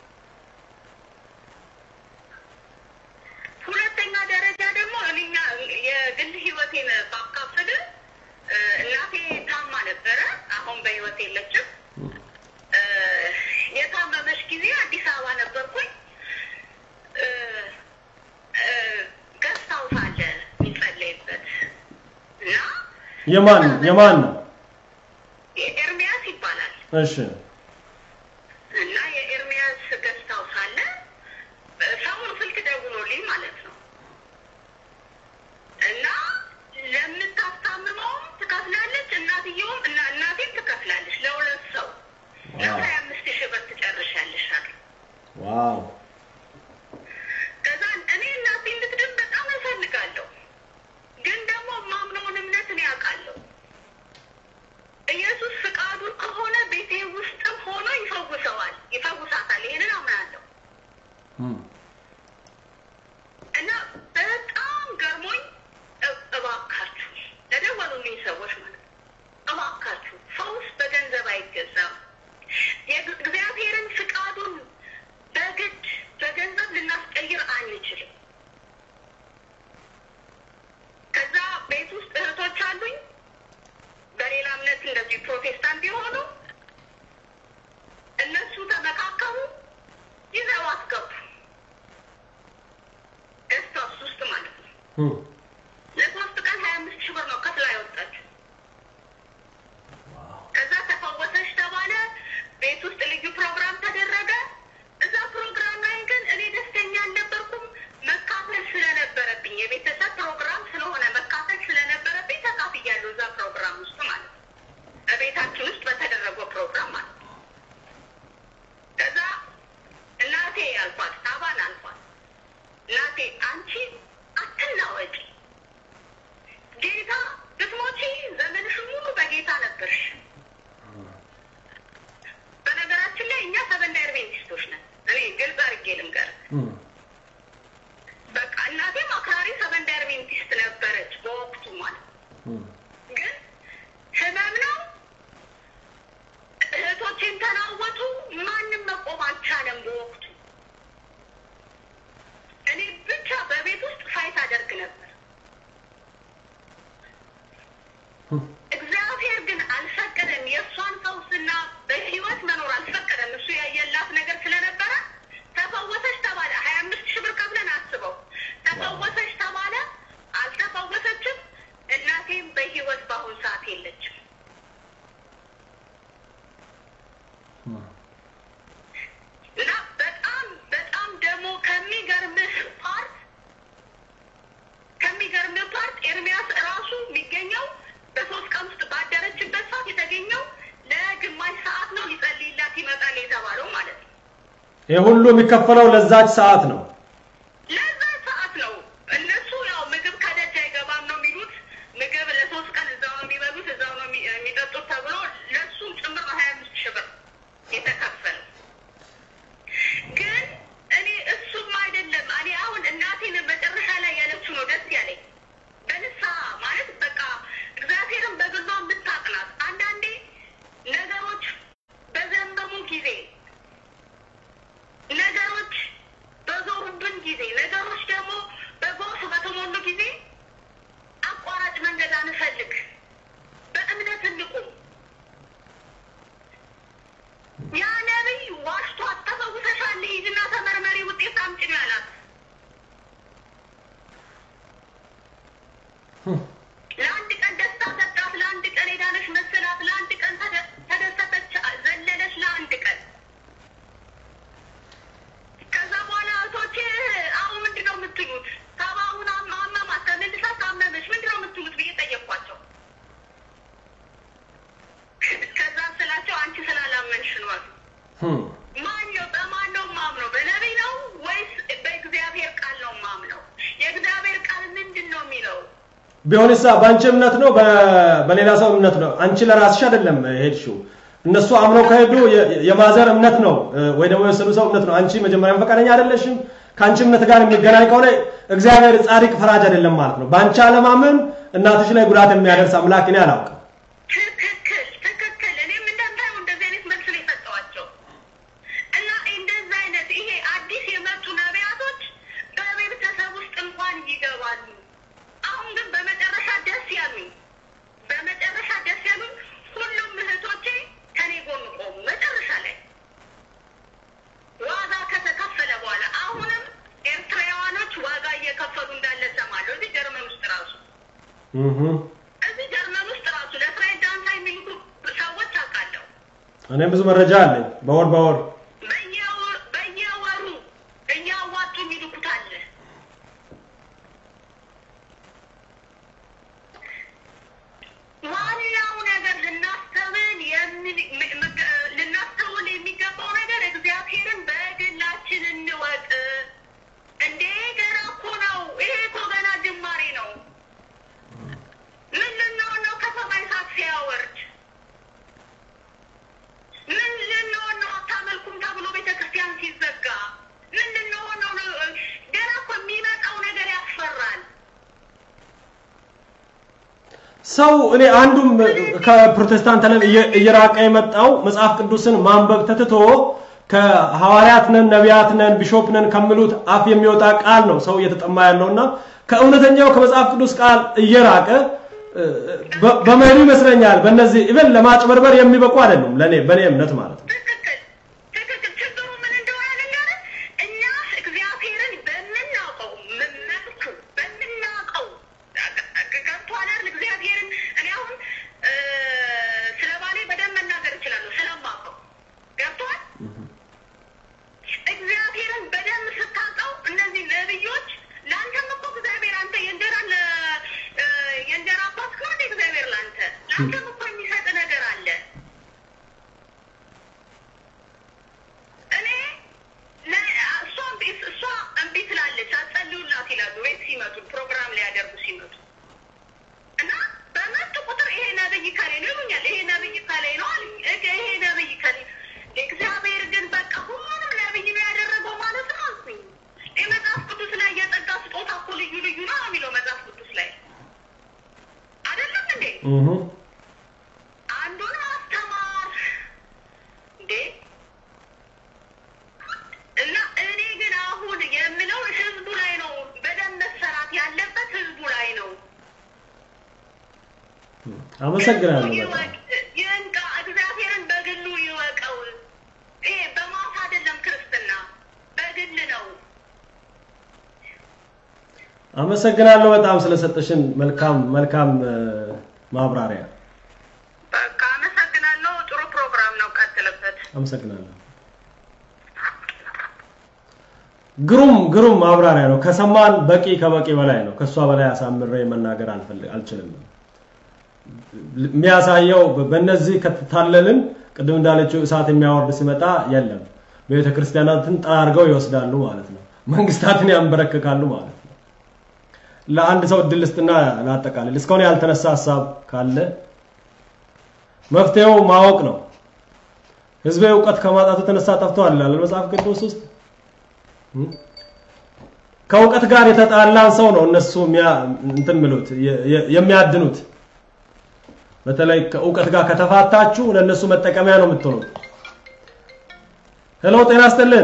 ሁለተኛ ደረጃ ደግሞ እኛ የግል ህይወቴን ባካፍል እናቴ ታማ ነበረ። አሁን በህይወት የለችም። የታመመች ጊዜ አዲስ አበባ ነበርኩኝ። ገስት ሀውስ አለ የሚጸለይበት እና የማን የማን ነው? ኤርሚያስ ይባላል እሺ እና የኤርሚያስ ገስት ሀውስ አለ። ሰውን ስልክ ደውሎልኝ ማለት ነው እና ለምታስታምመውም ትከፍላለች፣ እናትየውም እና እናቴም አሉ እኒህ ሰዎች ማለት ነው። እባካችሁ ፈውስ በገንዘብ አይገዛም። የእግዚአብሔርን ፍቃዱን በግድ በገንዘብ ልናስቀይር አንችልም። ከዛ ቤት ውስጥ እህቶች አሉኝ በሌላ እምነት እንደዚህ ፕሮቴስታንት የሆኑ እነሱ ተመካከሩ፣ ይዘው አስገቡ ደስታስ ውስጥ ማለት ነው። እም፣ ለሶስት ቀን ሀያ አምስት ሺህ ብር ነው ከፍላ ያወጣችው። ከዛ ተፈወሰች ተባለ። ቤት ውስጥ ልዩ ፕሮግራም ተደረገ። እዛ ፕሮግራም ላይ ግን እኔ ደስተኛ አልነበርኩም። መካፈል ስለነበረብኝ የቤተሰብ ፕሮግራም ስለሆነ መካፈል ስለነበረብኝ ተካፍያለሁ። እዛ ፕሮግራም ውስጥ ማለት ነው። በቤታችን ውስጥ በተደረገው ፕሮግራም ማለት ነው። ከዛ እናቴ አልኳት፣ አባን አልኳት፣ እናቴ አንቺ አትናወጪ ጌታ ብትሞቺ ዘመንሽን ሙሉ በጌታ ነበርሽ። በነገራችን ላይ እኛ ሰበንዳ አድቬንቲስቶች ነን። እኔ ግልጽ አድርጌ ልንገርህ። እም፣ በቃ እናቴም አክራሪ ሰበንዳ አድቬንቲስት ነበረች በወቅቱ ማለት ነው። እም፣ ግን ህመም ነው። እህቶቼም ተናወጡ። ማንም መቆም አልቻለም በወቅቱ። እኔ ብቻ በቤት ውስጥ ፋይት አደርግ ነበር። እግዚአብሔር ግን አልፈቀደም። የእሷን ፈውስና በህይወት መኖር አልፈቀደም። እሱ ያየላት ነገር ስለነበረ ተፈወሰች ተባለ። ሀያ አምስት ሺህ ብር ከፍለን አስበው ተፈወሰች ተባለ። አልተፈወሰችም። እናቴም በህይወት በአሁን ሰዓት የለችም። እም፣ እና በጣም በጣም ደግሞ ከሚገርምህ ፓርት ከሚገርምህ ፓርት ኤርሚያስ ራሱ የሚገኘው በሶስት ቀን ውስጥ ባደረችበት ሰዓት የተገኘው ለግማሽ ሰዓት ነው ሊጸልይላት ይመጣል የተባለው ማለት ነው። ይህ ሁሉ የሚከፈለው ለዛች ሰዓት ነው። ለዛ ሰዓት ነው። እነሱ ያው ምግብ ከደጅ አይገባም ነው የሚሉት። ምግብ ለሶስት ቀን እዛው ነው የሚበሉት፣ እዛው ነው የሚ- የሚጠጡት ተብሎ ለእሱም ጭምር ነው ሀያ አምስት ሺህ ብር የተከፈለው። ግን እኔ እሱም አይደለም እኔ አሁን እናቴን መጨረሻ ላይ ያለችው ነው ደስ ያለኝ። በንስሐ ማለት በቃ እግዚአብሔርን በግሏ የምታቅናት አንዳንዴ ነገሮች በዘመሙ ጊዜ ነገሮች በዞሩብን ጊዜ ነገሮች ደግሞ በጎርፍ በተሞሉ ጊዜ አቋራጭ መንገድ አንፈልግ፣ በእምነት እንቁም። ያ ነቢይ ዋሽቷት ተፈውሰሻል፣ ሂጂና ተመርመሪ፣ ውጤት አምጪ ነው ያላት። ለአንድ ቀን ደስታ ሰጣት፣ ለአንድ ቀን ሄዳለች መሰላት፣ ለአንድ ቀን ተደ- ተደሰተች፣ ዘለለች ለአንድ ቀን። ከዛ በኋላ እህቶቼ አሁን ምንድን ነው የምትሉት? ሰባውን አመማት ተመልሳ ታመመች፣ ምንድን ነው የምትሉት ብዬ ጠየኳቸው። ከዛ ስላቸው አንቺ ስላላመንሽ ነው አሉ። እም፣ ማን ነው በማን ነው ማምነው? በነቢይ ነው ወይስ በእግዚአብሔር ቃል ነው ማምነው? የእግዚአብሔር ቃል ምንድን ነው የሚለው? ቢሆንሳ በአንቺ እምነት ነው በ- በሌላ ሰው እምነት ነው? አንቺ ለራስሽ አይደለም ሄድሽው። እነሱ አምነው ከሄዱ የ- የማዘር እምነት ነው እ፣ ወይ ደግሞ የወሰዱ ሰው እምነት ነው። አንቺ መጀመሪያም ፈቃደኛ አይደለሽም። ከአንቺ እምነት ጋር የሚገናኝ ከሆነ እግዚአብሔር ጻድቅ ፈራጅ አይደለም ማለት ነው። በአንቺ አለማመን እናትሽ ላይ ጉዳት የሚያደርስ አምላክ እኔ አላውቅም። ትክክል ትክክል። እኔም እንደምታየው እንደዚህ አይነት መልስ ነው የሰጠኋቸው እና እንደዚህ አይነት ይሄ አዲስ የመጡ ነቢያቶች በቤተሰብ ውስጥ እንኳን ይገባሉ። አሁን ግን በመጨረሻ ደስ ያሉኝ በመጨረሻ ደስ ያሉኝ ሁሉም እህቶቼ ከኔ ጎን ቆሙ። መጨረሻ ላይ ዋጋ ከተከፈለ በኋላ አሁንም ኤርትራውያኖች ዋጋ እየከፈሉ እንዳለ ሰማለሁ። እዚህ ጀርመን ውስጥ ራሱ እህ፣ እዚህ ጀርመን ውስጥ ራሱ ለእስራኤል ዳንሳ የሚልኩ ሰዎች አውቃለሁ። እኔም ብዙ መረጃ አለኝ በወር በወር በየወር- በየወሩ እያዋጡ የሚልኩት አለ። ዋናው ነገር ልናስተውል የምን- ም- ም- ልናስተውል የሚገባው ነገር እግዚአብሔርን በግላችን እንወቅ። እንዴ ገና እኮ ነው። ይሄ እኮ ገና ጅማሬ ነው። ምን ልንሆን ነው ከሰማይ እሳት ሲያወርድ? ምን ልንሆን ነው አታመልኩም ተብሎ ቤተ ክርስቲያን ሲዘጋ? ምን ልንሆን ነው? ገና እኮ የሚመጣው ነገር ያስፈራል። ሰው እኔ አንዱም ከፕሮቴስታንት ዓለም እየራቀ የመጣው መጽሐፍ ቅዱስን ማንበብ ተትቶ ከሐዋርያት ነን ነቢያት ነን ቢሾፕ ነን ከሚሉት አፍ የሚወጣ ቃል ነው ሰው እየተጠማ ያለውና ከእውነተኛው ከመጽሐፍ ቅዱስ ቃል እየራቀ በመሄዱ ይመስለኛል። በእነዚህ ኢቨን ለማጭበርበር የሚበቁ አይደሉም፣ ለኔ በኔ እምነት ማለት ነው። ትክክል ትክክል። ችግሩ ምን እንደሆነ ልንገርህ፣ እኛ እግዚአብሔርን በምናውቀው መልኩ በምናውቀው ገብቶሃል አይደል? እግዚአብሔርን እኔ አሁን ስለ ባሌ በደንብ መናገር እችላለሁ ስለማውቀው። ገብቶሃል? እግዚአብሔርን በደንብ ስታውቀው እነዚህ ነብዮች ለአንተም እኮ እግዚአብሔር አንተ የእንጀራ የእንጀራ አባት ከሆነ እግዚአብሔር ለአንተ ለአንተም እኮ የሚሰጥ ነገር አለ። እኔ እሷ እሷ እምቢ ትላለች፣ አትጸልዩላት ይላሉ ቤት ሲመጡ ፕሮግራም ሊያደርጉ ሲመጡ እና በመጡ ቁጥር ይሄ ነብይ ከሌ ነው ይሉኛል። ይሄ ነብይ ከሌ ነው አሉኝ። ይሄ ነብይ ከሌ እግዚአብሔር ግን በቃ ሁሉንም ነብይ ነው ያደረገው ማለት ነው አልኩኝ። ይህ መጽሐፍ ቅዱስ ላይ የጸጋ ስጦታ እኮ ልዩ ልዩ ነው የሚለው መጽሐፍ ቅዱስ ላይ አይደለም እንዴ? አንዱን ማስተማር እንዴ እና እኔ ግን አሁን የምለው ህዝቡ ላይ ነው በደንብ መሰራት ያለበት ህዝቡ ላይ ነው። አመሰግናለሁ በጣም ይወቅ ይንቃ፣ እግዚአብሔርን በግሉ ይወቀው። ይሄ በማስ አይደለም ክርስትና በግል ነው። አመሰግናለሁ በጣም ስለሰጠሽን መልካም መልካም ማብራሪያ በቃ አመሰግናለሁ። ጥሩ ፕሮግራም ነው፣ ቀጥልበት። አመሰግናለሁ። ግሩም ግሩም ማብራሪያ ነው። ከሰማን በቂ ከበቂ በላይ ነው። ከሷ በላይ አሳምሬ መናገር አልፈልግ አልችልም። የሚያሳየው በእነዚህ ከተታለልን ቅድም እንዳለችው እሳት የሚያወርድ ሲመጣ የለም ቤተ ክርስቲያናትን ጠራርገው ይወስዳሉ ማለት ነው። መንግስታትን ያንበረክካሉ ማለት ነው። ለአንድ ሰው እድል ልስጥና ላጠቃልል። እስካሁን ያልተነሳ ሀሳብ ካለ መፍትሄው ማወቅ ነው። ህዝቤ እውቀት ከማጣቱ የተነሳ ጠፍተዋል ይላል መጽሐፍ ቅዱስ ውስጥ። ከእውቀት ጋር የተጣላን ሰው ነው እነሱ እንትን ምሉት የሚያድኑት። በተለይ ከእውቀት ጋር ከተፋታችሁ ለእነሱ መጠቀሚያ ነው የምትሆኑት። ሄሎ፣ ጤና ይስጥልን።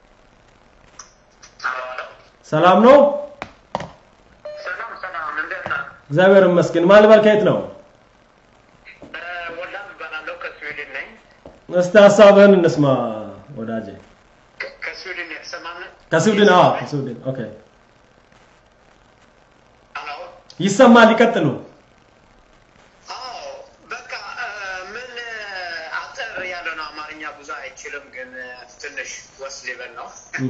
ሰላም ነው? ሰላም ሰላም፣ እንዴት ነህ? እግዚአብሔር ይመስገን። ማን ልበል? ከየት ነው? ወላም እባላለሁ ከስዊድን ነኝ። እስቲ ሀሳብህን እንስማ ወዳጄ። ከ- ከስዊድን የተሰማን ከስዊድን? አዎ፣ ከስዊድን። ኦኬ፣ አሎ ይሰማል። ይቀጥሉ። አዎ በቃ እ፣ ምን አጠር ያለ ነው። አማርኛ ብዙ አይችልም፣ ግን እ፣ ትንሽ ወስ ሊበል ነው። እ፣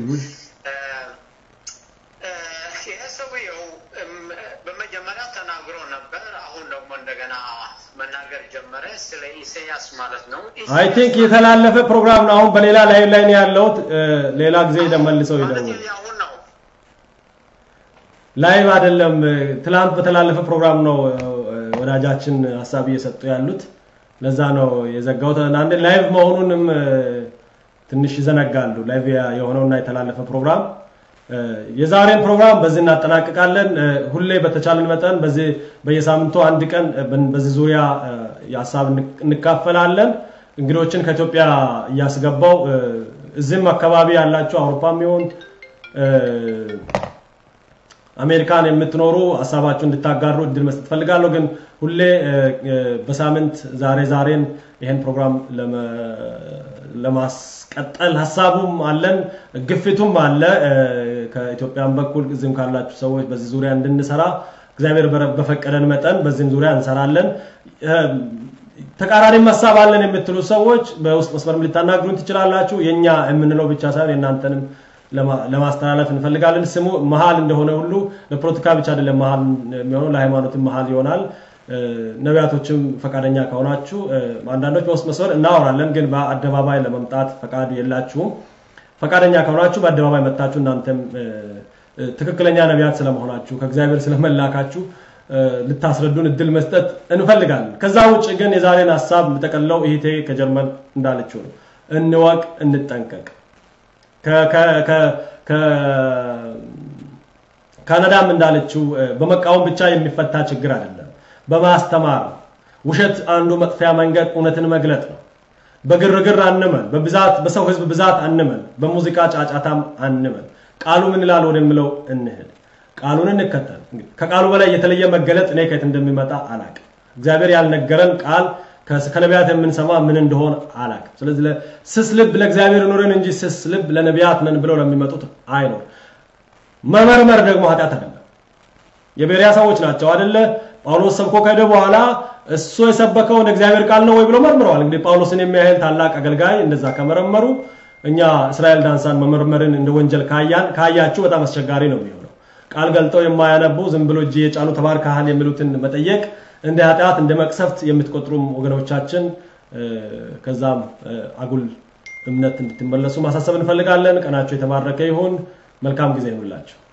እ፣ ይሄ ሰውየው እም፣ በመጀመሪያ ተናግሮ ነበር። አሁን ደግሞ እንደገና መናገር ጀመረ። ስለ ኢሳያስ ማለት ነው። አይ ቲንክ የተላለፈ ፕሮግራም ነው። አሁን በሌላ ላይ ላይ ነው ያለሁት። እ፣ ሌላ ጊዜ መልሰው ማለት ይደውል። አሁን ነው ላይቭ አይደለም። ትላንት በተላለፈ ፕሮግራም ነው እ፣ ወዳጃችን ሀሳብ እየሰጡ ያሉት። ለዛ ነው የዘጋሁት። አንድ ላይቭ መሆኑንም እ፣ ትንሽ ይዘነጋሉ። ላይቭ ያ- የሆነውና የተላለፈ ፕሮግራም እ፣ የዛሬን ፕሮግራም በዚህ እናጠናቅቃለን። እ፣ ሁሌ በተቻለን መጠን በዚህ በየሳምንቱ አንድ ቀን እ፣ በን- በዚህ ዙሪያ እ፣ የሀሳብ እንክ- እንካፈላለን። እንግዶችን ከኢትዮጵያ እያስገባው እ፣ እዚህም አካባቢ ያላችሁ አውሮፓም ይሁን እ፣ አሜሪካን የምትኖሩ ሀሳባችሁ እንድታጋሩ እድል መስጠት ፈልጋለሁ። ግን ሁሌ እ፣ እ፣ በሳምንት ዛሬ ዛሬን ይሄን ፕሮግራም ለመ- ለማስቀጠል ሀሳቡም አለን፣ ግፊቱም አለ። እ፣ ከኢትዮጵያም በኩል እዚህም ካላችሁ ሰዎች በዚህ ዙሪያ እንድንሰራ እግዚአብሔር በረ- በፈቀደን መጠን በዚህም ዙሪያ እንሰራለን። እ፣ ተቃራኒም ሀሳብ አለን የምትሉ ሰዎች በውስጥ መስመርም ልታናግሩን ትችላላችሁ። የኛ የምንለው ብቻ ሳይሆን የእናንተንም ለማ- ለማስተላለፍ እንፈልጋለን። ስሙ መሀል እንደሆነ ሁሉ ለፖለቲካ ብቻ አይደለም መሀል የሚሆነው ለሃይማኖትም መሀል ይሆናል። እ፣ ነቢያቶችም ፈቃደኛ ከሆናችሁ እ፣ አንዳንዶች በውስጥ መስመር እናወራለን፣ ግን በአደባባይ ለመምጣት ፈቃድ የላችሁም። ፈቃደኛ ከሆናችሁ በአደባባይ መጥታችሁ እናንተም እ፣ እ፣ ትክክለኛ ነቢያት ስለመሆናችሁ ከእግዚአብሔር ስለመላካችሁ እ፣ ልታስረዱን እድል መስጠት እንፈልጋለን። ከዛ ውጭ ግን የዛሬን ሀሳብ የምጠቀልለው ይሄቴ ከጀርመን እንዳለችው ነው። እንወቅ፣ እንጠንቀቅ። ከ- ከ- ከ- ከ- ካናዳም እንዳለችው እ፣ በመቃወም ብቻ የሚፈታ ችግር አይደለም። በማስተማር ነው። ውሸት አንዱ መጥፊያ መንገድ እውነትን መግለጥ ነው። በግርግር አንመን፣ በብዛት በሰው ህዝብ ብዛት አንመን፣ በሙዚቃ ጫጫታም አንመን። ቃሉ ምን ይላል ወደሚለው እንሄድ። ቃሉን እንከተል። እንግዲህ ከቃሉ በላይ የተለየ መገለጥ እኔ ከየት እንደሚመጣ አላቅም። እግዚአብሔር ያልነገረን ቃል ከነቢያት የምንሰማ ምን እንደሆነ አላቅም። ስለዚህ ስስ ልብ ለእግዚአብሔር ኑረን እንጂ ስስ ልብ ለነቢያት ነን ብለው ለሚመጡት አይኖር። መመርመር ደግሞ ኃጢአት አይደለም። የቤሪያ ሰዎች ናቸው አይደለ? ጳውሎስ ሰብኮ ከሄደ በኋላ እሱ የሰበከውን እግዚአብሔር ቃል ነው ወይ ብሎ መርምረዋል። እንግዲህ ጳውሎስን የሚያህል ታላቅ አገልጋይ እንደዛ ከመረመሩ እኛ እስራኤል ዳንሳን መመርመርን እንደ ወንጀል ካያን ካያችሁ በጣም አስቸጋሪ ነው የሚሆነው። ቃል ገልጠው የማያነቡ ዝም ብሎ እጅ የጫኑ ተባርከሃል የሚሉትን መጠየቅ እንደ ኃጢአት እንደ መቅሰፍት የምትቆጥሩም ወገኖቻችን ከዛም አጉል እምነት እንድትመለሱ ማሳሰብ እንፈልጋለን። ቀናቸው የተባረከ ይሁን። መልካም ጊዜ ይሁንላችሁ።